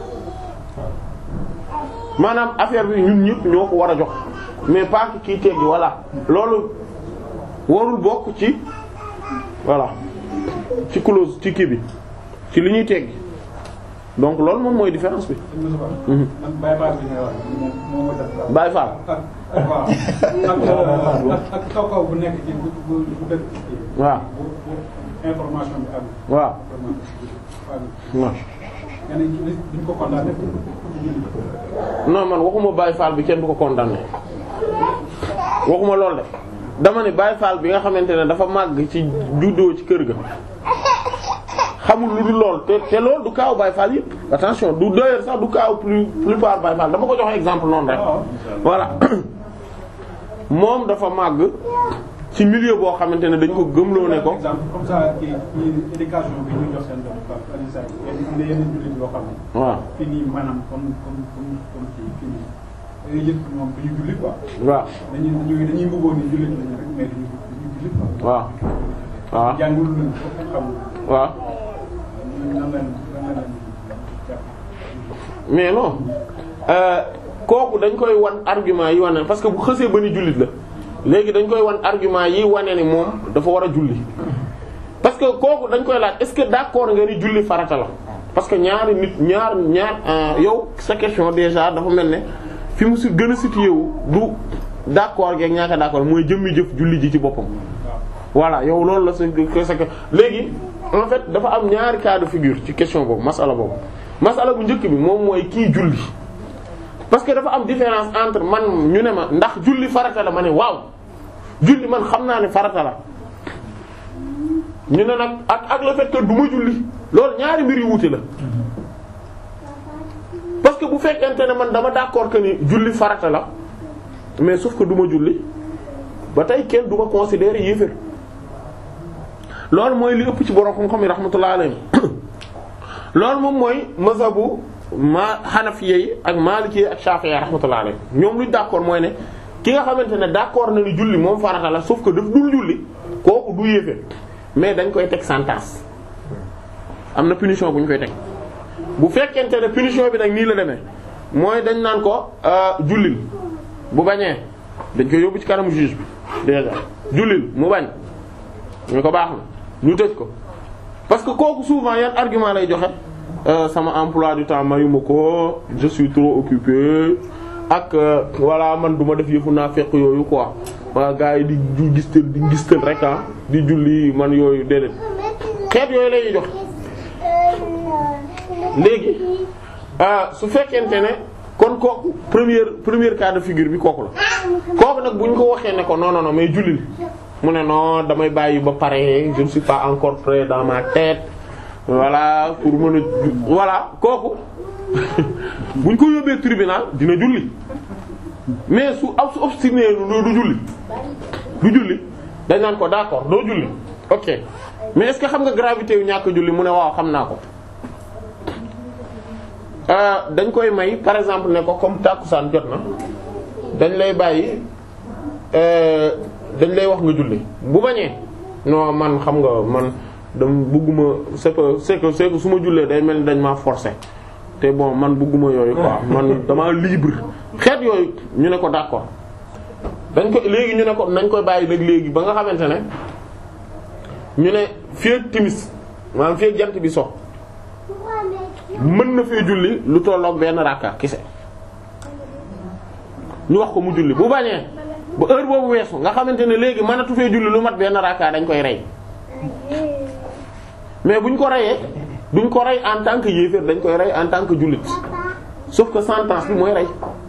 maanaam affaire bi ñun ñëpp ñoo ko war a jox mais pas que kii teggi voilà loolu warul bokk ci voilà ci clause ci kii bi ci li ñuy teggi donc loolu moom mooy différence bi Mhm. man Baye Fall bi ngay wax moom moo ma def. Baye Fall ak ak waaw ak ak ak kaw kaw bu nekk ci bu bu bu dëkk ci kii. waaw bu bu information bi am. waaw information bi waaw nga ne ñu duñ ko condamné. non man waxuma Baye Fall bi kenn du ko condamné waxuma lool de dama ne Baye Fall bi nga xamante ne dafa màgg ci juddoo ci kër ga xamul lu dul lool te te loolu du kaaw Baye Fall yëpp attention du d'ailleurs sax du kaaw plus plupart Baye Fall dama ko joxe exemple noonu rek voilà moom dafa màgg ci milieu boo xamante ne dañ ko gëmloo ne ko exemple comme ça kii kii éducation bi ñu jox seen doom par par exemple yenn yenn jullit yoo xam ne. waaw fii nii maanaam comme comme comme comme kii fii nii da ngay gis ñoom du ñu julli quoi. waaw dañuy dañuy dañuy bëggoon ni jullit lañu rek mais duñu duñu julli quoi. waaw waaw jàngul luñ ko xamul. waaw nan lañ nan lañ jàpp. mais non euh, kooku dañ koy wan argument yi wane parce que bu xësee ba ni jullit la léegi dañ koy wan argument yi wane ni moom dafa war a julli parce que kooku dañ koy laaj est-ce que d'accord nga ni julli farata la parce que ñaari nit ñaar ñaar euh, yow sa question déjà dafa mel ne fi mu si gën a situé wu du d'accord geeg ñaaka d'accord mooy jëmmi jëf julli ji ci boppam voilà yow loolu la sa sa léegi en fait dafa am ñaari cas de figure ci question boobu masala boobu masala bu njëkk bi moom mooy kii julli parce que dafa am différence entre man ñu ne ma ndax julli farata la ma ne waaw julli man xam naa ne farata la ñu ne nag ak ak le fait que du ma julli loolu ñaari mbir yu wuute la parce que bu fekkente ne man dama d'accord que ni julli farata la mais sauf que du ma julli ba tey kenn du ma considérer yéefér loolu mooy li ëpp ci borom xam-xam yi rahmatullah alayhi loolu moom mooy mazhabu ma xanafiye yi ak maliki yi ak shafi'i rahmatullah alayhi ñoom luñ d'accord mooy ne ki nga xamante ne d'accord na ni julli moom farata la sauf que daf dul julli kooku du yéefér mais dañ koy teg sentence am na punition bu ñu koy teg bu fekkente ne punition bi nag nii la demee mooy dañ naan ko jullil bu bañee dañ koy yóbbu ci kanamu juge bi déjà jullil mu bañ ñu ko baax na ñu tëj ko parce que kooku souvent yan argument lay joxe euh, sama emploi du temps mayuma ko je suis trop occupé ak euh, voilà man du ma def yëfu naa fekk yooyu quoi waa gars yi di di gistal di gistal rek ah di julli man yooyu déedéet xeet yooyu la ñuy joxe léegi su fekkente ne kon kooku première première cas de figure bi kooku la kooku nag bu ñu ko waxee ne ko non non non mais jullil mu ne non damay bàyyi ba pare je ne suis pas encore prêt dans ma tête voilà pour mën a ju voilà kooku bu ñu ko yóbbee tribunal dina julli mais su ab su obstiné lu du julli du julli dañ naan ko d'accord doo julli ok mais est-ce que xam nga gravité yu ñàkk julli mu ne waaw xam naa ko dañ koy may par exemple ne ko comme tàkkusaan jot na dañ lay bàyyi dañ lay wax nga julli bu bañee non man xam nga man dama bëgguma c'est que c'est que c'est que su ma jullee day mel ni dañ maa forcer te bon man bëgguma yooyu quoi man dama libre xeet yooyu ñu ne ko d'accord dañ ko léegi ñu ne ko nañ koy bàyyi nag léegi ba nga xamante ne ñu ne fii ak timis maanaam fii ak jant bi so mën na fee julli lu tolloog benn rakka kese ñu wax ko mu julli bu bañee ba heure boobu weesu nga xamante ne léegi mënatu fee julli lu mat benn raka dañ koy rey mais buñ ko reyee duñ ko rey en tant que yéeféer dañ koy rey en tant que jullit sauf que sentence bi mooy rey.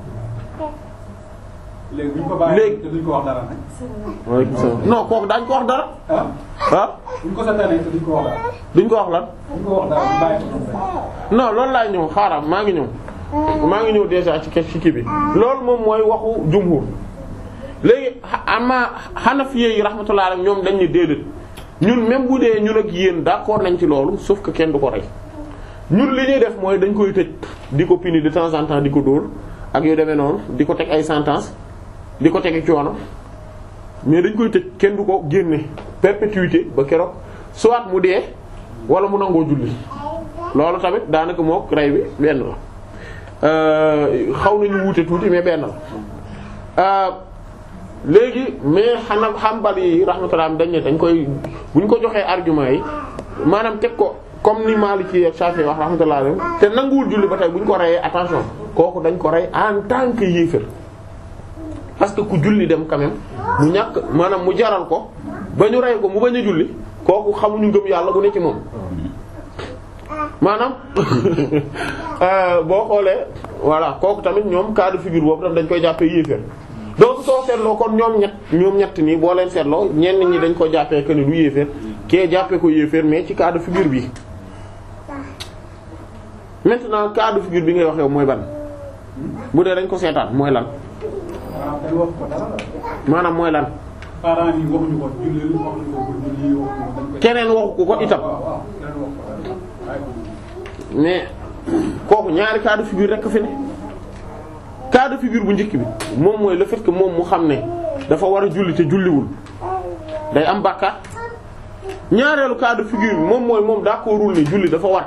léegi bu ñu ko bàyyi Léegi- te duñ ko wax dara nag. waaleykum salaam non kooku daañ ko wax dara ah ah bu ñu ko seetaanee te duñ ko wax dara. duñ ko wax lan. duñ ko wax dara ñu bàyyi ko noonu rek. non loolu laay ñëw xaaral maa ngi ñëw maa ngi ñëw déjà ci ci kii bi loolu moom mooy waxu jumhur léegi ama Hanafiyye yi rahmatullah alayhim ñoom dañ ñu déedéet ñun même bu dee ñun ak yéen d'accord nañ ci loolu sauf que kenn du ko rey ñun li ñuy def mooy dañ koy tëj di ko puni de temps en temps di ko dóor ak yu demee noonu di ko teg ay sentence di ko tegi coono mais dañ koy tëj kenn du ko génne perpétuité ba keroog soit mu dee wala mu nangoo julli loolu tamit daanaka mook rey bi benn la xaw nañu wuute tuuti mais benn la léegi mais xanaa xambal yi rahmatullah dañ ne dañ koy bu ñu ko joxee argument yi maanaam teg ko comme ni Maliki ak Shafi'i wax rahmatullah alayhi te nanguwul julli ba tey bu ñu ko reyee attention kooku dañ ko rey en tant que yéefar parce que ku julli dem quand même mu ñàkk maanaam mu jaral ko ba ñu rey ko mu bañ a julli kooku xamuñu ngëm yàlla bu ne ci moom maanaam boo xoolee voilà kooku tamit ñoom cas de figure boobu tam dañ koy jàppee yéeféer donc soo seetloo kon ñoom ñett ñoom ñett nii boo leen seetloo ñenn ñi dañ ko jàppee que ni du yéeféer kee jàppee ko yéeféer mais ci cas de figure bi maintenant cas de figure bi ngay wax yow mooy ban bu dee dañ ko seetaan mooy lan waaw dañ wax ko dara. maanaam mooy lan parents yi waxuñu ko julli waxuñu ko bu julli waxuñu ko dañ koy. keneen waxu ko ko itam waaw waaw keneen wax ko dara waaye ko. mais kooku ñaari cas de figure rekk fi ne cas de figure bu njëkk bi moom mooy le fait que moom mu xam ne dafa war a julli te julliwul day am bàkkaar ñaareelu cas de figure bi moom mooy moom d'accordul ne julli dafa war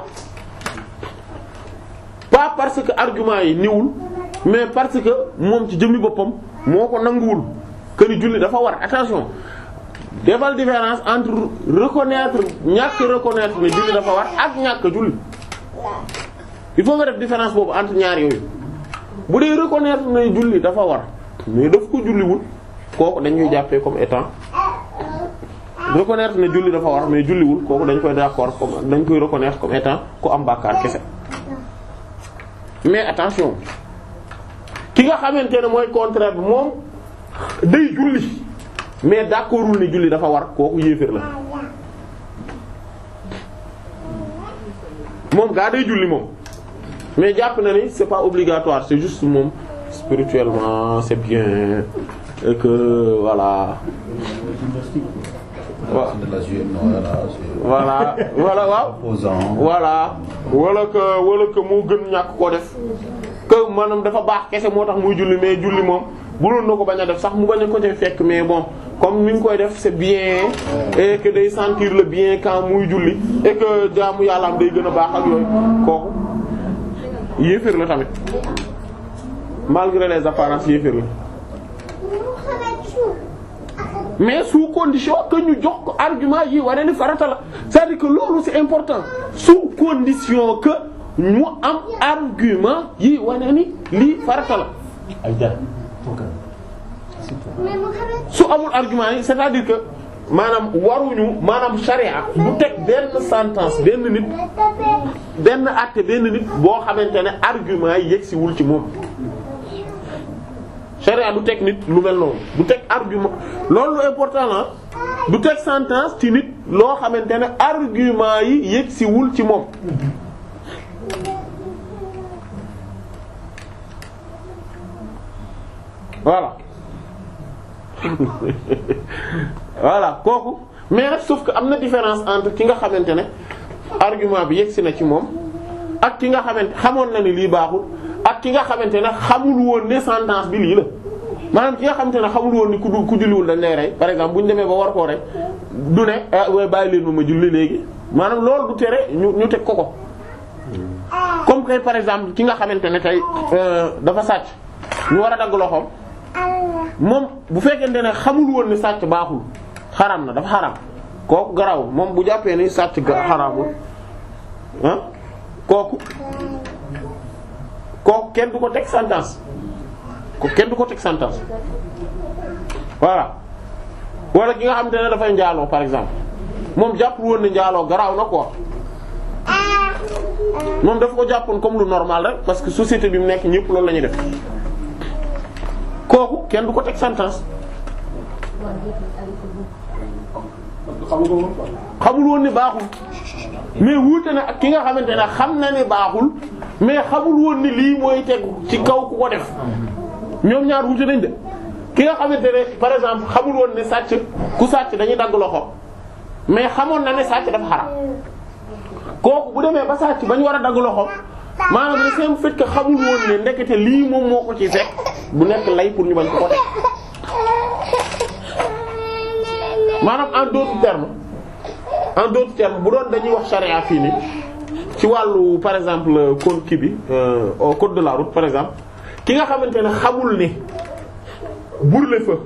pas parce que argument yi niwul mais parce que moom ci jëmmi boppam moo ko nanguwul que ni julli dafa war attention defal différence entre reconnaître ñàkk reconnaître ne julli dafa war ak ñàkk julli il faut nga def différence boobu entre ñaar yooyu bu dee reconnaître ne julli dafa war mais daf ko julliwul kooku dañuy jàppee comme étant reconnaître ne julli dafa war mais julliwul kooku dañ koy d'accord comme dañ koy reconnaître comme étant ku am bàkkaar kese mais attention ki nga xamante ne mooy contraire bi moom day julli mais d'accordul ne julli dafa war kooku yéeféer la moom gaa day julli moom mais jàpp na ni c'est pas obligatoire c'est juste moom spirituellement c'est bien et que voilà wa- de la juillet, non, voilà, c'est voilà voilà waaw opposant. voilà wala que wala que moo gën ñàkk koo def que maanaam dafa baax kese moo tax muy julli mais julli moom buloon na ko bañ a def sax mu bañ a ko ci fekk mais bon comme ni ñu koy def c'est bien et que day sentir le bien quand muy julli et que jaamu yàlla am day gën a baax ak yooyu kooku yéeféer la tamit malgré les apparences yéeféer la mais sous condition que ñu jox ko argument yi wane ni farata la c'est-à-dire que loolu c'est important sous condition que ñu am argument yi wane ni lii farata la su amul argument yi c'est-à-dire que maanaam waruñu maanaam charia du teg benn sentence benn nit benn acte benn nit boo xamante ne argument yi yegsiwul ci moom charia du teg nit lu mel noonu du teg argument loolu lu important la du teg sentence ci nit loo xamante ne argument yi yegsiwul ci moom voilà voilà kooku mais nag sauf que am na différence entre ki nga xamante ne argument bi yegsi na ci moom ak ki nga xamante xamoon na ni lii baaxul ak ki nga xamante ne xamul woon ne sentence bi lii la maanaam ki nga xamante ne xamul woon ni ku du ku julliwul dañ lay rey par exemple bu ñu demee ba war koo rey du ne ah waaye bàyyi leen ma ma julli léegi maanaam loolu du tere ñu ñu teg ko ko comme que par exemple ki nga xamante ne tey euh, dafa sàcc ñu war a dagg loxoom moom bu fekkente ne xamul woon ni sàcc baaxul xaram na dafa xaram kooku garaw moom bu jàppee ni sàcc ga xaramul ah kooku kooku kenn du ko teg sentence ko kenn du ko teg sentence voilà wala ki nga xamante ne dafay njaaloo par exemple moom jàpp woon ne njaaloo garaaw na quoi moom dafa ko jàppoon comme lu normal rek parce que société bi mu nekk ñëpp loolu la ñuy def kooku kenn du ko teg sentence xamu ko woon quoi. xamul woon ni baaxul mais wuute na ak ki nga xamante ne xam na ne baaxul mais xamul woon ni lii mooy tegu ci kaw ku ko def ñoom ñaar wuute nañ de ki nga xamante ne par exemple xamul woon ne sàcc ku sàcc dañuy dagg loxo mais xamoon na ne sàcc dafa xaram kooku bu demee ba sàcc ba ñu war a dagg loxo maanaam le simple fait que xamul woon ne ndekete lii moom moo ko ci fekk bu nekk lay pour ñu bañ ko ko teg maanaam en d'autres termes en d'autres termes bu doon dañuy wax charia fii nii ci wàllu par exemple code kii bi euh, au code de la route par exemple ki nga xamante ne xamul ne brûler-feu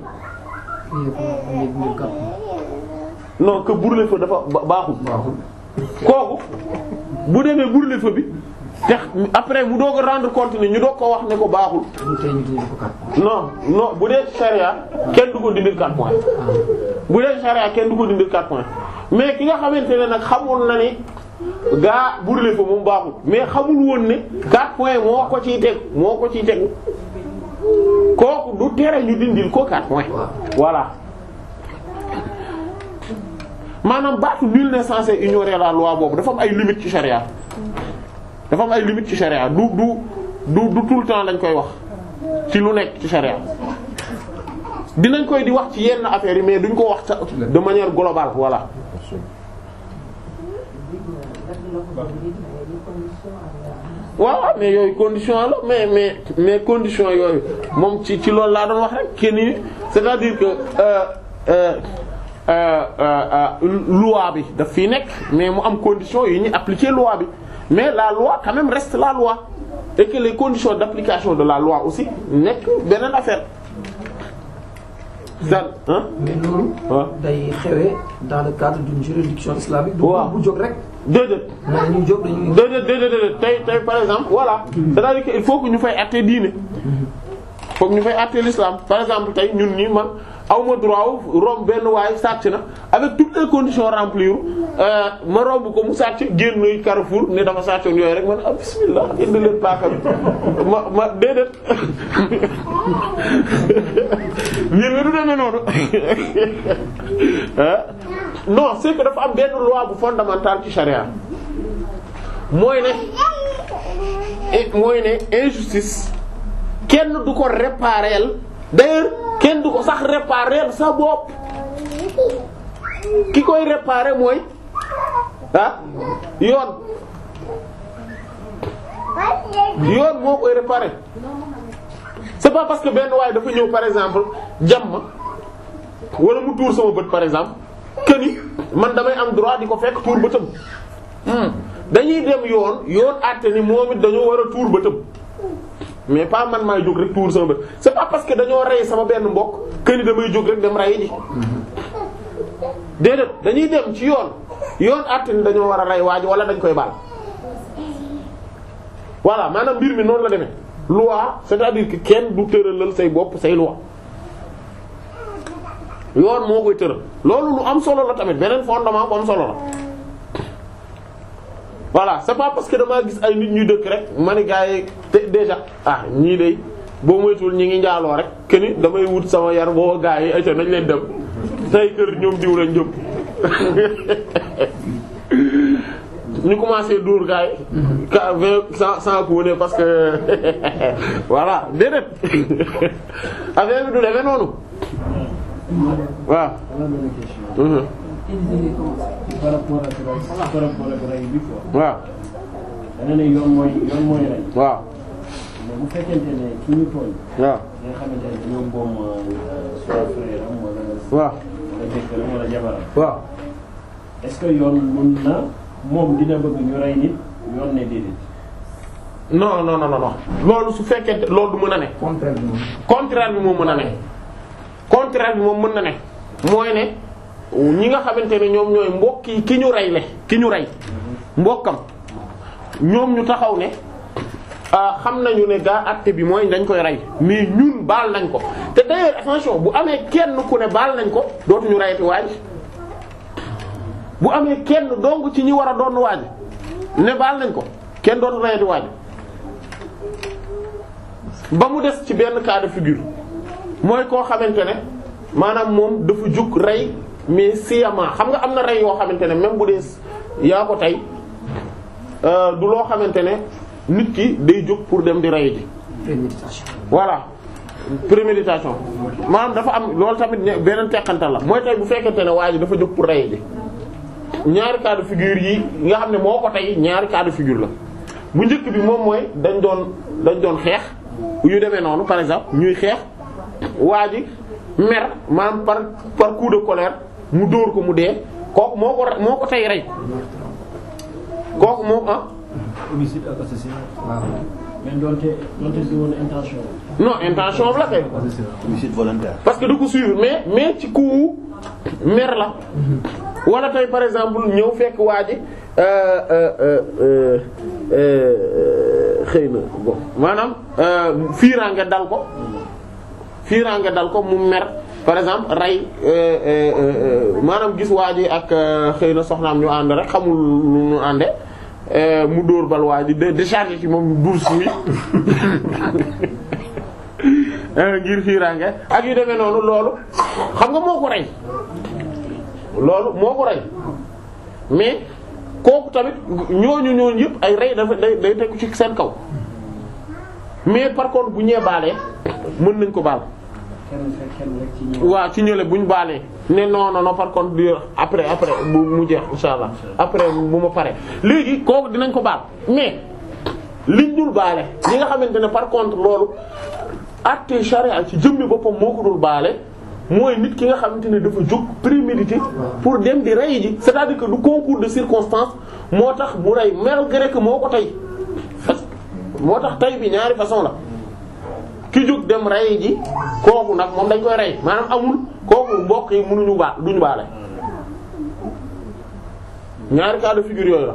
non que brûler-feu dafa ba- baaxul kooku bu demee brûler-feu bi te après mu doog a rendre compte ne ñu doog ko wax ne ko baaxul non non bu dee charia kenn du ko dindil 4 points bu dee charia kenn du ko dindil 4 points mais ki nga xamante ne nag xamul na ni gaa brûler-feu moom baaxul mais xamul woon ne 4 points moo ko ciy teg moo ko ciy tegu kooku du tere ñu dindil ko 4 points voilà maanaam baatu nul n'est censé ignorer la loi boobu dafa am ay limites ci charia dafa am ay limites ci charia du du du du tout le temps lañ koy wax ci lu nekk ci charia dinañ koy di wax ci yenn affaires yi mais duñ ko wax sa- de manière globale voilà waaw waaw mais yooyu condition la mais mais mais condition yooyu moom ci ci loolu laa doon wax rek kenn ni c'est-à-dire que euh, euh, euh, euh, euh, loi bi daf fii nekk mais mu am condition yi ñu appliquer loi bi mais la loi quand même reste la loi et que les conditions d'application de la loi aussi nekk beneen affaire ça hein mais loolu. waaw day xewee dans le cadre d'une juridiction islamique. du Waaw. bu jóg rek. déedéet mais ñu jóg dañuy. déedéet déedéet déedéet tey tey par exemple voilà c'est-à-dire que il faut que ñu fay àtte diine faut que ñu fay àtte l'islam par exemple tey ñun ñi man awma droit wu romb benn waay sàcc na avec toutes les conditions remplies euh, ma romb ko mu sàcc génn Carrefour ne dafa sàccoon yooyu rek man ah bismillah indi leen paaka bi ma ma déedéet mbir mi du demee noonu ah non c'est que dafa am benn loi bu fondamentale ci charia mooy ne eh, mooy ne injustice kenn du ko réparer d'ailleurs kenn du ko sax réparer sa bopp ki koy réparer mooy ah yoon yoon moo koy réparer c'est pas parce que benn waaye dafa ñëw par exemple jam ma wala mu tuur sama bët par exemple que ni man damay am droit di ko fekk tuur bëtam Hmm. dañuy dem yoon yoon àtte ni moom it dañoo war a tuur bëtam mais pas man maay jóg rek tuur sama bët c'est pas parce que dañoo rey sama benn mbokk que ni damay jóg rek dem rey ji déedéet dañuy dem ci yoon yoon àtte ni dañoo war a rey waaj wala dañ koy baal voilà maanaam mbir mi noonu la demee loi c'est-à-dire que kenn du tëralal say bopp say loi yoon moo koy tëral loolu lu am solo la tamit beneen fondement bu am solo la voilà c'est pas parce que damaa gis ay nit ñuy dëkk rek ma ni gars yi te déjà ah ñii de boo moytuwul ñi ngi njaaloo rek que ni damay wut sama yar boo gars yi ayca nañ leen dem tey kër ñoom diw lañ jëm ñu commencé dóor gars yi. ka vingt sans sans couper parce que voilà déedéet affaire bi du demee noonu waaw. Mhm. par rapport ak rey par rapport ak rey bi quoi. waaw dana ne yoon mooy yoon mooy rey waaw mais bu fekkente ne ki ñu tooñ waaw nga xamante ne dañoo boom soit frère am wala waaw wala jëkkëram wala jabaram waaw est-ce que yoon mun na moom dina bëgg ñu rey nit yoon ne déedéet non non non non non loolu su fekkee loolu du mën a ne contraire bi moom. contraire bi moom mën a ne contraire bi moom mën na ne mooy ne ñi nga xamante ne ñoom ñooy mbokk yi ki ñu rey le ki ñu rey mbokkam ñoom ñu taxaw ne xam nañu ne gaa acte bi mooy dañ koy rey mais ñun baal nañ ko te d'ailleurs attention bu amee kenn ku ne baal nañ ko dootuñu reyati waaj bu amee kenn dong ci ñi war a doon waaj ne baal nañ ko kenn dootu reyati waaj ba mu des ci benn cas de figure mooy koo xamante ne maanaam moom dafa jug rey mais sciemment xam nga am na rey yoo xamante ne même bu dee yaa ko tey du loo xamante ne nit ki day jóg pour dem di rey ji préméditation. voilà préméditation maanaam dafa am loolu tamit ñe- beneen teqantal la mooy tey bu fekkente ne waa ji dafa jóg pour rey ji ñaari cas de figure yi nga xam ne moo ko tey ñaari cas de figure la bu njëkk bi moom mooy dañ doon dañ doon xeex yu demee noonu par exemple ñuy xeex waa ji mer maanaam par par coup de colère mu dóor ko mu dee kooku moo ko moo ko tey rey kooku moom ah homicide ak assassinat. waaw. mais donte donte di woon intention. non intention am la kay homicide volontaire. parce que du ko suivre mais mais ci coup mer la wala tey par exemple ñëw fekk waa ji euh, euh, euh, euh, xëy na bon maanaam euh, fiiraange dal ko fiiraange dal ko mu mer par exemple rey euh, euh, euh, maanaam gis waa ji ak euh, xëy na soxnaam ñu ànd rek xamul lu ñu ànde euh, mu dóor bal waa ji de décharger ci moom douze mi ngir fiiraange ak yu demee noonu loolu xam nga moo ko rey loolu moo ko rey mais kooku tamit ñooñu ñooñu yëpp ay rey dafa day day tegu ci seen kaw mais par contre bu ñee baalee mën nañ ko baal kenn fekk kenn rek ci ñoom. waaw ci ñële buñ baalee ne non non non par contre di après après bu mu jeex insha allah après bu ma pare léegi kooku dinañ ko baal mais liñ dul baale ñi nga xamante ne par contre loolu acte charia ci jëmmi boppam moo ko dul baale mooy nit ki nga xamante ne dafa jóg prémédité pour dem di rey ji c'est-à-dire que du concours de circonstances moo tax mu rey malgré que moo ko tey moo tax tey bi ñaari façon la ki jóg dem rey ji kooku nag moom dañ koy rey maanaam amul kooku mbokk yi mënuñu baal duñu baale ñaari cas de figure yooyu la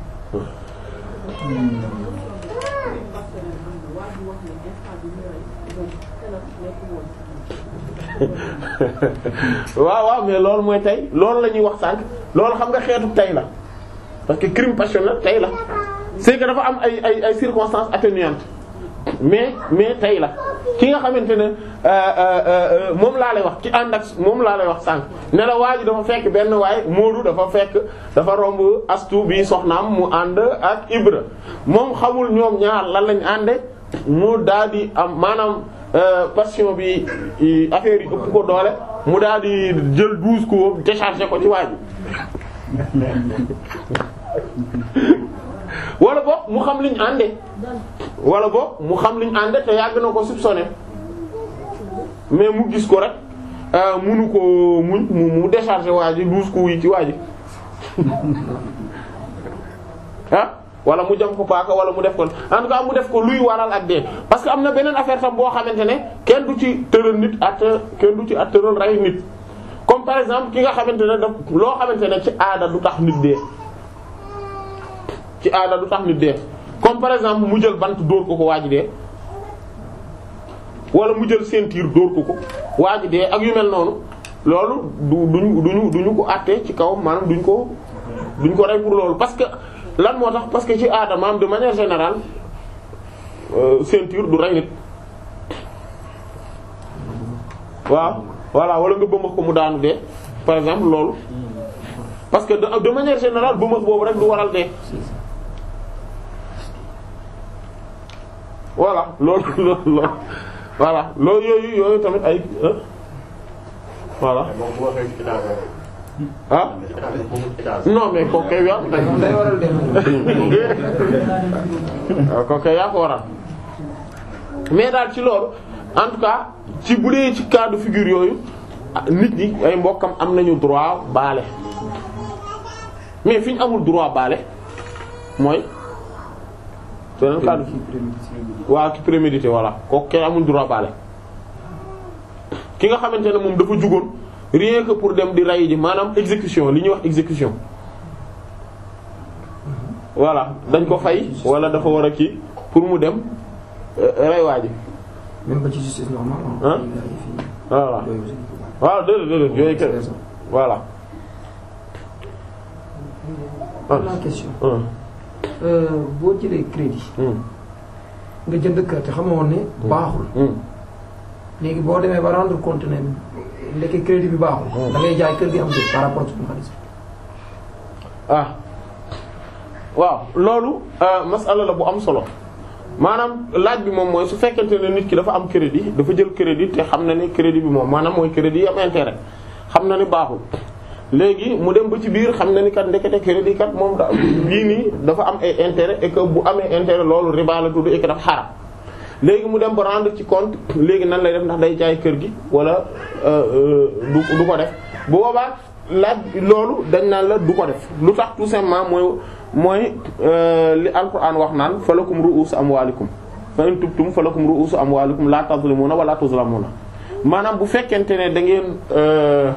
waaw waaw mais loolu mooy tey loolu la ñuy wax sànq loolu xam nga xeetu tey la parce que crime passionnel tey la c'est que dafa am ay ay ay circonstances atténuantes mais mais tey la ki nga xamante ne moom laa lay wax ci ànd ak moom laa lay wax sànq ne la waa ji dafa fekk benn waay Moodu dafa fekk dafa romb astu bi soxnaam mu ànd ak Ibra moom xamul ñoom ñaar lan lañ ànde mu daal di am maanaam passion bi affaire yi ëpp ko doole mu daal di jël douze coups décharger ko ci waa ji wala boog mu xam liñ ànde wala boog mu xam liñ ànde te yàgg na ko soupçonné mais mu gis ko rek munu ko muñ mu mu décharger waa ji douze coups yi ci waa ji ah wala mu jam ko paaka wala mu def ko en tout cas mu def ko luy waral ak dee parce que am na beneen affaire tam boo xamante ne kenn du ci tëral nit at kenn du ci at tëral rey nit comme par exemple ki nga xamante ne daf loo xamante ne ci aada du tax nit dee ci aada du tax nit dee comme par exemple mu jël bant dóor ko ko waa ji dee wala mu jël ceinture dóor ko ko waa ji dee ak yu mel noonu loolu du duñu duñu duñu ko àtte ci kaw maanaam duñ ko duñ ko rey pour loolu parce que lan moo tax parce que ci aada maanaam de manière générale euh, ceinture du rey nit waaw voilà wala nga bëmax ko mu daanu dee par exemple loolu parce que de, de manière générale bëmax boobu rek du waral dee voilà loolu loolu loolu voilà loolu yooyu yooyu tamit ay hein? voilà ah non mais kooku kay yaa moom day waral dem. waaw kooku kay yaa ko waral mais daal ci loolu en tout cas ci bu dee ci cas de figure yooyu ah, nit ñi ay mbokkam am nañu droit baale mais fi ñu amul droit baale mooy beneen cas de waaw ki prémédité voilà kooku kay amul droit baale ki nga xamante ne moom dafa jugoon rien que pour dem di rey ji maanaam exécution li ñuy wax exécution voilà dañ ko fay wala dafa war a kii pour mu dem rey waa ji même ba ci justice normale. Hein? voilà waaw déedéet déedéet yooyu kay voilà am naa question. hum boo jëlee crédit. hum nga jënd kër te xamoon ne baaxul. hum léegi boo demee ba rendre compte ne ndeke crédit bi baaxul. da ngay jaay kër gi am dëgg par rapport ak suñu xaalis. ah waaw loolu euh, masala la bu am solo maanaam laaj bi moom mooy su fekkente ne nit ki dafa am crédit dafa jël crédit te xam na ne crédit bi moom maanaam mooy crédit yi am intérêt xam na ni baaxul léegi mu dem ba ci biir xam na ni kat ndekete crédit kat moom da lii nii dafa am ay intérêt et que bu amee intérêt loolu riba la tudd et que dafa xaram léegi mu dem ba rendre ci compte léegi nan lay def ndax day jaay kër gi wala euh, euh, du du ko def bu boobaa laaj loolu dañ naan la du ko def lu tax tout simplement mooy mooy euh, li alquran wax naan falakum ru'usu amwalikum fa in tubtum falakum ru'usu amwalikum la tazlimuna wala tuzlamuna maanaam bu fekkente ne da ngeen euh,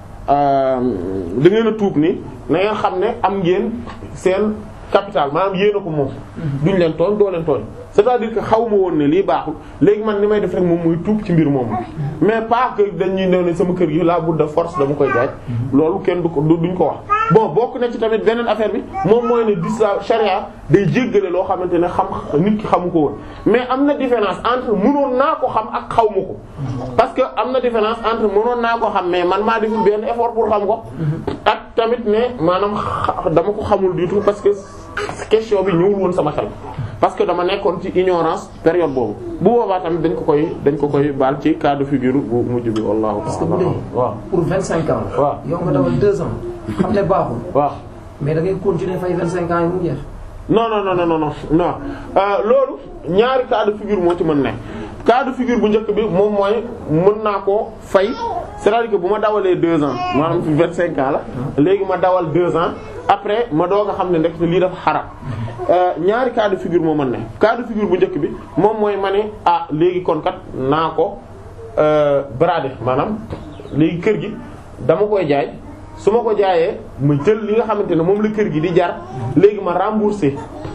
euh, da ngeen a tuub ni na ngeen xam ne am ngeen seen capital maanaam yéen a ko moom duñ leen tooñ doo leen tooñ c'est-à-dire que xaw ma woon ne lii baaxul léegi man ni may def rek moom muy tuub ci mbir moomu mais pas que dañuy ne ne sama kër gi la bout de force dama koy jaay loolu kenn du ko du- duñ ko wax bon bokk na ci tamit beneen affaire bi moom mooy ne dis la charia day jéggale loo xamante ne xam nit ki xamu ko woon mais am na différence entre mënoon naa ko xam ak xaw ma ko parce que am na différence entre mënoon naa ko xam mais man maa deful benn effort pour xam ko ak tamit ne maanaam xa- dama ko xamul du tout parce que question bi ñëwul woon sama xel parce que dama nekkoon ci ignorance période boobu bu boobaa tamit dañ ko koy dañ ko koy baal ci cas de figure bu mujj bi wallahu parce que bu ta'ala dee waaw pour vingt cinq ans la. waaw yow nga dawal deux ans. xam ne baaxul. waaw mais da ngay continuer fay vingt cinq ans yi mu jeex. non non non non non non euh, loolu ñaari cas de figure moo ci mën ne cas de figure bu njëkk bi moom mooy mën naa koo fay c'est-à-dire que bu ma dawalee deux ans maanaam fi vingt cinq ans la léegi ma dawal deux ans après ma doog a xam ne ndekk lii dafa xaram euh, ñaari cas de figure moo mën ne cas de figure bu njëkk bi moom mooy ma ne ah léegi kon kat naa ko euh, brader maanaam léegi kër gi dama koy jaay su ma ko jaayee ma jël li nga xamante ne moom la kër gi di jar léegi ma rembourser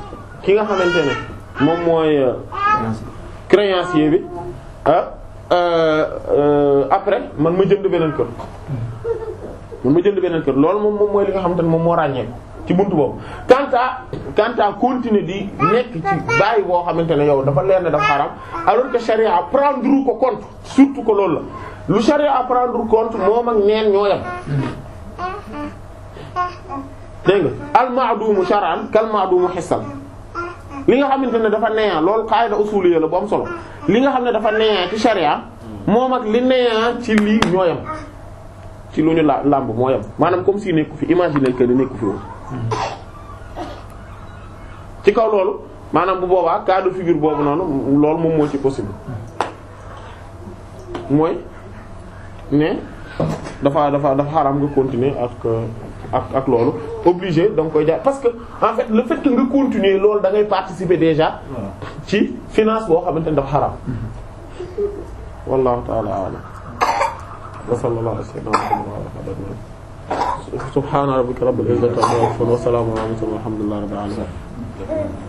ki nga xamante ne moom mooy euh, créancier bi ah euh, euh, après man ma jënd beneen kër man ma jënd beneen kër loolu moom moom mooy li nga xamante ne moom moo ràññeeku ci buntu boobu quant à quant à continuer di nekk ci bàyyi boo xamante ne yow dafa leer ne dafa xaram alors que charia prendre ko compte surtout que loolu la lu charia prendre compte moom ak neen ñoo yem dégg nga al ma'dumu shar'an kal ma'dumu hissan li nga xamante ne dafa neeyaa loolu qaida usuliyya la bu am solo li nga xam ne dafa neeyaa ci sharia moom ak li neeyaa ci lii ñoo yem ci lu ñu la làmb moo yem maanaam comme si nekku fi imaginer que ni nekku fi woon ci kaw loolu maanaam bu boobaa cas de figure boobu noonu loolu moom moo ci possible mooy ne dafa dafa dafa xaram nga continuer ak ak ak loolu obligé da nga koy jaay parce que en fait le fait que nga continuer loolu da ngay participer déjà ci finance boo xamante ne dafa xaram wallahu ta'ala a'lam wa sallallahu ala sayyidina Muhammad wa ala alihi wa sahbihi subhana rabbika rabbil izzati amma yasifun wa salamun ala al mursalin walhamdulillahi rabbil alamin